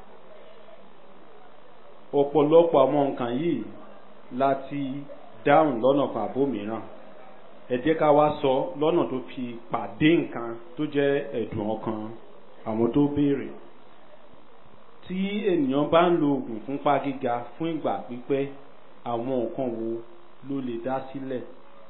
ọ̀pọ̀lọpọ̀ àwọn nǹkan yìí láti dáhùn lọ́nà kan àbó mìíràn ẹ jẹ́ ká wá sọ lọ́nà tó fi pàdé nǹkan tó jẹ́ ẹ̀dùn ọkàn àwọn tó béèrè tí ènìyàn bá ń lo oògùn fúnpá gíga fún ìgbà pípẹ́ àwọn nǹkan wo ló lè dá sílẹ̀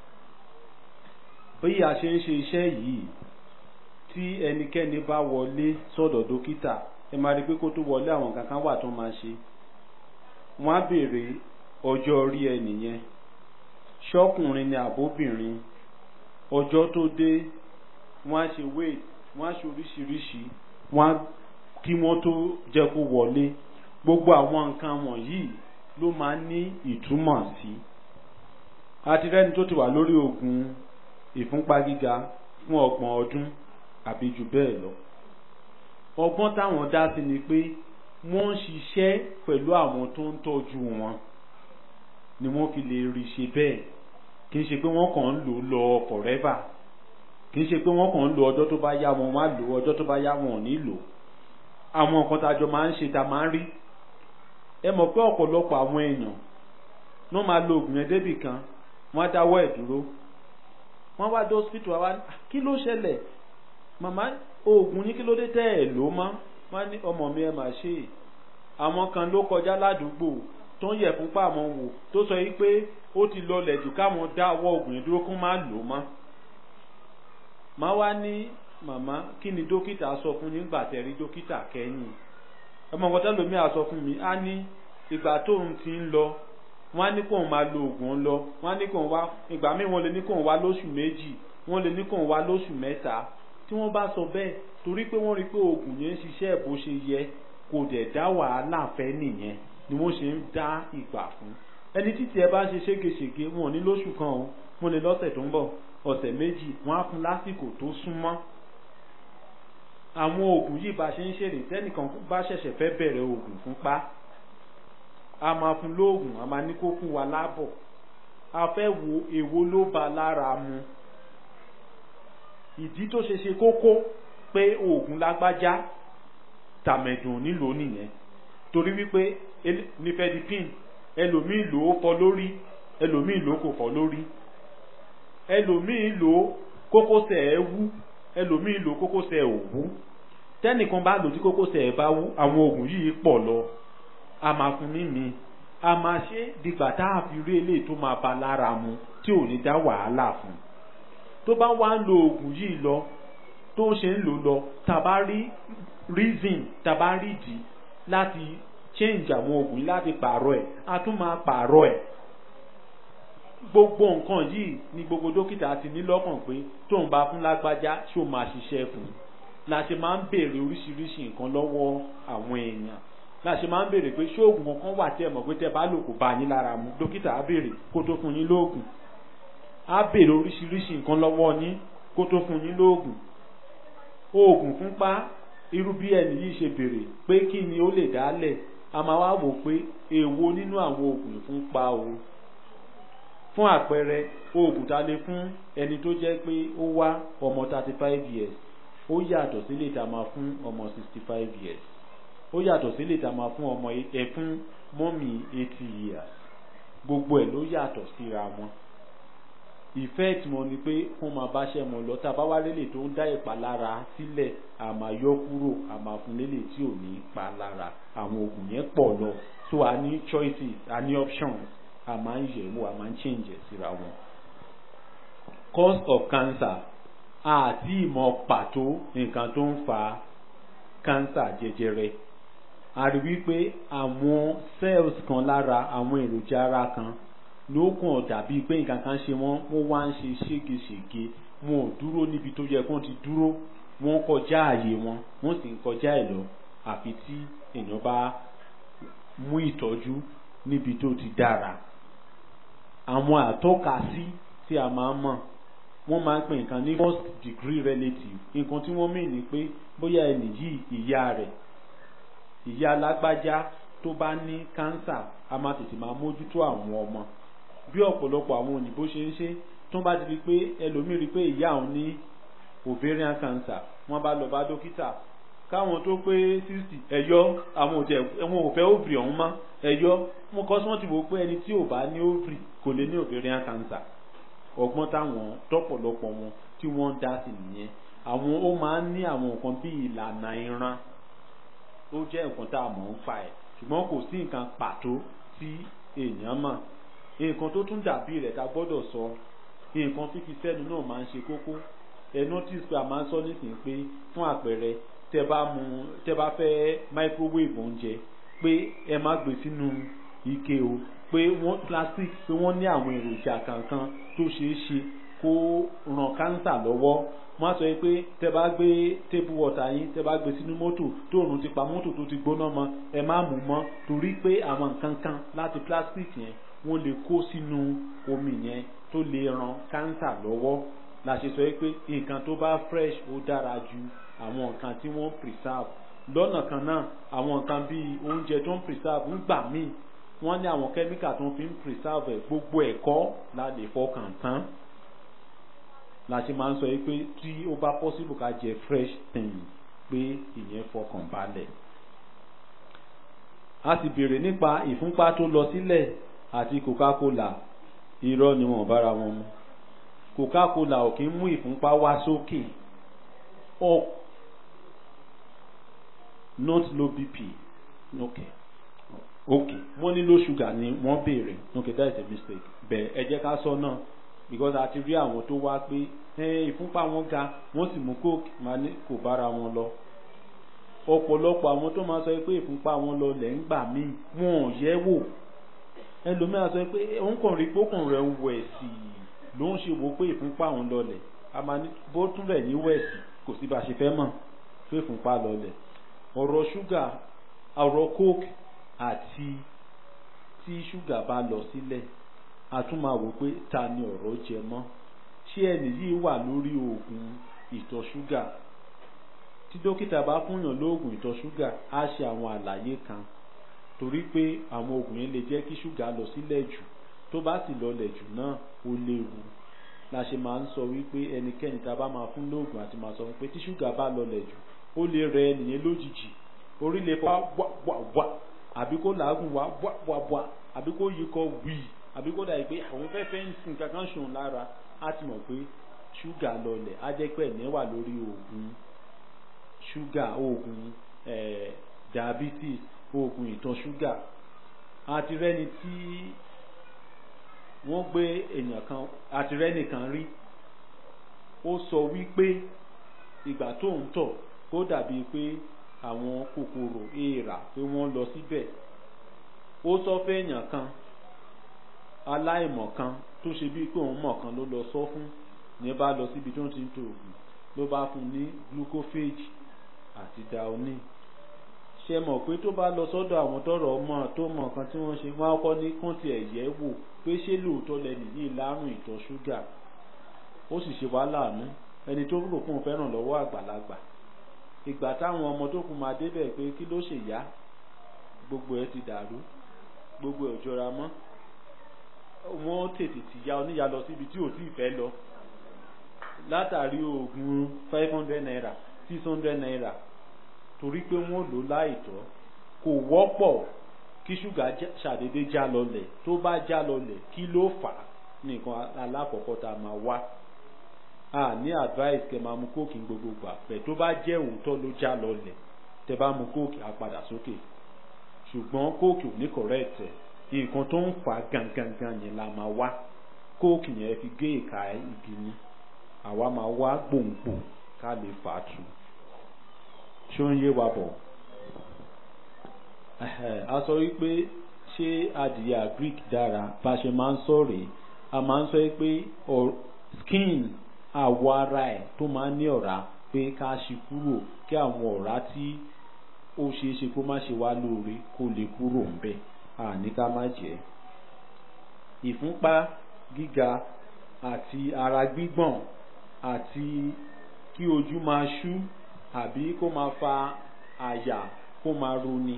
bí a ṣe ń ṣe iṣẹ́ yìí tí ẹnikẹ́ni bá wọlé sọ́dọ̀ dókítà ẹ máa rí pé kó tó wọlé àwọn kankan wà tó máa ṣe wọ́n á béèrè ọjọ́ orí ẹnìyẹn ṣọ́kùnrin ni àbóbìnrin ọjọ́ tó dé wọ́n á ṣe wait wọ́n á ṣe oríṣiríṣi wọ́n á kí wọ́n tó jẹ́ kó wọlé gbogbo àwọn nǹkan wọ̀nyí ló máa ń ní ìtumọ̀ sí àti rẹ́ni tó ti wà lórí oògùn ìfúnpá gíga fún ọgbọ̀n ọdún àbí jù bẹ́ẹ̀ lọ ọgbọ́n táwọn dá sí ni pé wọ́n ń ṣiṣẹ́ pẹ̀lú àwọn tó ń tọ́jú wọn ni wọ́n fi lè rí ṣe bẹ́ẹ̀ kì í ṣe pé wọ́n kàn ń lò lọ forever kì í ṣe pé wọ́n kàn ń lo ọjọ́ tó bá yá wọn wá lò ọjọ́ tó bá yá wọn ò ní lò àwọn nǹkan tá a jọ máa ń ṣe tá a máa ń rí ẹ mọ̀ pé ọ̀pọ̀lọpọ̀ àwọn èèyàn ló máa lo oògùn yẹn débì kan wọ́n á dáwọ́ ẹ̀ dúró wọ́n wá dé hospital wá kí ló ṣẹlẹ̀ màmá oògùn ní kí ló dé tẹ́ ẹ̀ ló mọ́ wọ́n ní ọmọ mi ẹ mà ṣe é àwọn kan ló kọjá ládùúgbò tó ń yẹ̀ fúnpá àwọn wò tó sọ yìí pé ó ti lọlẹ̀ jù káwọn dáwọ́ oògùn yẹn dúró kó má lò mọ́ má wá ní màmá kí ni dókítà sọ fún nígbà tẹ́ rí dókítà kẹ́yìn ọmọ nǹkan tẹ́lómi à sọ fún mi á ní ìgbà tóun ti ń lọ wọ́n á ní kóun máa lo oògùn lọ wọ́n á ní kóun wá ìgbà míì wọ́n lè ní kóun wá lóṣù méjì wọ́n lè ní kóun wá lóṣù mẹ́ta tí wọ́n bá sọ bẹ́ẹ̀ torí pé wọ́n rí pé oògùn yẹn ń ṣiṣẹ́ bó ṣe yẹ kò dẹ̀ dá wàhálà fẹ́ nìyẹn ni wọ́n ṣe ń dá ìgbà fún ẹni títí ẹ bá ṣe ségesège wọn ò ní lóṣù kan o wọ́n lè lọ́sẹ̀ tó ń bọ̀ ọ̀sẹ̀ méjì wọ́n á fún lásìkò tó súnmọ́ àwọn oògùn yìí bá ṣe ń ṣèrè tẹ́nìkan bá ṣẹ̀ṣẹ̀ fẹ́ bẹ̀rẹ̀ oògùn fúnpá a máa fún lóògùn a máa ní kó fún wa lábọ̀ a fẹ́ wo èwo ló ba lára mu ìdí tó ṣe ṣe kókó pé oògùn lágbájá tàmẹ̀dùn nílò nìyẹn torí wípé nifedipin ẹlòmíì lò ó fọ lórí ẹlòmíì lò ó kò fọ lórí ẹlòmíì lò ó kókósẹ̀ ẹ̀ wú ẹlòmíì lò kókósẹ̀ ẹ̀ ò wú tẹ́nìkan bá lò tí kókósẹ̀ ẹ̀ bá wú àwọn oògùn yìí pọ̀ lọ a máa fún ní mi a máa ṣe dìgbà tá a fi rí eléyìí tó máa ba lára mu tí ò ní dá wàhálà fún tó bá wá ń lo oògùn yìí lọ tó ṣe ń lò lọ tàbá rí reason tàbá rí ìdí láti change àwọn oògùn yìí láti pààrọ̀ ẹ̀ a tún máa pààrọ̀ ẹ̀ gbogbo nǹkan yìí ni gbogbo dókítà ti ní lọ́kàn pé tóun bá fún lágbájá ṣó máa ṣiṣẹ́ fún un la ṣe máa ń béèrè oríṣiríṣi nǹkan lọ́wọ́ àwọn èèyàn la ṣe máa ń béèrè pé ṣóògùn kankan wà tẹ́ mọ̀ pé tẹ́ bá lò kò bá yín lára mu dókítà á béèrè kó tó fún yín lóògùn á béèrè oríṣiríṣi nǹkan lọ́wọ́ yín kó tó fún yín lóògùn oògùn fúnpá irú bí ẹni yìí ṣe béèrè pé kí ni ó lè dálẹ̀ a máa wá wò pé èwo nínú àwọn oògùn ìfúnpá o fún àpẹẹrẹ oògùn tá a lè fún ẹni tó jẹ́ pé ó wá ọmọ thirty five years ó yàtọ̀ sílé tá a máa fún ọmọ sixty five years ó yàtọ̀ sílé tá a máa fún ọmọ ẹ fún mọ́mì eighty years gbogbo ẹ̀ ló yàtọ̀ síra wọn ìfẹ́ tí mo ní pé wọ́n máa báṣẹ́ mọ̀ lọ tá a bá wá lélẹ̀ tó ń dá ìpalára sílẹ̀ àmà yọ kúrò àmà fún lélẹ̀ tí ò ní pa lára àwọn oògùn yẹn pọ̀ lọ so a ní choices a ní options a máa ń yẹ̀wò a máa ń change ẹ̀ síra wọn. cause of cancer àti ìmọ̀ pàtó nǹkan tó ń fa cancer jẹjẹrẹ a rí wípé àwọn cells kan lára àwọn èròjà ara kan ló kàn dàbí pé nǹkan kan ṣe wọ́n wọ́n wá ń ṣe ségesège wọn ò dúró níbi tó yẹ kó ti dúró wọ́n kọjá ààyè wọn wọ́n sì ń kọjá ẹ̀ lọ àfi tí èèyàn bá mú ìtọ́jú níbi tó ti dára àwọn àtọ́kasí tí a máa ń mọ̀ wọ́n máa ń pè nǹkan ní first degree relative nǹkan tí wọ́n mìn ní pé bóyá ẹnì yìí ìyá rẹ̀ ìyá alágbájá tó bá ní cancer a máa tètè máa mójútó àwọn ọmọ bí ọ̀pọ̀lọpọ̀ àwọn òyìnbó ṣe ń ṣe tó bá ti rí pé ẹlòmíì rí pé ìyá òun ní ovarian cancer wọ́n bá lọ bá dókítà káwọn tó pé sixty ẹ̀yọ́ àwọn òtẹ̀ wọn ò fẹ́ ovary ọ̀hún mọ́ ẹ̀yọ́ mo kọ́ sí wọ́n ti wò pé ẹni tí ò bá ní ovary kò lè ní ovarian cancer ọgbọ́n táwọn tọ́pọ̀lọpọ̀ wọn tí wọ́n ń dá sí nìyẹn àwọn ó máa ń ní àwọn nǹkan bíi ìlànà ìran ó jẹ́ nǹkan tá a mọ̀ ń fa ẹ̀ ṣùgbọ́n kò sí nǹkan pàtó tí èèyàn mọ̀ nǹkan tó tún dàbí rẹ̀ ká gbọ́dọ̀ sọ nǹkan fífi sẹ́nu náà máa ń ṣe kókó ẹ notice pé a máa ń sọ nísìnyí pé fún àpẹẹrẹ tẹ bá mu tẹ bá fẹ́ microwave oúnjẹ pé ẹ má gbé sínú ike o pé wọ́n plastic pé wọ́n ní àwọn èròjà kankan tó ṣeé ṣe kó ràn kánsà lọ́wọ́ wọ́n á sọ pé tẹ bá gbé table water yín tẹ bá gbé sínú mọ́tò tó òrùn ti pa mọ́tò tó ti gbóná mọ́ ẹ má mú mọ́ torí pé àwọn nǹkan kan láti plastic yẹn wọ́n lè kó sínú omi yẹn tó lè ràn kánsà lọ́wọ́ la ṣe sọ pé nǹkan tó bá fresh ó dára ju àwọn nǹkan tí wọ́n preserve lọ́nà kan náà àwọn nǹkan bíi oúnjẹ tó ń preserve ń gbà míì wọ́n ní àwọn kẹ́míkà tó ń fi ń preserve ẹ̀ gbogbo ẹ̀kọ́ la lè fọkàn tán la ṣe máa ń sọ pé tí ó bá possible ká jẹ fresh thing pé ìyẹn fọkàn balẹ̀. a sì béèrè nípa ìfúnpá tó lọ sílẹ̀ àti coca-cola irọ́ ni wọ́n bára wọn mu coca-cola ò kí ń mú ìfúnpá wá sókè up not low bp okay okay wọ́n ní low sugar ni wọ́n béèrè okay that is a mistake bẹ́ẹ̀ ẹ jẹ́ ká sọ náà because a ti rí àwọn tó wá pé ìfúnpá wọn ga wọ́n sì mú coke máa ní kò bára wọn lọ ọ̀pọ̀lọpọ̀ àwọn tó máa sọ pé ìfúnpá wọn lọ lẹ̀ ń gbà míì wọn ò yẹ̀ wò ẹlòmíràn sọ pé òun kàn rí pókùn rẹ̀ ń wẹ̀ sí i ló ń ṣe wò pé ìfúnpá òun lọlẹ̀ a máa ní bó tún rẹ̀ ní wẹ̀sì kò sí bá a ṣe fẹ́ mọ̀ pé ìfúnpá lọlẹ̀ ọ̀rọ̀ ṣúgà ọ̀rọ̀ coke àti tí ṣúgà bá lọ sílẹ̀ a tún máa wò pé ta ni ọ̀rọ̀ jẹ mọ́ ṣé ẹnì yìí wà lórí oògùn ìtọ̀ ṣúgà tí dókítà bá fúnyàn lóògùn ìtọ̀ ṣúgà á ṣe àwọn àlàyé kan torí pé àwọn oògùn yẹn lè jẹ́ kí ṣúgà lọ sílẹ̀ jù tó bá sì lọlẹ̀ jù náà ó léwu la ṣe máa ń sọ wípé ẹnikẹ́ni tá a bá máa fún lóògùn àti máa sọ pé tí ṣúgà bá lọlẹ̀ jù ó lè rẹ ẹnìyẹn lójijì orí lè fọ́ wá wá wá àbí kó làágùn wá wá wá wá àbí kó yí kọ wíì àbí kó dàbí pé àwọn fẹ́fẹ́ ń sin kankan ṣòun lára á ti mọ̀ pé ṣúgà lọlẹ̀ á jẹ́ pé ẹ̀ní wà lórí oògùn ṣúgà oògùn diabetes oògùn ìtọ̀ ṣúgà àti rẹ́ni tí wọ́n gbé èèyàn kan àti rẹ́ni kan rí ó sọ wípé ìgbà tó ń tọ̀ kó dàbí pé àwọn kòkòrò èèrà pé wọ́n lọ síbẹ̀ ó sọ fẹ́ èèyàn kan aláìmọ̀ kan tó ṣe bíi pé òun mọ̀ kan ló lọ sọ fún ní bá lọ síbi tó ń ti ń to oògùn ló bá fún ní glucophage àti daonin ṣe mọ̀ pé tó bá lọ sọ́dọ̀ àwọn tọrọ ọmọ tó mọ̀ kan tí wọ́n ṣe wọ́n á kọ́ ní kán tiẹ̀ yẹ̀ wò pé ṣé lóòótọ́ lẹni yìí lárùn ìtọ̀ ṣúgà ó sì ṣe wá láàánú ẹni tó rò fún un fẹ́ràn lọ́wọ́ àgbàlagbà ìgbà táwọn ọmọ tó kù máa débẹ̀ pé kí ló ṣe yá gbogbo ẹ ti dàrú gbogbo ẹ ò jọra mọ́ wọ́n tètè ti ya oníyà lọ síbi tí ò tí ì fẹ́ lọ látàrí oògùn five hundred naira six hundred naira torí pé wọ́n lò láìtọ́ kò wọ́pọ̀ kí ṣúgà ṣàdédé já lọlẹ̀ tó bá já lọlẹ̀ kí ló fà á nìkan alákọ̀ọ́kọ́ tá a máa wá a ní advice kẹ́ máa mu kóòkì gbogbo gbà pẹ̀ tó bá jẹ́ òótọ́ ló já lọlẹ̀ tẹ́ bá mu kóòkì á padà sókè ṣùgbọ́n kóòkì ò ní correct ẹ̀ nǹkan tó ń fà gangan yẹn la máa wá kóòkì yẹn fi gé ìka igi ni àwa máa wá gbòǹgbò ká lè fà á tu ṣó ń yé wa bọ̀ a sọ wípé ṣé adìyẹ agric dára bá ṣe máa ń sọ rèé a máa ń sọ pé skin àwọ̀ ara ẹ̀ tó máa ń ní ọ̀rá pé ká ṣí kúrò kí àwọn ọ̀rá tí ó ṣeé ṣe kó má ṣe wá lóore kó lè kúrò ńbẹ̀ àní ká má jẹ́ ìfúnpá gíga àti ara gbígbọ̀n àti kí ojú máa ṣú àbí kó máa fa àyà kó máa roni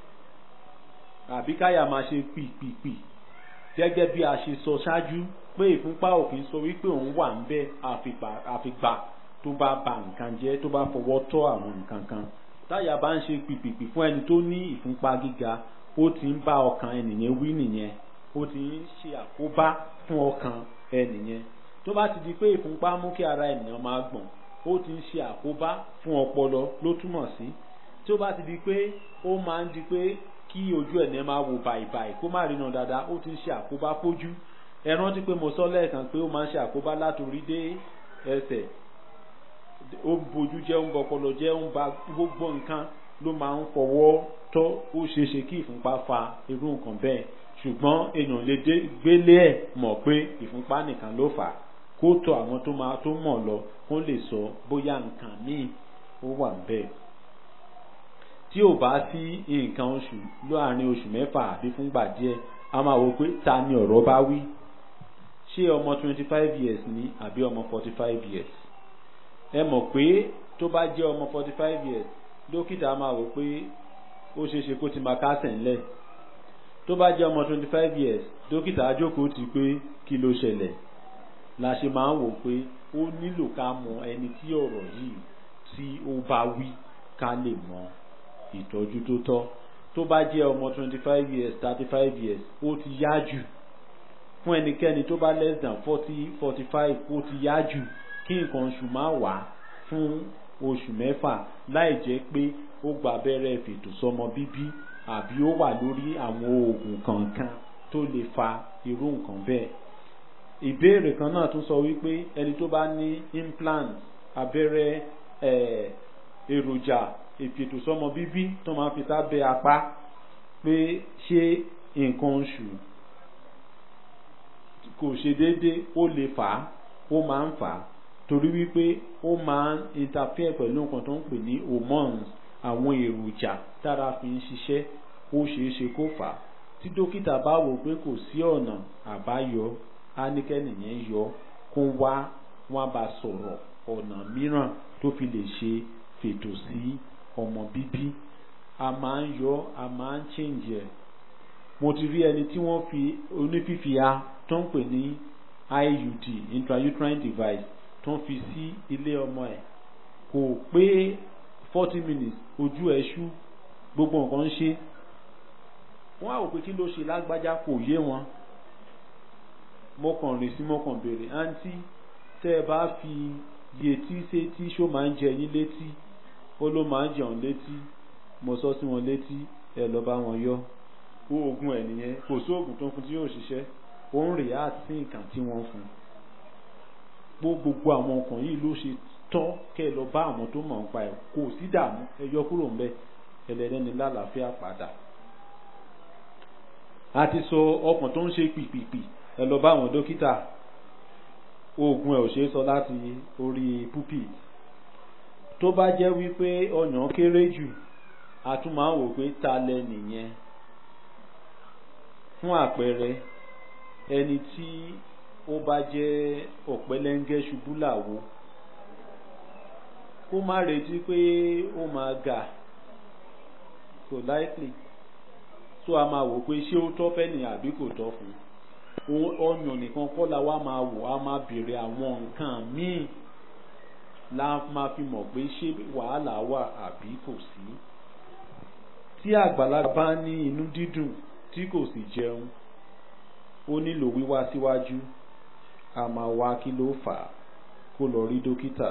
àbí káyà máa ṣe pìpìpì gẹ́gẹ́ bí a ṣe sọ ṣáájú pé ìfúnpá òfin sọ wípé òun wà ń bẹ àfìgbà tó bá ba nǹkan jẹ́ tó bá fọwọ́ tọ́ àwọn nǹkan kan táyà bá ń ṣe pìpìpì fún ẹni tó ní ìfúnpá gíga ó ti ń bá ọkàn ẹnìyẹn wí nìyẹn ó ti ń ṣe àkóbá fún ọkàn ẹnìyẹn tó bá ti di pé ìfúnpá mú kí ara ènìyàn máa gbọ̀n ó ti ń ṣe àkóbá fún ọpọlọ ló túmọ̀ sí tí ó bá ti di pé ó máa ń di pé kí ojú ẹ̀ ní máa wò bàìbàì kó má ríran dáadáa ó ti ń ṣe àkóbá fójú ẹ rántí pé mo sọ lẹ́ẹ̀kan pé ó máa ń ṣe àkóbá látòrí dé ẹsẹ̀ ó ń bojú jẹ́ ń bọpọlọ jẹ́ ń ba gbogbo nǹkan ló máa ń fọwọ́ tọ́ ó ṣeé ṣe kí ìfúnpá fa irú nǹkan bẹ́ẹ̀ ṣùgbọ́n èèyàn lè dé gbélé ẹ̀ mọ̀ pé ìfúnpá nìkan ló fà á kó tọ àwọn tó máa tó mọ̀ lọ kó lè sọ bóyá nǹkan míì ó wà bẹ́ẹ̀ tí ò bá sí nǹkan oṣù láàrin oṣù mẹ́fà àbí fúngbà díẹ̀ a máa wò pé ta ni ọ̀rọ̀ bá wí ṣé ọmọ twenty five years ni àbí ọmọ forty five years ẹ mọ̀ pé tó bá jẹ́ ọmọ forty five years dókítà máa wò pé ó ṣeé ṣe kó ti máa kásẹ̀ ńlẹ̀ tó bá jẹ́ ọmọ twenty five years dókítà ajókòó ti pé kí ló ṣẹlẹ̀ la ṣe máa ń wò pé ó nílò ká mọ ẹni tí ọ̀rọ̀ yìí tí ó bá wí ká lè mọ ìtọ́jú tó tọ́ tó bá jẹ́ ọmọ twenty five years thirty five years ó ti yá jù fún ẹnikẹ́ni tó bá less than forty forty five ó ti yá jù kí nǹkan oṣù máa wà fún oṣù mẹ́fà láì jẹ́ pé ó gba abẹ́rẹ́ fètò sọmọ bíbí àbí ó wà lórí àwọn oògùn kankan tó lè fa irú nǹkan bẹ́ẹ̀. ìbéèrè kan náà tún sọ wípé ẹni tó bá ní implant abẹ́rẹ́ èròjà ìfètò sọmọ bíbí tó máa fi sábẹ́ apá pé ṣé nǹkan oṣù kò ṣe déédéé ó lè fà á ó máa ń fà á torí wípé ó máa ń interfere pẹ̀lú nǹkan tó ń pè ní hormones àwọn èròjà tára fi ń ṣiṣẹ́ ó ṣeé ṣe kó fà á tí dókítà bá wò pé kò sí ọ̀nà àbáyọ á ní kẹ́nìyẹn yọ kó wá wọn bá sọ̀rọ̀ ọ̀nà mìíràn tó fi lè ṣe fètò sí ọmọ bíbí a máa ń yọ a máa ń change ẹ̀ mo ti rí ẹni tí wọ́n fi onífífi a tó ń pè ní IUD intrauterine device tó ń fi sí ilé ọmọ ẹ̀ kò pé forty minutes ojú ẹ̀ ṣú gbogbo nǹkan ń ṣe wọ́n á wò pé kí ló ṣe lágbájá kò yé wọn mo kàn rìn sí mo kàn béèrè àǹtí tẹ́ ẹ bá fi yetí sétí ṣó máa ń jẹ yín létí ó ló máa ń jẹun létí mo sọ sí wọn létí ẹ lọ bá wọn yọ oògùn ẹ nìyẹn kò sí oògùn tó ń fún tí yóò ṣiṣẹ́ ó ń rè á sí nǹkan tí wọ́n fún gbogbo àwọn nǹkan yìí ló ṣe tọ́ kẹ́ ẹ lọ bá àwọn tó mọ̀ nípa ẹ̀ kò sí dààmú ẹ yọ kúrò ńbẹ̀ ẹlẹ́dẹ́ni lálàáfíà padà a ti sọ ọkàn tó ń ṣe pìpìpì ẹ lọ bá àwọn dókítà oògùn ẹ ò ṣeé sọ láti orí pulpit tó bá jẹ́ wípé ọyàn kéré jù a tún máa ń wò pé ta lẹ nìyẹn fún àpẹẹrẹ ẹni tí ó bá jẹ́ ọ̀pẹ́lẹ́ngẹ́ ṣubú làwo kó má retí pé ó máa gà kò likely so a máa wò pé ṣé ó tọ́ fẹ́ nìyẹn àbí kò tọ́ fún un ọyàn nìkan kọ́ la wá máa wò á máa béèrè àwọn nǹkan míì la máa fi mọ̀ pé ṣé wàhálà wà àbí kò sí. tí àgbàlagbà bá ní inú dídùn tí kò sì jẹun ó nílò wíwá síwájú a máa wá kí ló fà á kó lọ rí dókítà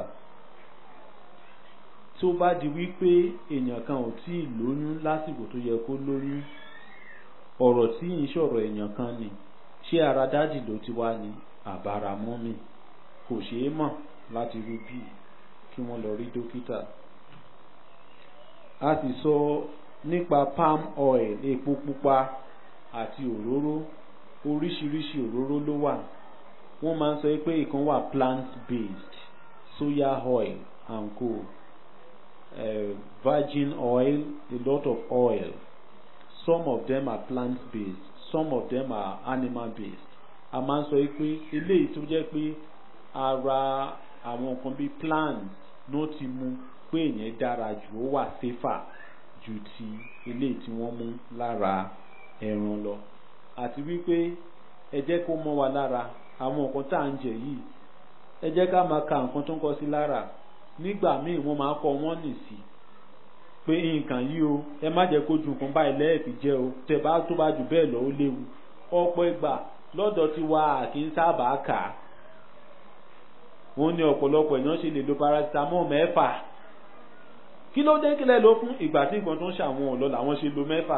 tó bá di wípé èèyàn kan ò tí ì lóyún lásìkò tó yẹ kó lóyún ọ̀rọ̀ tí ń ṣọ̀rọ̀ èèyàn kan ni ṣé ara dádì ló ti wá ní àbára mọ́mì kò ṣeé mọ̀ láti rí bí kí wọ́n lọ rí dókítà a sì sọ nípa palm oil epo pupa àti òróró oríṣiríṣi òróró ló wà wọ́n máa ń sọ pé ìkan wà plant based soya oil and co uh, virgin oil a lot of oil some of them are plant based some of them are animal based a máa ń sọ pé eléyìí tó jẹ́ pé ara àwọn nǹkan bíi plant ló ti mú pé ìyẹn dára jù ó wà safer ju ti eléyìí tí wọ́n mú lára ẹran lọ àti wípé ẹ jẹ́ kó mọ́ wa lára àwọn nǹkan tá à ń jẹ yìí ẹ jẹ́ ká máa ka nǹkan tó ń kọ sí lára nígbà míì wọ́n máa kọ wọ́n nì sí pé nǹkan yìí o ẹ má jẹ́ kó ju nǹkan báyìí lẹ́ẹ̀fì jẹ́ o tẹ̀ bá tó bá jù bẹ́ẹ̀ lọ ó léwu ọ̀pọ̀ ìgbà lọ́dọ̀ tí wa kì í sábà kà á wọ́n ní ọ̀pọ̀lọpọ̀ èèyàn ṣe lè lo paracetamol mẹ́fà kí ló dé kílẹ̀ ló fún ìgbà tí nǹkan tó ń ṣàwọn ọ̀lọ́ làwọn ṣe lo mẹ́fà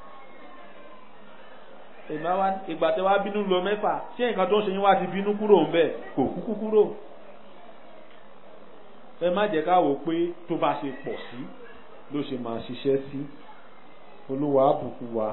ìgbà tí wàá bínú lo mẹ́fà ṣé nǹkan tó ń ṣe yín wá ti bínú kúrò ń bẹ̀ kò kúkú kúrò ẹ má jẹ́ ká wò pé tó bá ṣe pọ̀ sí ló ṣe máa ṣiṣẹ́ sí olúwa àbùkù wa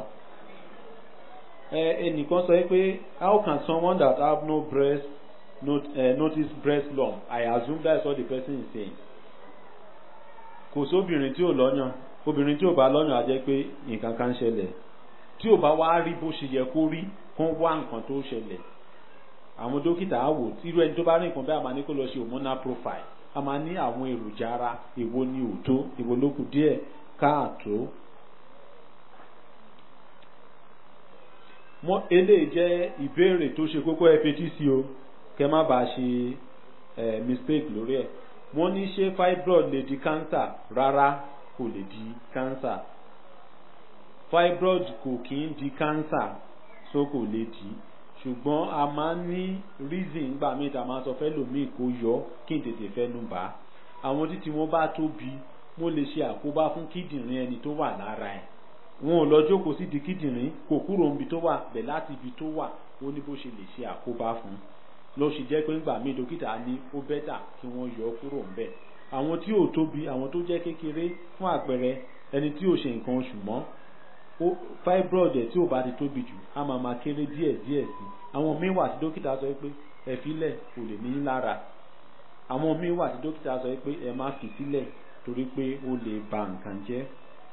ẹnìkan sọ pé how can someone that have no breast not, uh, notice breast lump I assume that's what the person is saying kò sóbìnrin tí ò lọ́yàn obìnrin tí ò bá lọ́yàn á jẹ́ pé nǹkan kan ṣẹlẹ̀ tí ò bá wá rí bó ṣe yẹ kó rí kó wá nǹkan tó ṣẹlẹ̀ àwọn dókítà á wò tí irú ẹni tó bá rí nǹkan bẹ́ẹ̀ a máa ní kó lọ ṣe hormonal profile a máa ní àwọn èròjà ara èwo ni ò tó èwo ló kù díẹ̀ káàtó. mọ eléyìí jẹ́ ìbéèrè tó ṣe kókó ẹ fetí sí o kẹ má bàa ṣe mistake lórí ẹ̀ wọ́n ní ṣé fibroid lè di cancer rárá kò lè di cancer fibroid kò kí ń di cancer so kò lè di ṣùgbọ́n a máa ń ní reason gbà mí ta máa sọ fẹ́ lòmíì kó yọ kí n tètè fẹ́ nu bá àwọn títí wọn bá tóbi mo lè ṣe àkóbá fún kíndìnrín ẹni tó wà lára ẹ̀ wọn ò lọ jókòó sí di kíndìnrín kò kúrò níbi tó wà bẹ̀ láti ibi tó wà ó ní bó ṣe lè ṣe àkóbá fún ló ṣe jẹ́ pé ńgbà míì dókítà ní ó bẹ́tà kí wọ́n yọ kúrò ńbẹ̀ àwọn tí ò tóbi àwọn tó jẹ́ kékeré fún àpẹẹrẹ ẹni tí ò ṣe nǹkan oṣù mọ́ fibroid ẹ̀ tí ò bá ti tóbi jù á máa máa kéré díẹ̀ díẹ̀ sí àwọn míì wà tí dókítà sọ pé ẹ filẹ̀ kò lè ní lára àwọn míì wà tí dókítà sọ pé ẹ má fi sílẹ̀ torí pé ó lè ba nǹkan jẹ́.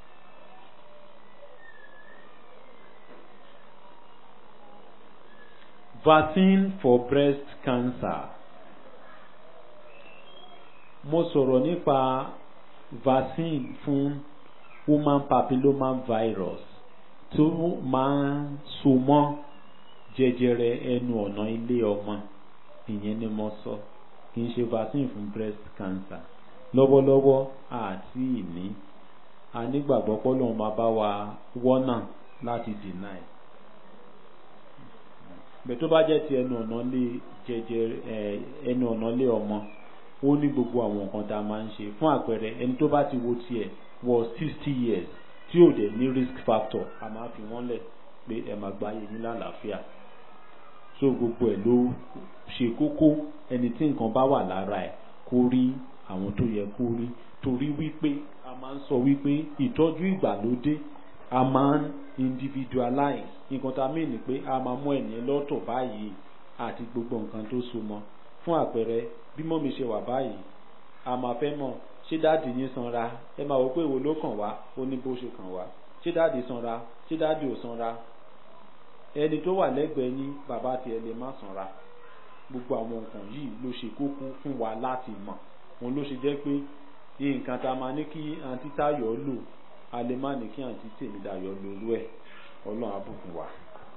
vaccine for breast cancer mo sọ̀rọ̀ nípa vaccine fún human papilloma virus tó máa ń so mọ́ jẹjẹrẹ ẹnu ọ̀nà ilé ọmọ ìyẹn ni mo sọ kì í ṣe vaccine fún breast cancer lọ́wọ́lọ́wọ́ àti ìní a nígbàgbọ́ pọ́lọ́n máa bá wa wọ́nà láti deny bẹ́ẹ̀ tó bá jẹ́ ti ẹnu ọ̀nà lé jẹjẹrẹ ẹnu ọ̀nà lé ọmọ ó ní gbogbo àwọn nǹkan tá a máa ń ṣe fún àpẹẹrẹ ẹni tó bá ti wo tiẹ̀ wọ sixty years tí ò dẹ̀ ní risk factor a máa fi wọ́n lẹ̀ pé ẹ máa gba ayé yín lálàáfíà so gbogbo ẹ̀ ló ṣe kókó ẹni tí nǹkan bá wà lára ẹ̀ kó rí àwọn tó yẹ kó rí torí wípé a máa ń sọ wípé ìtọ́jú ìgbàlódé a máa ń individualize nǹkan tá a mí ni pé a máa mú ẹ̀nìyẹn lọ́tọ̀ báyìí àti gbogbo nǹkan tó so mọ́ fún àpẹẹrẹ bí mọ́mi ṣe wà báyìí a máa fẹ́ mọ̀ ṣé dáàdì yín sanra ẹ máa wò pé èwo ló kàn wá ó ní bó ṣe kàn wá ṣé dáàdì sanra ṣé dáàdì ò sanra ẹni tó wà lẹ́gbẹ̀ẹ́ yín bàbá tiẹ̀ lè má sanra gbogbo àwọn nǹkan yìí ló ṣe kókó fún wa láti mọ̀ òun ló ṣe jẹ́ pé nǹkan tá a máa ní kí àǹtí Táyọ̀ lò a lè má ní kí àǹtí Tèmídayọ̀ lòlú ẹ̀ ọlọ́run á bùkún wa.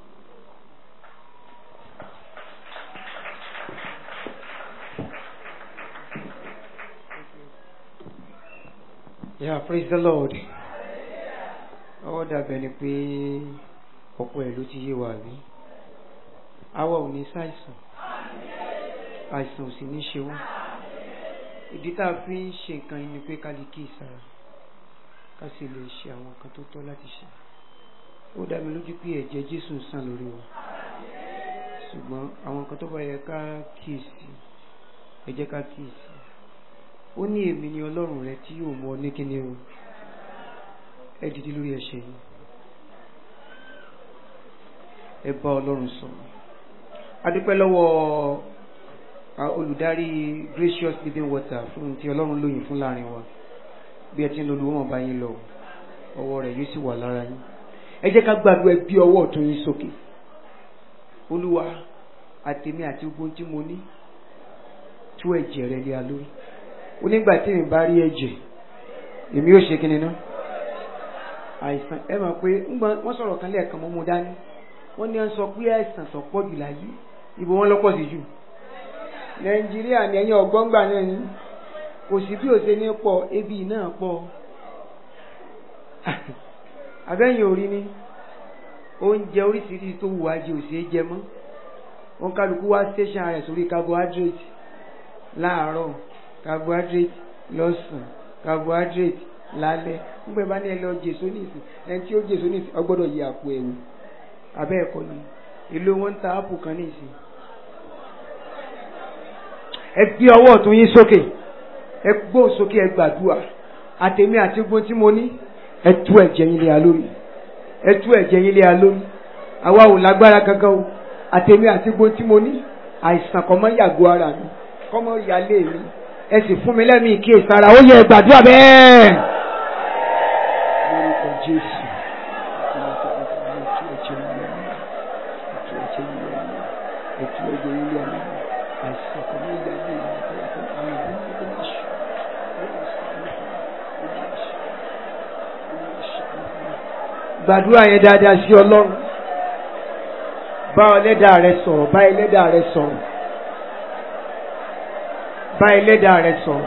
Yeah, praise the Lord. Ọwọ́ dàbẹ̀ ni pé ọ̀pọ̀ ẹ̀ ló ti yé wa rí. Àwa ò ní ṣàìsàn. àìsàn ò sì ní ṣe wọ́n ìdí tá a fi ń ṣe nǹkan yìí ni pé ká lè kí ìsara ká sì lè ṣe àwọn nǹkan tó tọ́ láti ṣe ó dá mi lójú pé ẹ̀jẹ̀ Jésù ń sàn lórí wa ṣùgbọ́n àwọn nǹkan tó bá yẹ ká kíyèsí ẹ jẹ́ ká kíyèsí ó ní èmi ni Ọlọ́run rẹ tí yóò mú ọ ní kíni o ẹ dìde lórí ẹsẹ̀ yìí ẹ bá Ọlọ́run sọ̀rọ̀ adúpẹ́ lọ́wọ́ olùdarí gracious living water fún ti Ọlọ́run lóyìn fún láàrin wa bí ẹ ti ń lo olùwọ́n bá yín lọ ọwọ́ rẹ̀ yóò sì wà lára yín ẹ jẹ́ ká gbàdúrà bí ọwọ́ ọ̀tún yín sókè olúwa àtèmi àti gbogbo tí mo ní tú ẹ̀jẹ̀ rẹ lé a lórí onígbà tí mi bá rí ẹ̀jẹ̀ èmi yóò ṣe kíni náà àìsàn ẹ mọ̀ pé wọ́n sọ̀rọ̀ kan lẹ́ẹ̀kan mọ́ mo dání wọ́n ní wọ́n sọ pé àìsàn tó pọ̀ jù láyé ibo wọn lọ́pọ̀ sí jù nàìjíríà ní ẹ̀yìn ọ̀gbọ́ngbà náà ni kò sí bí òṣè ní pọ̀ ebi náà pọ̀ abẹ́yìn orí ni oúnjẹ oríṣiríṣi tó wù ajé òṣè jẹ mọ́ wọn kálukú wá station rẹ̀ sórí carbohydrate láàárọ̀ carbohydrate lọ́sàn carbohydrate lálẹ́ nígbà bá ní ẹ lọ jèso nísì ẹni tí ó jèso nísì ọgbọ́dọ̀ yí àpò ẹ̀wù abẹ́ ẹ̀kọ́ ni èlò wọn ń ta ápù kan nísì. ẹ gbé ọwọ́ ọ̀tún yín sókè ẹ gbó sókè ẹ gbàdúrà àtẹ̀mí àti gbọ́n tí mo ní ẹ tú ẹ̀jẹ̀ yín lé a lórí ẹ tú ẹ̀jẹ̀ yín lé a lórí àwa ò lágbára kankan o àtẹ̀mí àti gbọ́n tí mo ní àìsàn kọ́ mọ́ yàgò ara mi kọ́ mọ́ yálé mi ẹ sì fún mi lẹ́mìí kí èsàrà ó yẹ gbàdúrà bẹ́ẹ̀. lórúkọ jésù ètò ẹ̀jẹ̀ ilé ọmọ àìsàn kò ní ìyá ilé ìyá tó yẹ fún àwọn ìlú tó ní ṣù gbàdúrà yẹn dáadáa sí ọlọ́run bá ẹlẹ́dàá rẹ sọ̀rọ̀ bá ẹlẹ́dàá rẹ sọ̀rọ̀ bá ẹlẹ́dàá rẹ sọ̀rọ̀.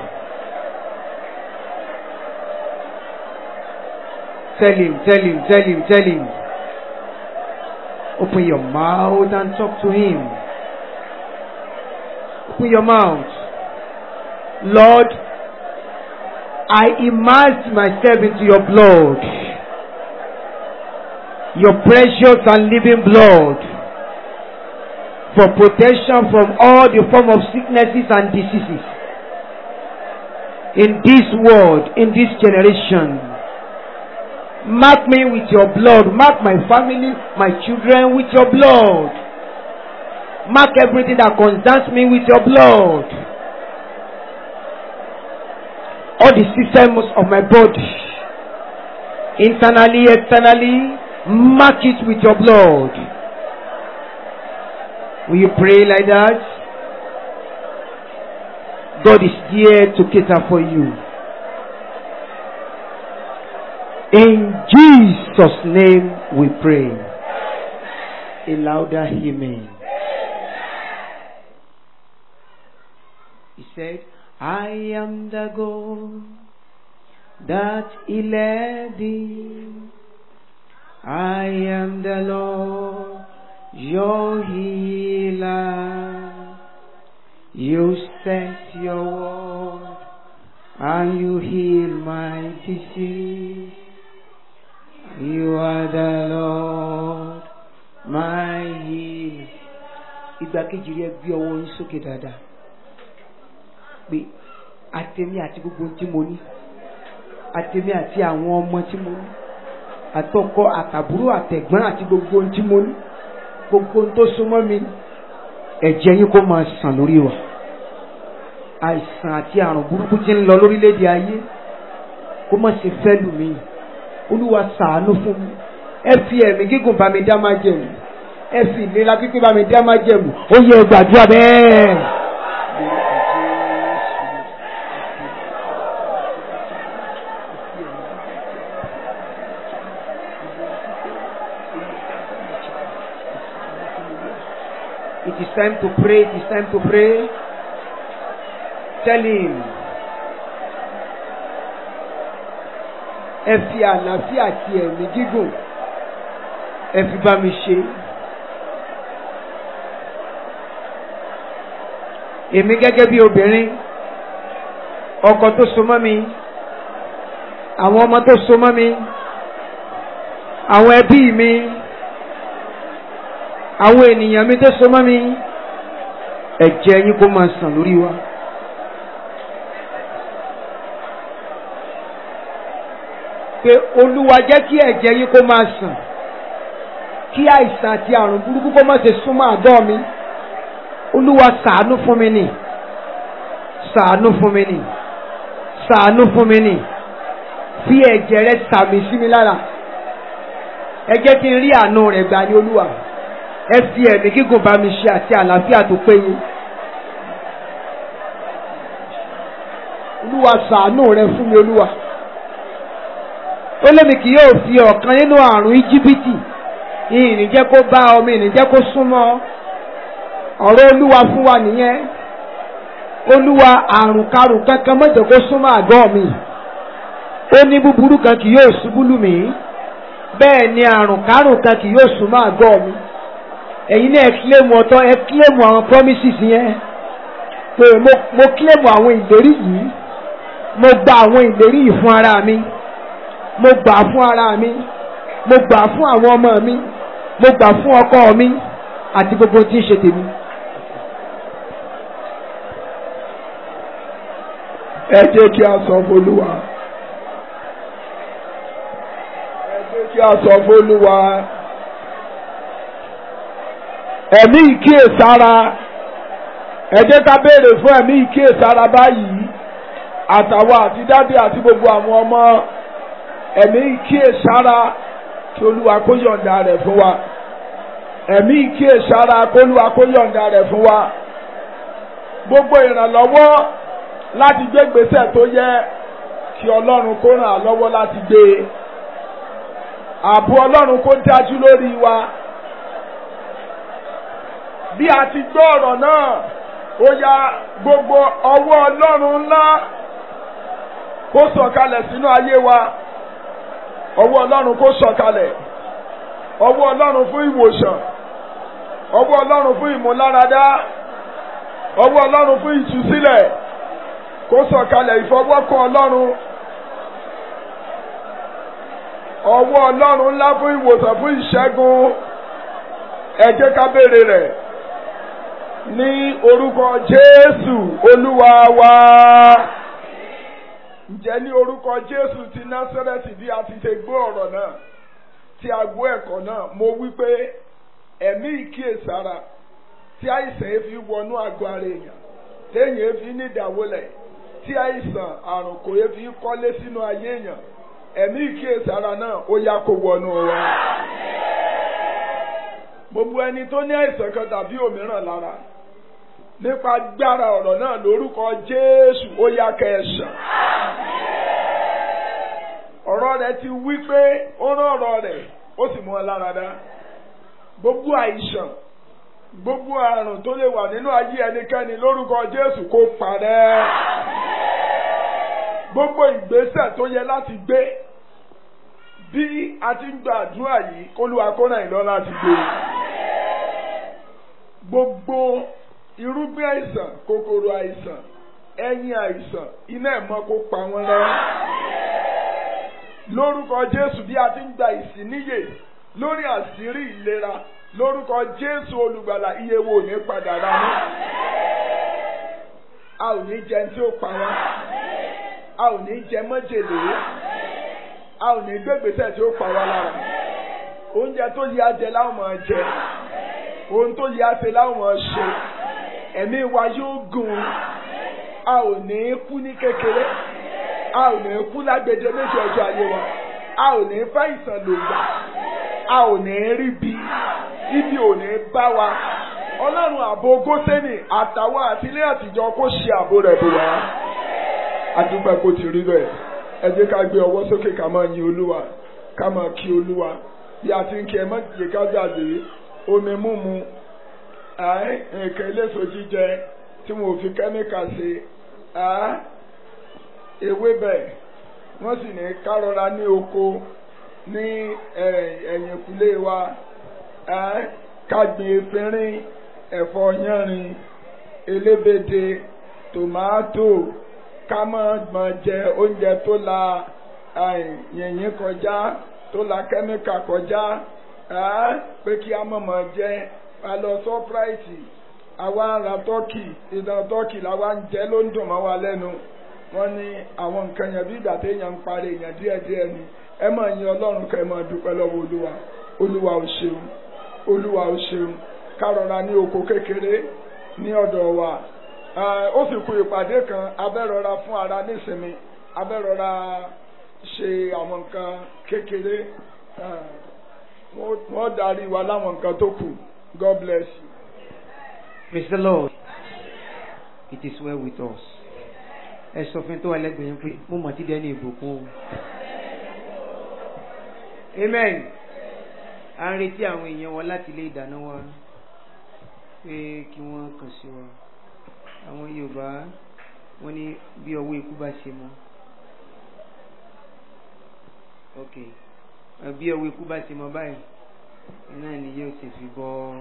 Tell him, tell him, tell him, tell him. Open your mouth and talk to him. Open your mouth. Lord, I immerse myself into your blood. Your precious and living blood. For protection from all the form of sicknesses and diseases. In this world, in this generation. Mark me with your blood. Mark my family, my children with your blood. Mark everything that concerns me with your blood. All the systems of my body, internally, externally, mark it with your blood. Will you pray like that? God is here to cater for you. In Jesus' name we pray. A louder amen. He said, I am the God that he led thee. I am the Lord, your healer. You sent your word and you heal my disease. You are the Lord, my healer. Ìgbà kejì rí ẹ gbé ọwọ́ yín sókè dáadáa. Pé àtẹ̀mí àti gbogbo ohun tí mo ní. Àtẹ̀mí àti àwọn ọmọ tí mo ní. Àtọkọ àtàbúrò àtẹ̀gbọ́n àti gbogbo ohun tí mo ní. Gbogbo ohun tó súnmọ́ mi. Ẹ̀jẹ̀ yín kó máa sàn lórí wa. Àìsàn àti àrùn burúkú tí ń lọ lórílẹ̀‐èdè ayé. Kó má ṣe fẹ́ lù mí olúwa ṣàánú fún mi ẹ fi ẹ̀mí gígùn bá mi dá máa jẹ̀mú ẹ fi ìlera pípé bá mi dá máa jẹ̀mú ó yẹ gbàdúrà bẹ́ẹ̀. It is time to pray. It is time to pray. Tell him. ẹ fi àlàáfíà àti ẹ̀mí gígùn ẹ fi bá mi ṣe. èmi gẹ́gẹ́ bí obìnrin ọkọ tó so mọ́ mi àwọn ọmọ tó so mọ́ mi àwọn ẹbí mi àwọn ènìyàn mi tó so mọ́ mi ẹ̀jẹ̀ yín kó máa sàn lórí wa. pé olúwa jẹ́ kí ẹ̀jẹ̀ yín kó máa sàn kí àìsàn àti àrùn burúkú kó má ṣe súnmọ́ àgọ́ mi olúwa ṣàánú fún mi nì ṣàánú fún mi nì ṣàánú fún mi nì fi ẹ̀jẹ̀ rẹ sàmì sí mi lára ẹ jẹ́ kí n rí àánú rẹ̀ gbà ní olúwa ẹ fi ẹ̀mí gígùn bá mi ṣe àti àlàáfíà tó péye olúwa ṣàánú rẹ fún mi olúwa ó lémi kì yóò fi ọ̀kan nínú àrùn íjíbítì ìrìn jẹ́ kó bá ọmọ ìrìn jẹ́ kó súnmọ́ ọ̀rọ̀ olúwa fún wa nìyẹn olúwa àrùn karùn kankan má jẹ́ kó súnmọ́ àgọ́ mi ó ní búburú kan kì yóò ṣubú lù mí bẹ́ẹ̀ ni àrùn karùn kan kì yóò súnmọ́ àgọ́ mi ẹ̀yin náà ẹ kílèmù ọ̀tọ̀ ẹ kílèmù àwọn promises yẹn pé mo mo kílèmù àwọn ìlérí yìí mo gba àwọn ìlérí yìí fún ara mi mo gbà fún ara mi mo gbà fún àwọn ọmọ mi mo gbà fún ọkọ mi àti gbogbo tí ń ṣe tèmi. ẹ jẹ́ kí a sọ f'Olúwa ẹ jẹ́ kí a sọ f'Olúwa ẹ̀mí ìkíyèsára ẹ jẹ́ ká béèrè fún ẹ̀mí ìkíyèsára báyìí àtàwọn àti dádì àti gbogbo àwọn ọmọ ẹ̀mí ìkíyèsára kí olúwa kó yọ̀ǹda rẹ̀ fún wa ẹ̀mí ìkíyèsára kó olúwa kó yọ̀ǹda rẹ̀ fún wa gbogbo ìrànlọ́wọ́ láti gbé gbèsè tó yẹ kí ọlọ́run kó ràn án lọ́wọ́ láti gbé ààbò ọlọ́run kó dájú lórí wa bí a ti gbọ́ ọ̀rọ̀ náà ó ya gbogbo ọwọ́ ọlọ́run ńlá kó sọ̀kalẹ̀ sínú ayé wa ọwọ́ ọlọ́run kó sọ̀kalẹ̀ ọwọ́ ọlọ́run fún ìwòsàn ọwọ́ ọlọ́run fún ìmúláradá ọwọ́ ọlọ́run fún ìtúsílẹ̀ kó sọ̀kalẹ̀ ìfọwọ́kàn ọlọ́run ọwọ́ ọlọ́run ńlá fún ìwòsàn fún ìṣẹ́gun ẹ jẹ́ ká béèrè rẹ̀ ní orúkọ jésù olúwa wa ǹjẹ́ ní orúkọ jésù ti násẹ́rẹ́tì bí a ti ṣe gbọ́ ọ̀rọ̀ náà tí a gbọ́ ẹ̀kọ́ náà mo wí pé ẹ̀mí ìkíyèsára tí àìsàn yẹn fi wọnú àgọ́ ara èèyàn téèyàn yẹn fi ní ìdáwọlẹ̀ tí àìsàn àrùn kò yẹ fi kọ́lé sínú ayé èèyàn ẹ̀mí ìkíyèsára náà ó yá kó wọnú wa. gbogbo ẹni tó ní àìsàn kan tàbí òmíràn lára nípa gbára ọ̀rọ̀ náà lórúkọ Jésù ó yá kẹsàn. ọ̀rọ̀ rẹ̀ ti wí pé ó rán ọ̀rọ̀ rẹ̀ ó sì mú ọ lára dá. gbogbo àìsàn gbogbo àrùn tó lè wà nínú ayé ẹnikẹ́ni lórúkọ Jésù kó parẹ́. gbogbo ìgbésẹ̀ tó yẹ láti gbé bí a ti ń gbàdúrà yìí kólúwa kó ràn yín lọ láti gbé. gbogbo irúgbìn àìsàn kòkòrò àìsàn ẹ̀yìn àìsàn iná ẹ̀mọ́ kó pa wọ́n lọ. lórúkọ Jésù bí a ti ń gba ìsíníyè lórí àṣírí ìlera lórúkọ Jésù olùgbàlà iye wo ní padà rà mú. a ò ní jẹ tí ó pa wá a ò ní jẹ májèlé a ò ní gbégbèsè tí ó pa wá lára oúnjẹ tó yẹ ajẹ láwọn máa jẹ ohun tó yẹ àṣẹ láwọn máa ṣe ẹ̀mí wa yóò gùn a ò ní kú ní kékeré a ò ní kú lágbèdè méjì ọjọ́ ayé wa a ò ní fẹ́ ìsàn lògbà a ò ní rí bí ibi ò ní bá wa ọlọ́run ààbò gósẹ́nì àtàwọn àtìlẹ́ àtijọ́ kó ṣe ààbò rẹ̀ bò wá adúpẹ́ kó ti rí bẹ́ẹ̀ ẹ jẹ́ ká gbé ọwọ́ sókè ká máa yin olúwa ká máa kí olúwa bí a ti ń kí ẹ má jẹ́ ká gbàgbé omi múmu nǹkan eléso jíjẹ tí mo fi kẹ́míkà ṣe ewébẹ̀ wọ́n sì ní kárọ̀ra ní oko ní ẹ̀yìnkùlé wa ká gbin efinrin ẹ̀fọ́ yánrin elébèdè tòmátò ká má máa jẹ oúnjẹ tó la yìnyín kọjá tó la kẹ́míkà kọjá pé kí a má máa jẹ a lọ sọ́práìtì àwa ń ra tọ́kì ìdán tọ́kì làwa ń jẹ ló ń dùn mọ́ wa lẹ́nu wọ́n ní àwọn nǹkan yẹn bí ìgbà téèyàn ń parí èèyàn díẹ̀díẹ̀ ni ẹ máa yin ọlọ́run kẹ́ ẹ máa dúpẹ́ lọ́wọ́ olúwa olúwa ò ṣeun olúwa ò ṣeun ká rọra ní oko kékeré ní ọ̀dọ̀ wa ó sì kú ìpàdé kan abẹ́rọra fún ara nísinmi abẹ́rọra ṣe àwọn nǹkan kékeré wọ́n darí wa láwọn nǹkan tó kù God bless you. Praise the Lord. It is well with us. Ẹ sọ fún tó wà lẹ́gbẹ̀ẹ́ yín pé mo mọ̀ tí dẹ́ ní ìbùkún o. Amen. À ń retí àwọn èèyàn wọn láti ilé ìdáná wa pé kí wọ́n kàn sí wa. Àwọn Yorùbá wọ́n ní bí ọwọ́ ikú bá ṣe mọ́. Ok. Bí ọwọ́ ikú bá ṣe mọ́ báyìí, iná ni yóò ṣe fi bọ́.